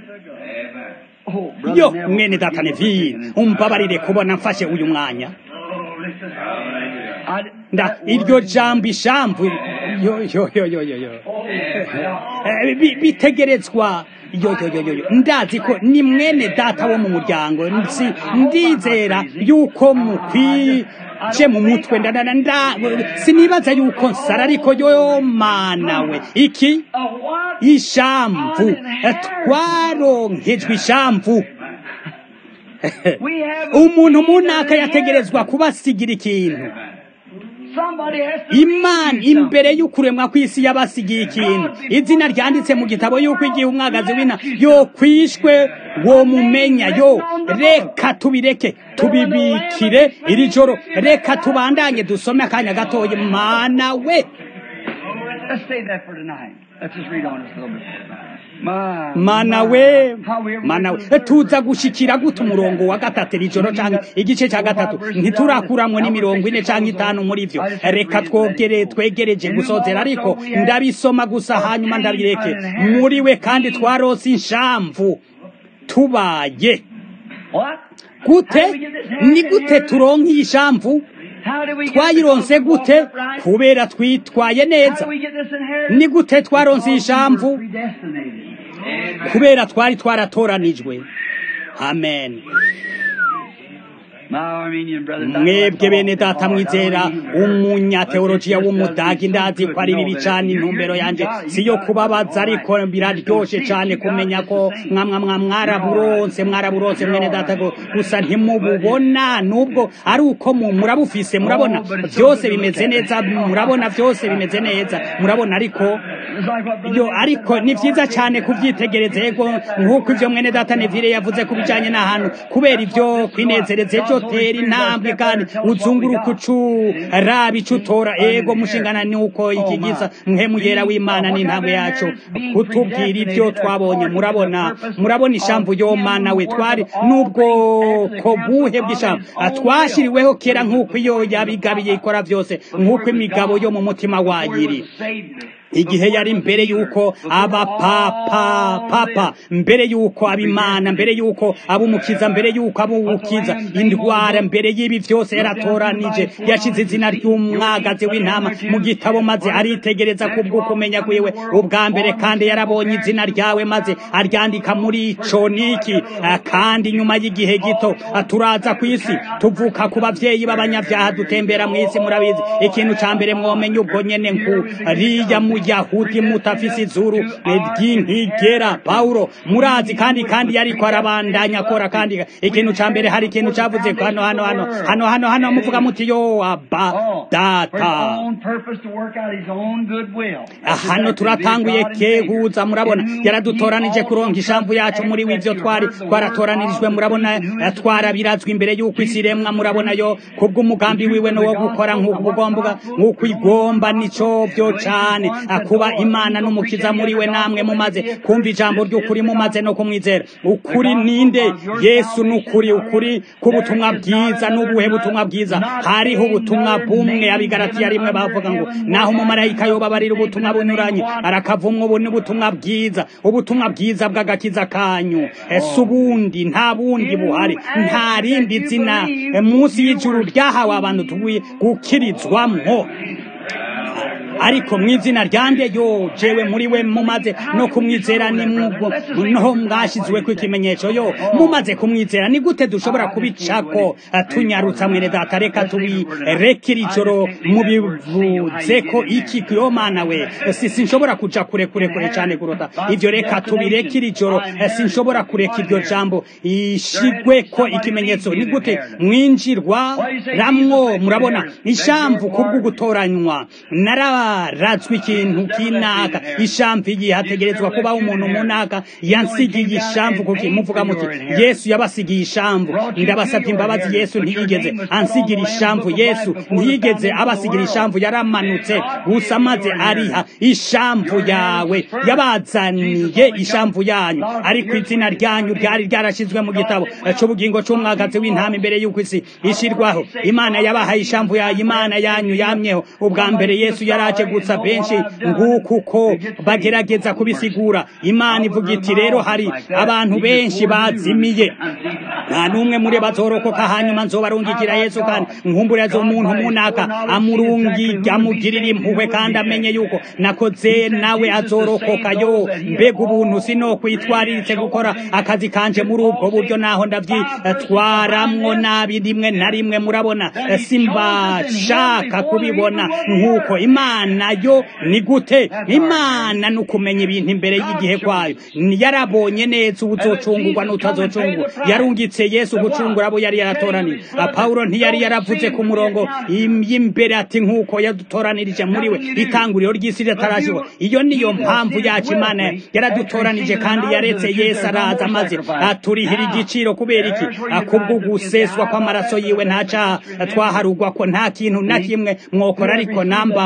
Oh, brother yo Neville, mwene data forgive me for neville taking this. umbabarire kubona mfashe uyu mwanya I- nda that iryo word- jambo ishamvu yo yo yo yo yo yo Eh, bi- bitegerezwa yo yo yo yo yo ndazi ko ni mwene data wo mu muryango nsi ndizera yuko mukwije mu mutwe ndadana nda sinibaza yuko nsara ariko yo mana we iki A what? ishamvu Eh, twaronkejwe ishamvu We have umuntu munaka yategerezwa kubasigira ikintu Somebody has to imana leave you imbere y'ukuremwa kw'isi yabasigiye ikintu izina ryanditse mu gitabo yuko igihe umwagazi w'ina yo kwishwe wo mumenya yo reka tubireke tubibikire iri joro reka tubandanye dusome akanya gatoya mana we Let's save that for tonight. Let's just read on just a little bit. My, mana my, we how we ever mana went we to the tuza gushikira gute umurongo wa gatatu iri joro canke igice ca gatatu ntiturakuramwo n'imirongo ine canke itanu muri vyo reka twogere twegereje gusozera ariko ndabisoma gusa hanyuma ndabireke muri we kandi twarose inshamvu tubaye What? gute ni gute turonka iyi shamvu twayironse gute kubera twitwaye neza ni gute twaronse iyi shamvu kubera twari twaratoranijwe amen mwebwe bene data mwizera umunyateolojiya w'umudagi ndazi ko ari bibi cyane intumbero yanjye si yo kubabaza ariko biraryoshe cyane kumenya ko mwamwa mwaraburonse mwaraburonse mwene data gusa ntimububona nubwo ari uko murabufise murabona byose bimeze neza murabona byose bimeze neza murabona ariko yo ariko ni byiza cyane kubyitegereza yego nk'uko ibyo mwene data nevire yavuze ku bijyanye n'ahantu kubera ibyo kwinezereza ejo tera intambwe kandi uzunguruka ucuraba icyo utora ego mushingana ni uko iki giza mhemuyera w'imana n'intambwe yacu kutubwira ibyo twabonye murabona murabona ishamvu yo mana we twari n'ubwo ko buhe bw'ishamvu twashyiriweho kera nk'uko iyo yabigabiye ikora byose nk'uko imigabo yo mu mutima wayiri igihe yari mbere yuko abapapa papa mbere yuko abimana mbere yuko abumukiza mbere yuko abubukiza indwara mbere y'ibi byose yaratoranije yashize izina ry'umwagazi w'intama mu gitabo maze aritegereza kubwo kumenya kwiwe ubwa mbere kandi yarabonye izina ryawe maze aryandika muri ico niki kandi nyuma y'igihe gito turaza ku isi tuvuka ku bavyeyi b'abanyabyaha dutembera mu isi murabizi ikintu ca mbere mwomenye ubwo nyene nkuriya muyahudi mutafise izuru ry'intigera pawulo murazi kandi kandi yariko arabandanya akora kandi ikintu ca mbere hari ikintu cavuze hano hano hano hano hano hano muvuga muti yo aba data hano turatanguye kehuza murabona yaradutoranije kuronka ishamvu yacu muri w'ivyo twari twaratoranijwe murabona twarabirazwe imbere y'uko isi iremwa murabona yo kubw'umugambi wiwe no wo gukora nk'uko ugomba nk'uko igomba nico byo cane kuba imana n'umukiza muri we namwe mumaze kumva ijambo ry'ukuri mumaze no kumwizera ukuri ninde yesu n'ukuri ukuri k'ubutumwa bwiza n'ubuhe butumwa bwiza hariho ubutumwa bumwe abigaratiya rimwe bavuga ngo naho umumarayika yobabarira ubutumwa bunyuranye arakavumwa ubu ni ubutumwa bwiza ubutumwa bwiza bw'agakiza kanyu ese ubundi nta bundi buhari nta rindi zina munsi y'ijuru ryahawe abantu tuguye gukirizwamwo ariko mu izina ryande yo jewe muri we mumaze no kumwizera ni mwubwo noho mwashyizwe ku ikimenyetso yo mumaze kumwizera ni gute dushobora kubicako tunyarutsa mwene data reka tubirekere ijoro mubivuze ko iki yo mana we si sinshobora kuja kure kure kure cyane kurota ivyo reka tubirekere ijoro sinshobora kureka iryo jambo ishigwe ko ikimenyetso ni gute mwinjirwa ramwo murabona ishamvu kubwo gutoranywa nara ratswe ikintu kinaka ishamvu igihe hategerezwa kubaho umuntu munaka yansigiye ishamvu kuki muvuga muti yesu yabasigiye ishamvu ndabasabye imbabazi yesu ntiyigeze ansigira ishamvu yesu ntiyigeze abasigira ishamvu yaramanutse gusa maze ariha ishamvu yawe yabazaniye ishamvu yanyu ariko izina ryanyu ryari ryarashyizwe mu gitabo cy'ubugingo cy'umwagazi w'intama imbere y'uko isi ishyirwaho imana yabahaye ishamvu yayo imana yanyu yamyeho ubwa mbere yesu yaraje gusa benshi nguko uko bagerageza kubisigura imana ivuga iti rero hari abantu benshi bazimiye nta n'umwe muri bazorokoka hanyuma nzobarungikira yesu kandi nkumbure umuntu munaka amurungi amugirira impuhwe kandi amenye yuko nakoze nawe azorokoka yo mbega ubuntu sino kwitwariritse gukora akazi kanje muri ubwo buryo naho ndabyitwaramwo nabi rimwe na rimwe murabona simbashaka kubibona nk'uko imana yo ni gute imana ni ukumenya ibintu imbere y'igihe kwayo yarabonye neza ubuzocungurwa n'utazocungurwa yarungitse yesu gucungura abo yari yaratoraniye pawulo ntiyari yaravuze ku murongo y'imbere ati nk'uko yadutoranirije muri we itanguriro ry'isi ritarashyirwa iyo niyo mpamvu yacu imana yaradutoranije kandi yaretse yesu araza maze aturihira igiciro kubera iki kubwo guseswa kw'amaraso yiwe nta cyaha twaharugwa ko nta kintu na kimwe mwokora ariko namba mu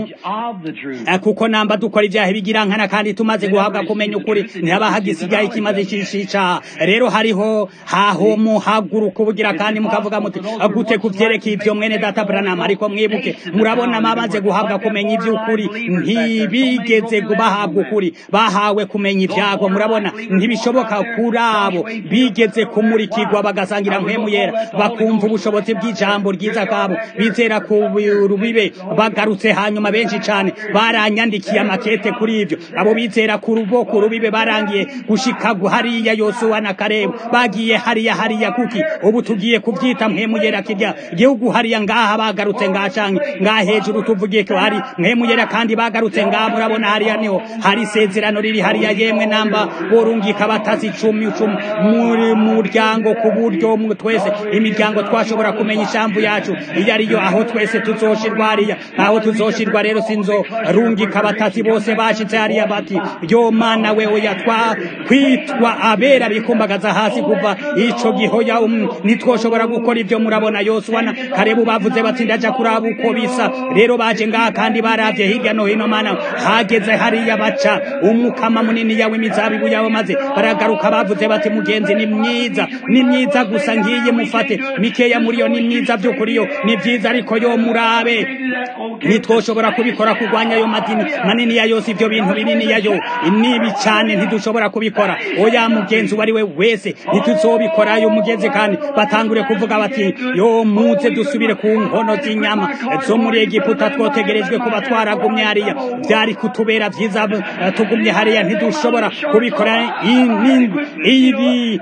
kuko namba dukora ibyaha bigirankana kandi tumaze guhabwa kumenya ukuri ntihaba hagisigaye ikimaze cishica rero hariho haho muhaguruka ubugira kandi mukavuga muti gute kuvyerekeye ivyo mwene data Branham ariko mwibuke murabona mabaze guhabwa kumenya ivy'ukuri ntibigeze bahabwa ukuri bahawe kumenya ibyago murabona ntibishoboka kuri abo bigeze kumurikirwa bagasangira mpemu yera bakumva ubushobozi bw'ijambo ryiza kabo bizera ku rubibe bagarutse hanyuma benshi cyane baranyandikiye amakete kuri ibyo abo bizera ku ruboko rubibe barangiye gushika hariya yosuwa na karebu bagiye hariya hariya kuki ubu tugiye kubyita mpemu yera kirya igihugu hariya ngaha bagarutse ngacange ngaha hejuru tuvugiye ko hari mpemu yera kandi bagarutse ngaha murabona hariya niho hari isezerano riri hariya yemwe namba borungika batazi icumi icumi muri muryango ku buryo twese imiryango twashobora kumenya ishamvu yacu iyo ariyo aho twese tuzoshirwa hariya aho tuzoshirwa rero sinzo rungika batazi bose bashitse hariya bati yo mana we oya twa kwitwa abera bikumbagaza hasi kuva ico gihoya um, nitwoshobora gukora ivyo murabona yosuwa na karebu bavuze bati ndaja kuraba uko bisa rero baje ngaha kandi baravye hirya no hino mana hageze hariya baca umukama munini yawe imizabibu yabo maze baragaruka bavuze bati mugenzi ni mwiza ni myiza gusa ngiye mufate mikeya muri yo ni myiza by'ukuri yo ni byiza ariko yo murabe ntitwoshobora kubikora kurwanya ayo madini manini ya yose ibyo bintu binini ya yo nibi cyane ntidushobora kubikora oya mugenzi uwo ari we wese ntituzobikora ayo mugenzi kandi batangure kuvuga bati yo muze dusubire ku nkono z'inyama zo muri egiputa twotegerejwe kuba twaragumye hariya byari kutubera byiza tugumye hariya ntidushobora kubikora ibi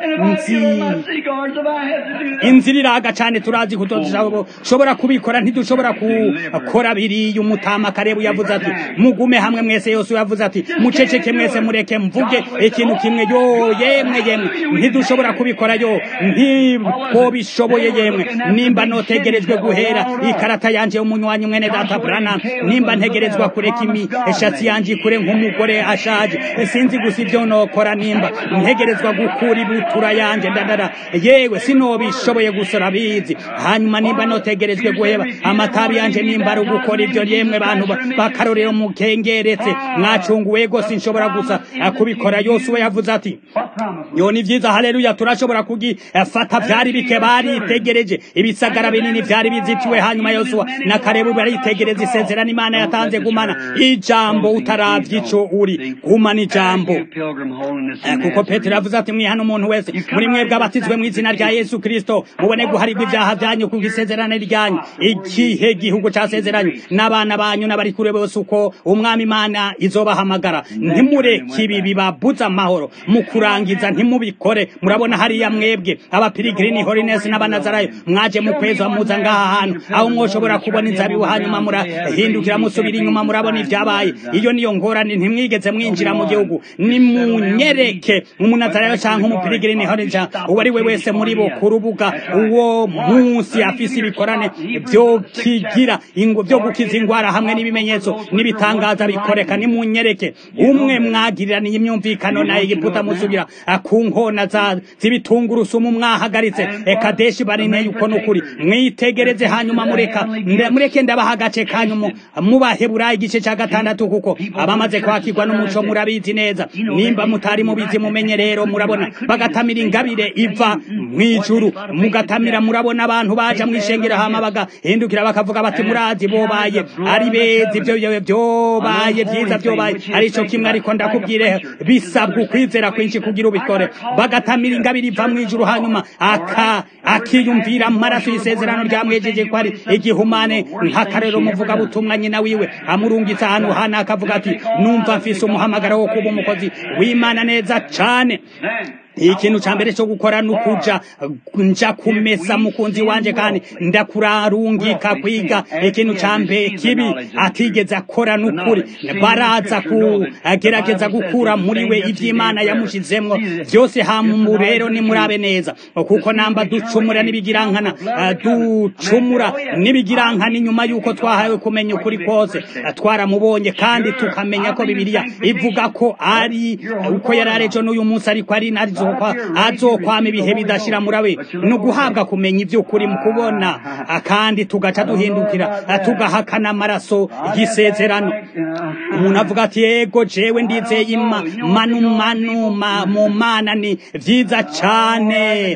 inzira iraga cyane turazi kutoshobora kubikora ntidushobora gukora biriya umutama karebu yavuze ati mugume hamwe mwese yose yavuze ati muceceke mwese mureke mvuge ikintu kimwe yo yemwe yemwe ntidushobora kubikora yo ntiko bishoboye yemwe nimba notegerejwe guhera ikarata yanje umunywanyi mwene data Branham nimba ntegerezwa kureka imishatsi yanje kure nk'umugore ashaje sinzi gusa ibyo nokora nimba ntegerezwa gukura ibutura yanje ndadara yewe sinobishoboye gusora bizi hanyuma nimba notegerejwe guheba amatabi yanje nimba ari ugukora ibyo yemwe bantu bakarorero mukengeretse mwacunguwe gose nshobora gusa kubikora yose we yavuze ati yo ni vyiza haleluya turashobora kugifata vyari bike baritegereje ibisagara binini vyari bizitiwe hanyuma yosuwa na karebu baritegereza isezerano imana yatanze gumana ijambo utaravye ico uri gumana ijambo kuko petero yavuze ati mwihana umuntu wese muri mwebwe abatizwe mu izina rya yesu kristo mubone guharirwa ibyaha byanyu kuko isezerano ryanyu igihe gihugu casezeranye n'abana banyu n'abari kure bose uko umwami imana izobahamagara ntimureke ibi bibabuza amahoro mu kurangiza ntimubikore murabona hariya mwebwe abapirigirini holinesi n'abanazarayo mwaje mu kwezi muza ngaha hantu aho mwoshobora kubona inzabibu hanyuma murahindukira musubira inyuma murabona ibyabaye iyo niyo ngorane ntimwigeze mwinjira mu gihugu nimunyereke umunazarayo canke umupirigirini holinesi uwo ari we wese muri bo ku rubuga uwo munsi afise ibikorane vyo kigira vyo gukiza ingwara hamwe n'ibimenyetso n'ibitangaza bikoreka nimunyereke umwe mwagiriraniye imyumvikano na egiputa musubira ku nkona z'ibitungurusumu mwahagaritse ekadeshi barineye uko nukuri mwitegereze hanyuma mureka mureke ndabaha agace kanyu mubaheburayo igice cya gatandatu kuko abamaze kwakirwa n'umuco murabizi neza nimba mutari mubizi mumenye rero murabona bagatamira ingabire iva mw'ijuru mugatamira murabona abantu baja mw'ishengero hama bagahindukira bakavuga bati murazi bobaye ari beza ibyo byobaye byiza byobaye arico kimwe ariko ndakubwire bisabwa ukwizera kwinshi kugira ubikore bagatamira ingabire iva mw'ijuru hanyuma aka akiyumvira amaraso y'isezerano ryamwejeje ko ari igihumane nk'akarero muvuga butumwa nyina wiwe amurungitse ahantu hana akavuga ati numva mfise umuhamagaro wo kuba umukozi w'imana neza cane ikintu ca mbere cyo gukora nukuja nja kumesa mukunzi wanje kandi ndakurarungika kwiga ikintu ca mbere kibi atigeze akora nukuri baraza kugerageza gukura muri we ivy'imana yamushizemwo vyose hamu rero nimurabe neza kuko namba ducumura n'ibigirankana ducumura n'ibigirankana inyuma yuko twahawe kumenya ukuri kose twaramubonye kandi tukamenya ko bibiliya ivuga ko ari uko yari arejo n'uyu munsi ariko ari narizo azokwa azokwama ibihe bidashira murabe no guhabwa kumenya iby'ukuri mu kubona kandi tugaca duhindukira tugahakana amaraso y'isezerano umuntu avuga ati yego jewe ndizeye manu manu mu mana ni vyiza cane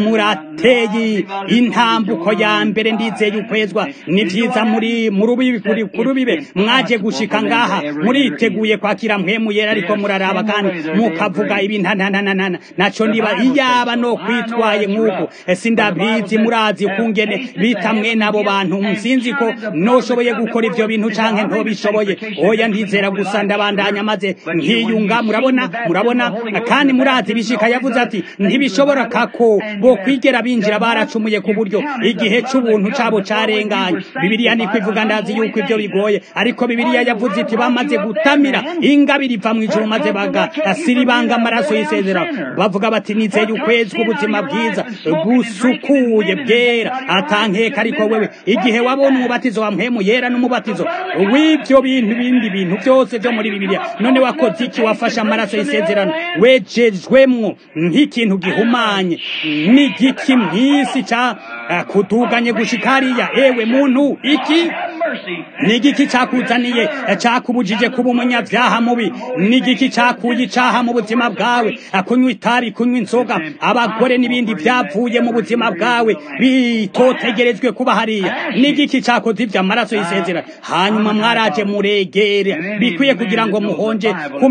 murateye intambuko ya mbere ndizeye ukwezwa ni vyiza muri murubibi kuri kurubibe mwaje gushika ngaha muriteguye kwakira mpemu yera ariko muraraba kandi mukavuga ibi ntananana naco ndiba iyaba no kwitwaye nk'uko sindabizi murazi kungene bita mwene abo bantu sinzi ko noshoboye gukora ivyo bintu canke ntobishoboye oya ndizera gusa ndabandanya maze nkiyunga murabona murabona kandi murazi bishika yavuze ati ntibishobora kako bo kwigera binjira baracumuye ku buryo igihe c'ubuntu cabo carenganye bibiliya niko ivuga ndazi yuko ivyo bigoye ariko bibiliya yavuze iti bamaze gutamira ingabire iva mu ijuru maze bagasiribanga amaraso y'isezerano bavuga bati nizeye ukwezi k'ubuzima bwiza busukuye bwera atankeka ariko wewe igihe wabona umubatizo wa mpemu yera n'umubatizo w'ivyo bintu bindi bintu byose byo muri bibiliya none wakoze iki wafashe amaraso y'isezerano wejejwemwo nk'ikintu gihumanye n'igiki mw'isi ca kutuganye gushika hariya ewe muntu iki nigiki cakuzaniye cakubujije kuba umunyavyaha mubi nigiki cakuye icaha mu buzima bwawe kunywa itabi kunywa inzoga abagore n'ibindi vyavuye mu buzima bwawe bitotegerejwe kuba hariya nigiki cakoze ivyo amaraso y'isezerano hanyuma mwaraje muregere bikwiye kugira ngo muhonje ku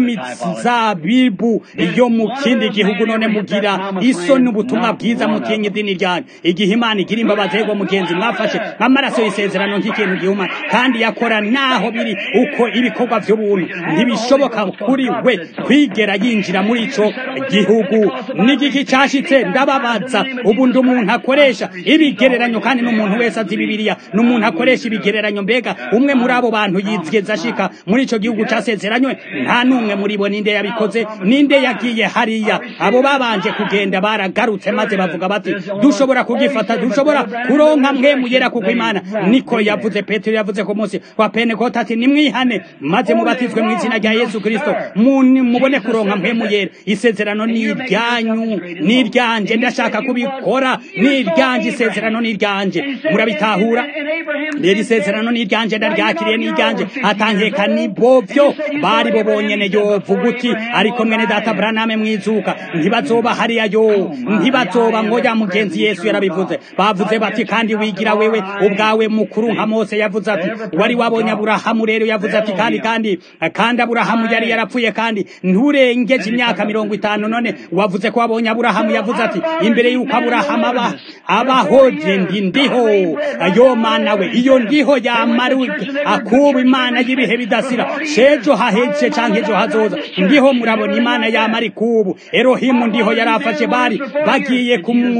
mizabibu yo mu kindi gihugu none mugira isoni ubutumwa bwiza mutinya idini ryanyu igihe imana igira imbabazi yego mugenzi mwafashe amaraso y'isezerano nk'ikintu gihuma kandi yakora naho biri uko ibikorwa by'ubuntu ntibishoboka kuri we kwigera yinjira muri ico gihugu n'igiki cashitse ndababaza ubu ndi umuntu akoresha ibigereranyo kandi n'umuntu wese azi bibiliya n'umuntu akoresha ibigereranyo mbega umwe muri abo bantu yizigeza ashika muri ico gihugu casezeranywe nta n'umwe muri bo ninde yabikoze ninde yagiye hariya abo babanje kugenda baragarutse maze bavuga bati dushobora kugifata dushobora kuronka mwe muyera kuko imana niko yavuze petero yavuze ku munsi wa pentekote ati nimwihane maze mubatizwe mu izina rya yesu kristo mubone kuronka mpemu yera isezerano ni iryanyu ni iryanje ndashaka kubikora ni iryanje isezerano ni iryanje murabitahura rero isezerano ni iryanje ndaryakiriye ni iryanje atankeka ni bovyo bari bo bonyene yovuga uti ariko mwene data buraname mwizuka ntibazoba hariya yo ntibazoba ngoya mugenzi yesu yarabivuze bavuze bati kandi wigira wewe ubwawe mukuru nka mose yavuze ati wari wabonye aburahamu rero yavuze ati kandi kandi kandi aburahamu yari yarapfuye kandi nturengeje imyaka mirongo itanu none wavuze ko wabonye aburahamu yavuze ati imbere y'uko aburahamu aba abahoje ndi ndiho yo mana we iyo ndiho yamara akuba imana y'ibihe bidasira shejo haheje canke ejo hazoza ndiho murabona imana yamara ikubu erohimu ndiho yarafashe bari bagiye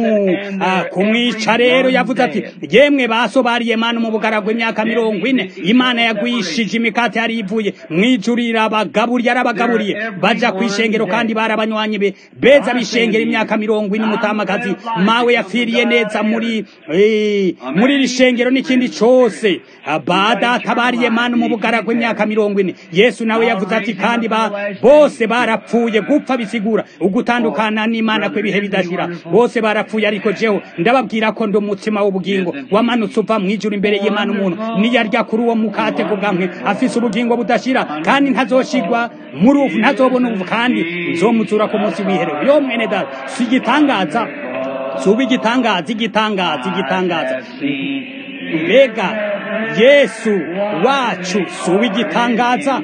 kumwica rero yavuze ati yemwe baso bariye mana mu bugaragwa imyaka mirongo ine imana yagwishije imikate yari ivuye mwijuru irabagaburiye yarabagaburiye baja kwishengero kandi barabanywanyi be beza bishengera imyaka mirongo ine umutamakazi mawe yapfiriye neza muri muri iri shengero n'ikindi cose badata bariye mana mu bugaragwa imyaka mirongo ine yesu nawe yavuze ati kandi ba bose barapfuye gupfa bisigura ugutandukana n'imana kw'ibihe bidashira bose barapfuye ariko jeho ndababwira ko ndi umutsima w'ubugingo wamanutse uva mwijuru imbere y'imana umuntu niyarya kuri uwo mukate kubwamwe afise ubugingo budashira kandi ntazoshigwa muri ubu ntazobona ubu kandi nzomuzura ku munsi w'iherezo yo mwene data si igitangaza suba igitangaza igitangaza igitangaza mbega yesu wacu suba igitangaza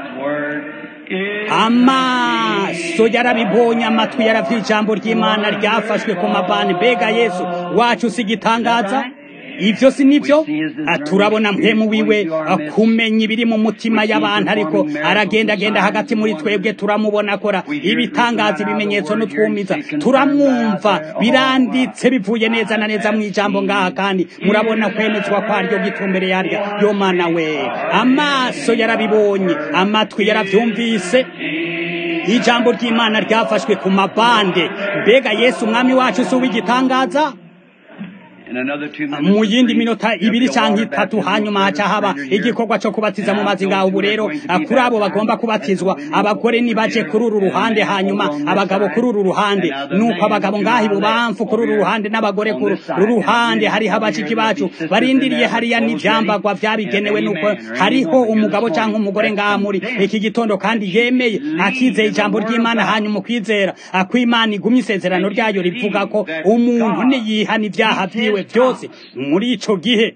amaso yarabibonye amatwi yaravye ijambo ry'imana ryafashwe ku mabani mbega yesu wacu si igitangaza ivyo si nivyo turabona mpemu wiwe kumenya ibiri mu mutima y'abantu ariko aragendagenda hagati muri twebwe turamubona akora ibitangaza ibimenyetso n'utwumiza turamwumva biranditse bivuye neza na neza mu ijambo ngaha kandi murabona kwemezwa kwaryo gitumbere yaryo yo mana we amaso yarabibonye amatwi yaravyumvise ijambo ry'imana ryafashwe ku mabande mbega yesu umwami wacu si uw'igitangaza mu yindi minota ibiri cyangwa itatu hanyuma haca haba igikorwa cyo kubatiza mu mazi ngaho ubu rero kuri abo bagomba kubatizwa abagore nibaje kuri uru ruhande hanyuma abagabo kuri uru ruhande nuko abagabo ngaho ibubamfu kuri uru ruhande n'abagore kuri uru ruhande hariho abashiki bacu barindiriye hariya n'ibyambagwa byabigenewe nuko hariho umugabo cyangwa umugore ngaha muri iki gitondo kandi yemeye akizeye ijambo ry'imana hanyuma ukwizera akwimana igumye isezerano ryayo rivuga ko umuntu niyihana ibyaha byiwe byose muri ico gihe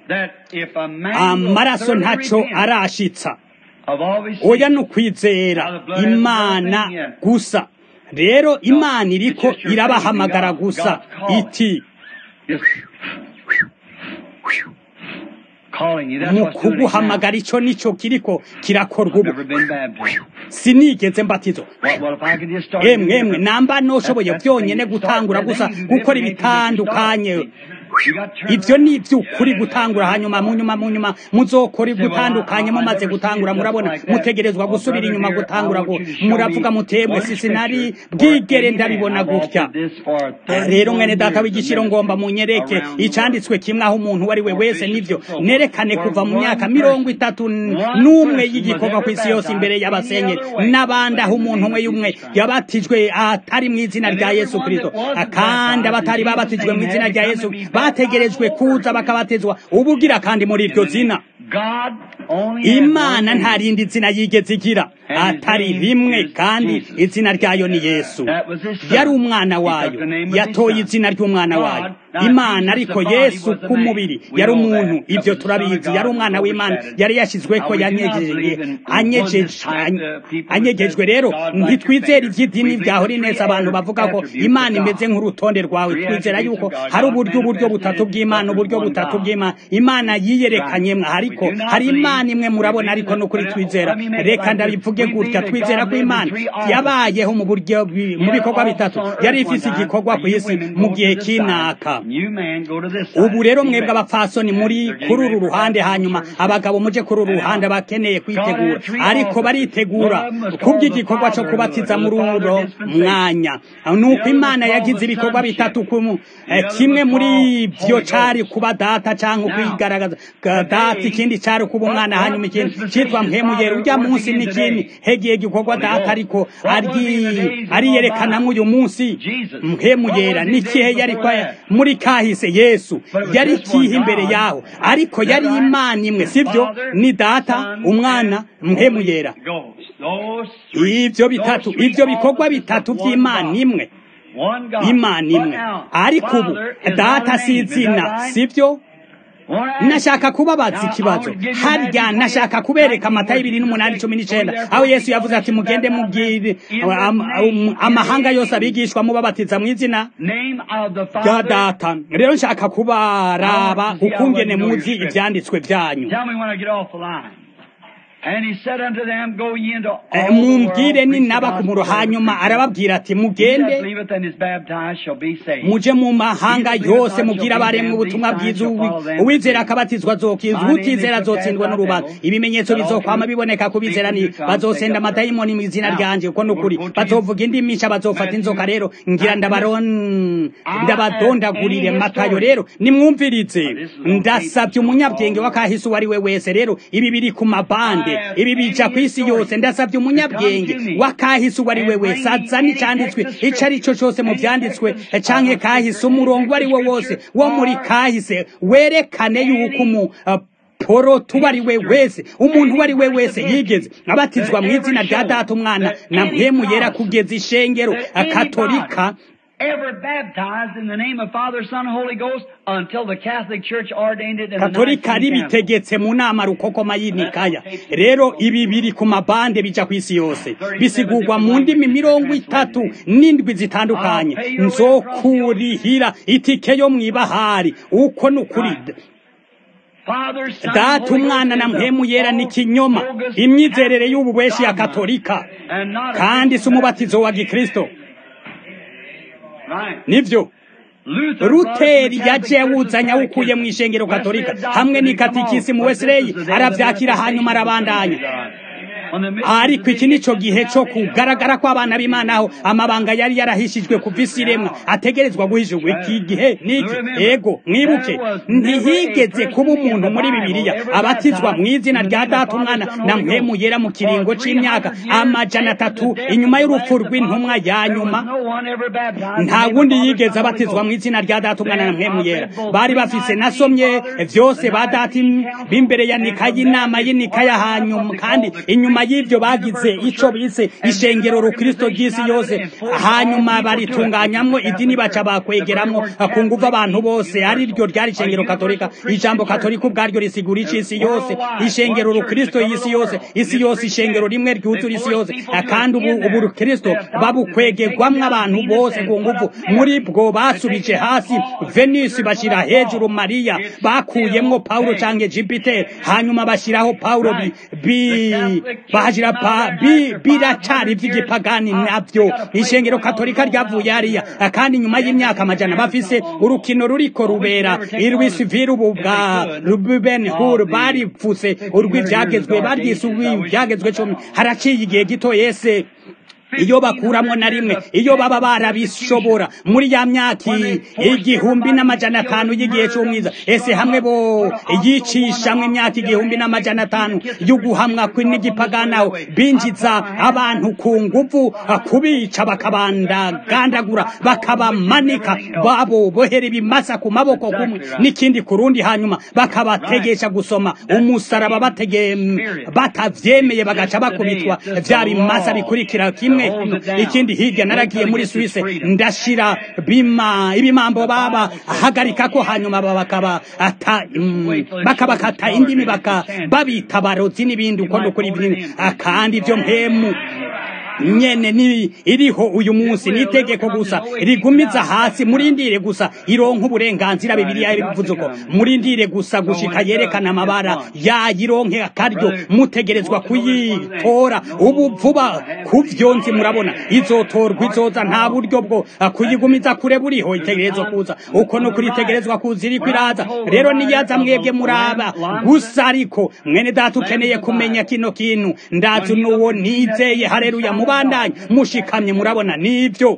amaraso ntaco arashitsa oya ni ukwizera imana gusa rero imana iriko irabahamagara gusa iti mu kuguhamagara icyo nicyo kiriko kirakorwa ubu sinigeze mbatizo emwe emwe namba noshoboye byonyine gutangura gusa gukora ibitandukanye ibyo ni iby'ukuri gutangura hanyuma mu nyuma mu nyuma muzokora gutandukanye mumaze gutangura murabona mutegerezwa gusubira inyuma gutangura ngo muravuga mutemwe sisi nari bwigere ndabibona gutya rero mwene data w'igiciro ngomba munyereke icyanditswe kimwe aho umuntu uwo ari we wese nibyo nerekane kuva mu myaka mirongo itatu n'umwe y'igikorwa ku isi yose imbere y'abasenyeri n'abandi aho umuntu umwe y'umwe yabatijwe atari mu izina rya yesu kirisito kandi abatari babatijwe mu izina rya yesu bategerejwe kuza bakabatizwa ubugira kandi muri iryo zina imana nta rindi zina yigeze igira atari rimwe kandi izina ryayo ni yesu yari umwana wayo yatoye izina ry'umwana wayo imana ariko yesu ku mubiri yari umuntu ibyo turabizi yari umwana w'imana yari yashyizwe ko anyegejwe rero ntitwizere iby'idini byahora neza abantu bavuga ko imana imeze nk'urutonde rwawe twizera yuko hari uburyo uburyo butatu bw'imana uburyo butatu bw'imana imana yiyerekanyemo ariko hari imana imwe murabona ariko no kuri twizera reka ndabivuge gutya twizera ko imana yabayeho mu buryo mu bikorwa bitatu yari ifite igikorwa ku isi mu gihe cy'inaka ubu rero mwebwe abapfasoni muri kuri uru ruhande hanyuma abagabo muje kuri uru ruhande bakeneye kwitegura ariko baritegura kubw'igikorwa cyo kubatiza muri uro mwanya nuko imana yagize ibikorwa bitatu kimwe muri byo cari kuba data cyangwa kwigaragaza data ikindi cari kuba umwana hanyuma ikindi cyitwa mpemuyera ujya munsi n'ikindi hegiye gikorwa data ariko ariyerekanamo uyu munsi mpemuyera n'ikihe yari muri kahise yesu yari kihe imbere yaho ariko yari imana imwe sibyo ni data umwana mpemuyera ibyo bitatu ibyo bikorwa bitatu by'imana imwe imana imwe ariko ubu data si izina sibyo nashaka kubabaza ikibazo harya nashaka kubereka amata y'ibiri n'umunani cumi n'icyenda aho yesu yavuze ati mugende mubwire amahanga yose abigishwa mubabatiza mu izina rya data rero nshaka kubaraba ukungene muzi ibyanditswe byanyu mumbwire ninaba ku muro hanyuma arababwira ati mugende muje mu mahanga yose mubwire abaremwe ubutumwa bwiza uwizera akabatizwa azokizwa utizera azotsindwa n'urubanza ibimenyetso bizokwama biboneka ku bizera ni bazosenda amadayimoni mu izina ryanje kuko nukuri bazovuga indi mica bazofata inzoka rero ngira ndabadondagurire matayo rero nimwumvirize ndasabye umunyabwenge w'akahise uwo ari we wese rero ibi biri ku mabande ibi bija ku isi yose ndasabye umunyabwenge wakahise uwo ari we wese azana icyanditswe icyo ari cyo cyose mu byanditswe canke kahise umurongo uwo ari wo wose wo muri kahise werekane yuko umu poro tuba ari we wese umuntu uwo ari we wese yigeze abatizwa mu izina rya data umwana na mpemu yera kugeza ishengero katolika ever baptized in the name of Father, Son, and Holy Ghost until the Catholic Church ordained it in the katolika ribitegetse mu nama rukokoma y'inikaya rero ibi biri ku mabande bija ku isi yose bisigurwa mu ndimi mirongo itatu n'indwi zitandukanye nzokurihira itike yo mw'ibahari uko ni ukuri data umwana na mpemu yera ni kinyoma imyizerere y'ububeshi ya katolika kandi si umubatizo wa gikristo nibyo ruteri yaje awuzanye awukuye mu ishengero katolika hamwe n'ikatikisi mu wesileyi arabyakira hanyuma arabandanya ariko iki nico gihe co kugaragara kw'abana b'imana aho amabanga yari yarahishijwe kuva isi iremwa ategerezwa guhishurwa iki gihe niki ego mwibuke ntihigeze kuba umuntu muri bibiliya abatizwa mu izina rya data umwana na mpemu yera mu kiringo c'imyaka amajana atatu inyuma y'urupfu rw'intumwa ya nyuma nta wundi yigeze abatizwa mu izina rya data umwana na mpemu yera bari bafise nasomye vyose ba data b'imbere ya nika y'inama y'inika ya hanyuma kandi inyuma y'ivyo bagize ico bise ishengero rukristo ry'isi yose hanyuma baritunganyamwo idini baca bakwegeramwo ku nguvu abantu bose ari ryo ryari ishengero katolika ijambo katolika ubwaryo risigura ic'isi yose ishengero rukristo y'isi yose isi yose ishengero rimwe ryuzura isi yose kandi ubu ubu rukristo babukwegerwamwo abantu bose ku nguvu muri bwo basubije hasi venisi bashira hejuru mariya bakuyemwo paulo canke jupiter hanyuma bashiraho paulo bi, bi bahashira pa bi biracari vy'igipagani navyo ishengero katolika ryavuye hariya kandi nyuma y'imyaka amajana bafise urukino ruriko rubera irwisivire ubu bwa ruben hur baripfuse urw'ivyagezwe baryise urw'ivyagezwe cumi haraciye igihe gito yese iyo bakuramwo na rimwe iyo baba barabishobora muri ya myaka igihumbi n'amajana atanu y'igihe c'umwiza ese hamwe bo yicishamwe imyaka igihumbi n'amajana atanu yo guhamwa n'igipaganaho binjiza abantu ku nguvu kubica bakabandagandagura bakabamanika babo bohera ibimasa ku maboko kumwe n'ikindi ku rundi hanyuma bakabategesha gusoma umusaraba batege batavyemeye bagaca bakubitwa vya bimasa bikurikira kimwe ikindi hirya naragiye muri Suisse ndashira bima ibimambo baba hagarika ko hanyuma bakaba ata bakabakata indimi baka babita barozi n'ibindi uko nukuri ibintu kandi ivyo mpemu nyene ni iriho uyu munsi nitegeko gusa rigumiza hasi murindire gusa ironka uburenganzira bibiliya ibivuze uko murindire gusa gushika yerekana amabara yayironke akaryo mutegerezwa kuyitora ubu vuba kuvyonzi murabona izotorwa izoza nta buryo bwo kuyigumiza kure buriho itegerezwa kuza uko no kuritegerezwa kuza iriko iraza rero niyaza mwebwe muraba gusa ariko mwene data ukeneye kumenya kino kintu ndazi n'uwo nizeye hareruya mubandanye mushikamye murabona nivyo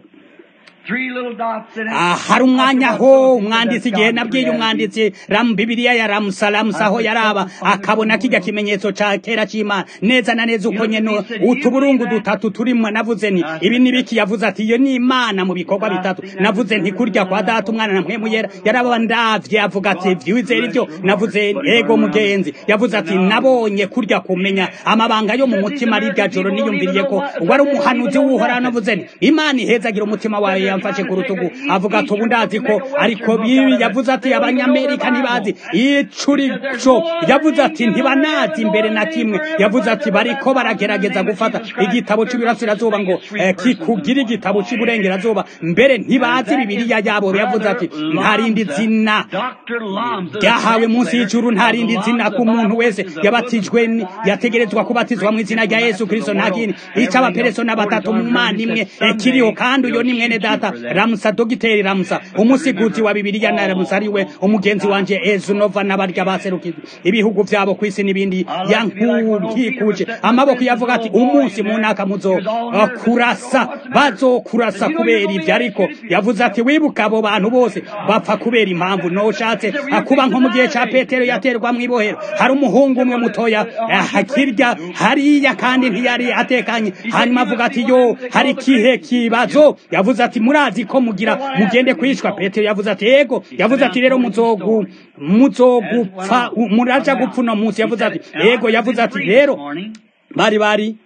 hari umwanya ho umwanditsi igihe nabwiye umwanditsi ramu bibiliya ya ramusalamusa aho yaraba akabona kijya kimenyetso ca kera c'imana neza na neza uko nyene utuburungu dutatu turimwo navuze nti ibi ni biki yavuze ati iyo ni imana mu bikorwa bitatu navuze nti kurya kwa data umwana na mpwemu yera yaraba ndavye avuga ati vyizera ivyo navuze ego mugenzi yavuze ati nabonye kurya kumenya amabanga yo mu mutima rirya joro niyumviriye ko wari umuhanuzi w'uhoraho navuze nti imana ihezagira umutima wawe yamfashe ku rutugu avuga ati ubu ndazi ko ariko bibi yavuze ati abanyamerika ntibazi icurico yavuze ati ntibanazi imbere na kimwe yavuze ati bariko baragerageza gufata igitabo c'ibirasirazuba ngo eh, kikugira igitabo c'iburengerazuba mbere ntibazi bibiliya yabo yavuze ati nta rindi zina ryahawe munsi y'ijuru nta rindi zina ku muntu wese yabatijwe yategerezwa kubatizwa mu izina rya yesu kristo nta kindi ico abaperesona batatu mu mana imwe eh, kiriho kandi uyo ni mwene data ramusa dogiteri ramusa umusiguzi wa bibiliya na ramusa ariwe umugenzi wanje ezunova n'abarya baserukije ibihugu vyabo kw'isi n'ibindi yankukikuje amaboko yavuga ati umunsi mu ntaka muzo kurasa bazokurasa kubera ivyo ariko yavuze ati wibuka abo bantu bose bapfa kubera impamvu noshatse kuba nko mu gihe ca petero yaterwa mw'ibohero hari umuhungu umwe mutoya hakirya hariya kandi ntiyari atekanye hanyuma avuga ati yo hari kihe kibazo yavuze ati murazi ko mugira mugende kwicwa petero yavuze ati yego yavuze ati rero muzogu muzogupfa muraja gupfa uno munsi yavuze ati yego yavuze ati rero bari bari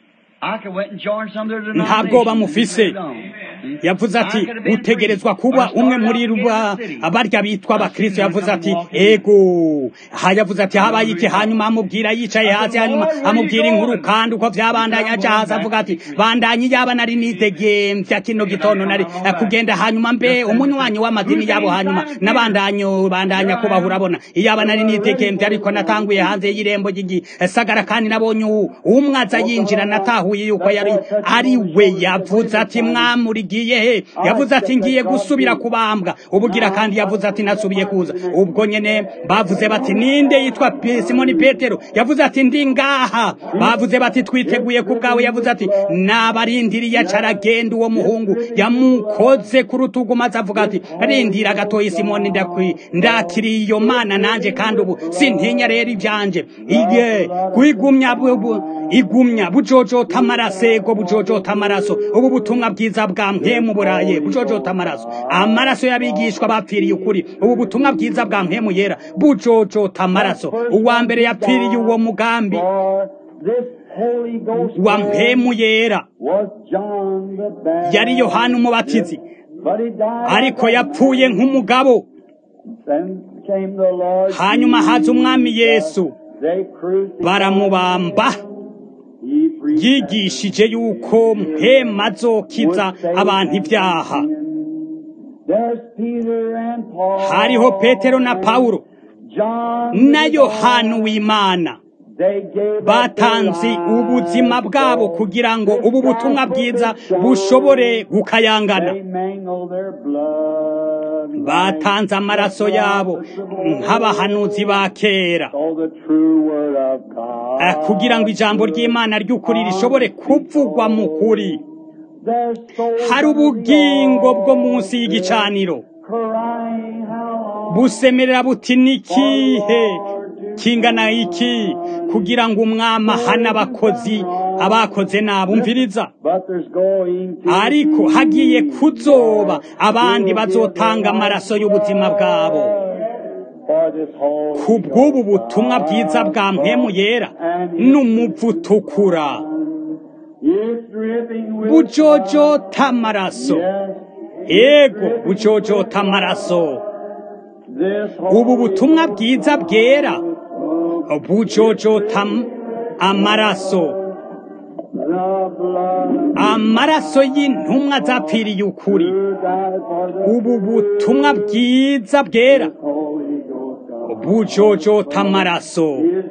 nta bwoba mufise yavuze ati utegerezwa kuba umwe muri ruba abarya bitwa abakristo yavuze ati ego ha yavuze ati habaye iki hanyuma amubwira yicaye hasi hanyuma amubwira inkuru kandi uko vyabandanya aja hasi avuga ati bandanye yaba nari nidegemvya kino gitondo nari kugenda hanyuma mbe umunywanyi w'amadini yabo hanyuma nabandanyo bandanya kubaho urabona iyaba nari nidegemvya ariko natanguye hanze y'irembo ry'igisagara kandi nabonye umwe aza yinjira natahuye yuko yari ari we yavuze ati mwamuri ugiye he yavuze ati ngiye gusubira kubambwa ubugira kandi yavuze ati nasubiye kuza ubwo nyene bavuze bati ninde yitwa simoni petero yavuze ati ndi ngaha bavuze bati twiteguye ku bwawe yavuze ati nabarindiriye acaragenda uwo muhungu yamukoze ku rutugu maze avuga ati rindira gatoyi simoni ndakiriye iyo mana nanje kandi ubu sintinya rero ibyanje iye kwigumya igumya bujojota amarasego bujojota amaraso ubu butumwa bwiza bwa mpemu buraye bujojota amaraso amaraso y'abigishwa bapfiriye ukuri ubu butumwa bwiza bwa mpemu yera bujojota amaraso uwa mbere yapfiriye uwo mugambi wa mpemu yera yari yohana umubatizi ariko yapfuye nk'umugabo hanyuma haza umwami yesu baramubamba yigishije yuko mpema azokiza abantu ibyaha hariho petero na pawulo na yohana w'imana batanze ubuzima bwabo kugira ngo ubu butumwa bwiza bushobore gukayangana batanze amaraso yabo nk'abahanuzi ba kera kugira ngo ijambo ry'imana ry'ukuri rishobore kuvugwa mu kuri hari ubugingo bwo munsi y'igicaniro busemerera buti nikihe kingana iki kugira ngo umwami ahane abakozi abakoze nabumviriza ariko hagiye kuzoba abandi bazotanga amaraso y'ubuzima bwabo ku bw'ubu butumwa bwiza bwa mpemu yera n'umuvu utukura bujojota amaraso yego bujojota amaraso ubu butumwa bwiza bwera bujojota amaraso amaraso y'intumwa zapfiriye ukuri ubu butumwa bwiza bwera bujojota amaraso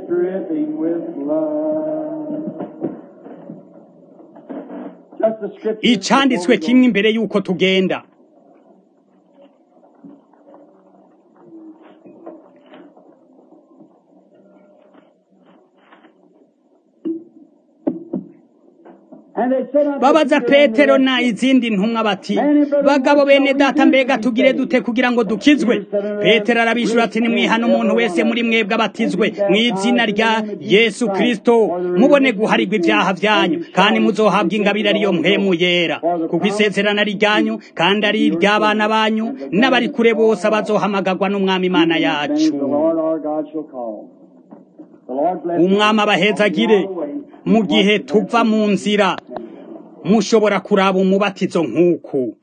icanditswe kimwe imbere y'uko tugenda babaza petero na izindi ntumwa bati bagabo bene data mbega tugire dute kugira ngo dukizwe petero arabishura ati nimwihana umuntu wese muri mwebwe abatizwe mu izina rya yesu kirisito mubone guharirwa ibyaha byanyu kandi muzohabwa ingabire ariyo mpemu yera kuko isezerano ari ryanyu kandi ari iry'abana banyu n'abari kure bose abazohamagarwa n'umwami imana yacu umwami abahezagire mu gihe tuva mu nzira mushobora kuraba umubatizo nk'uku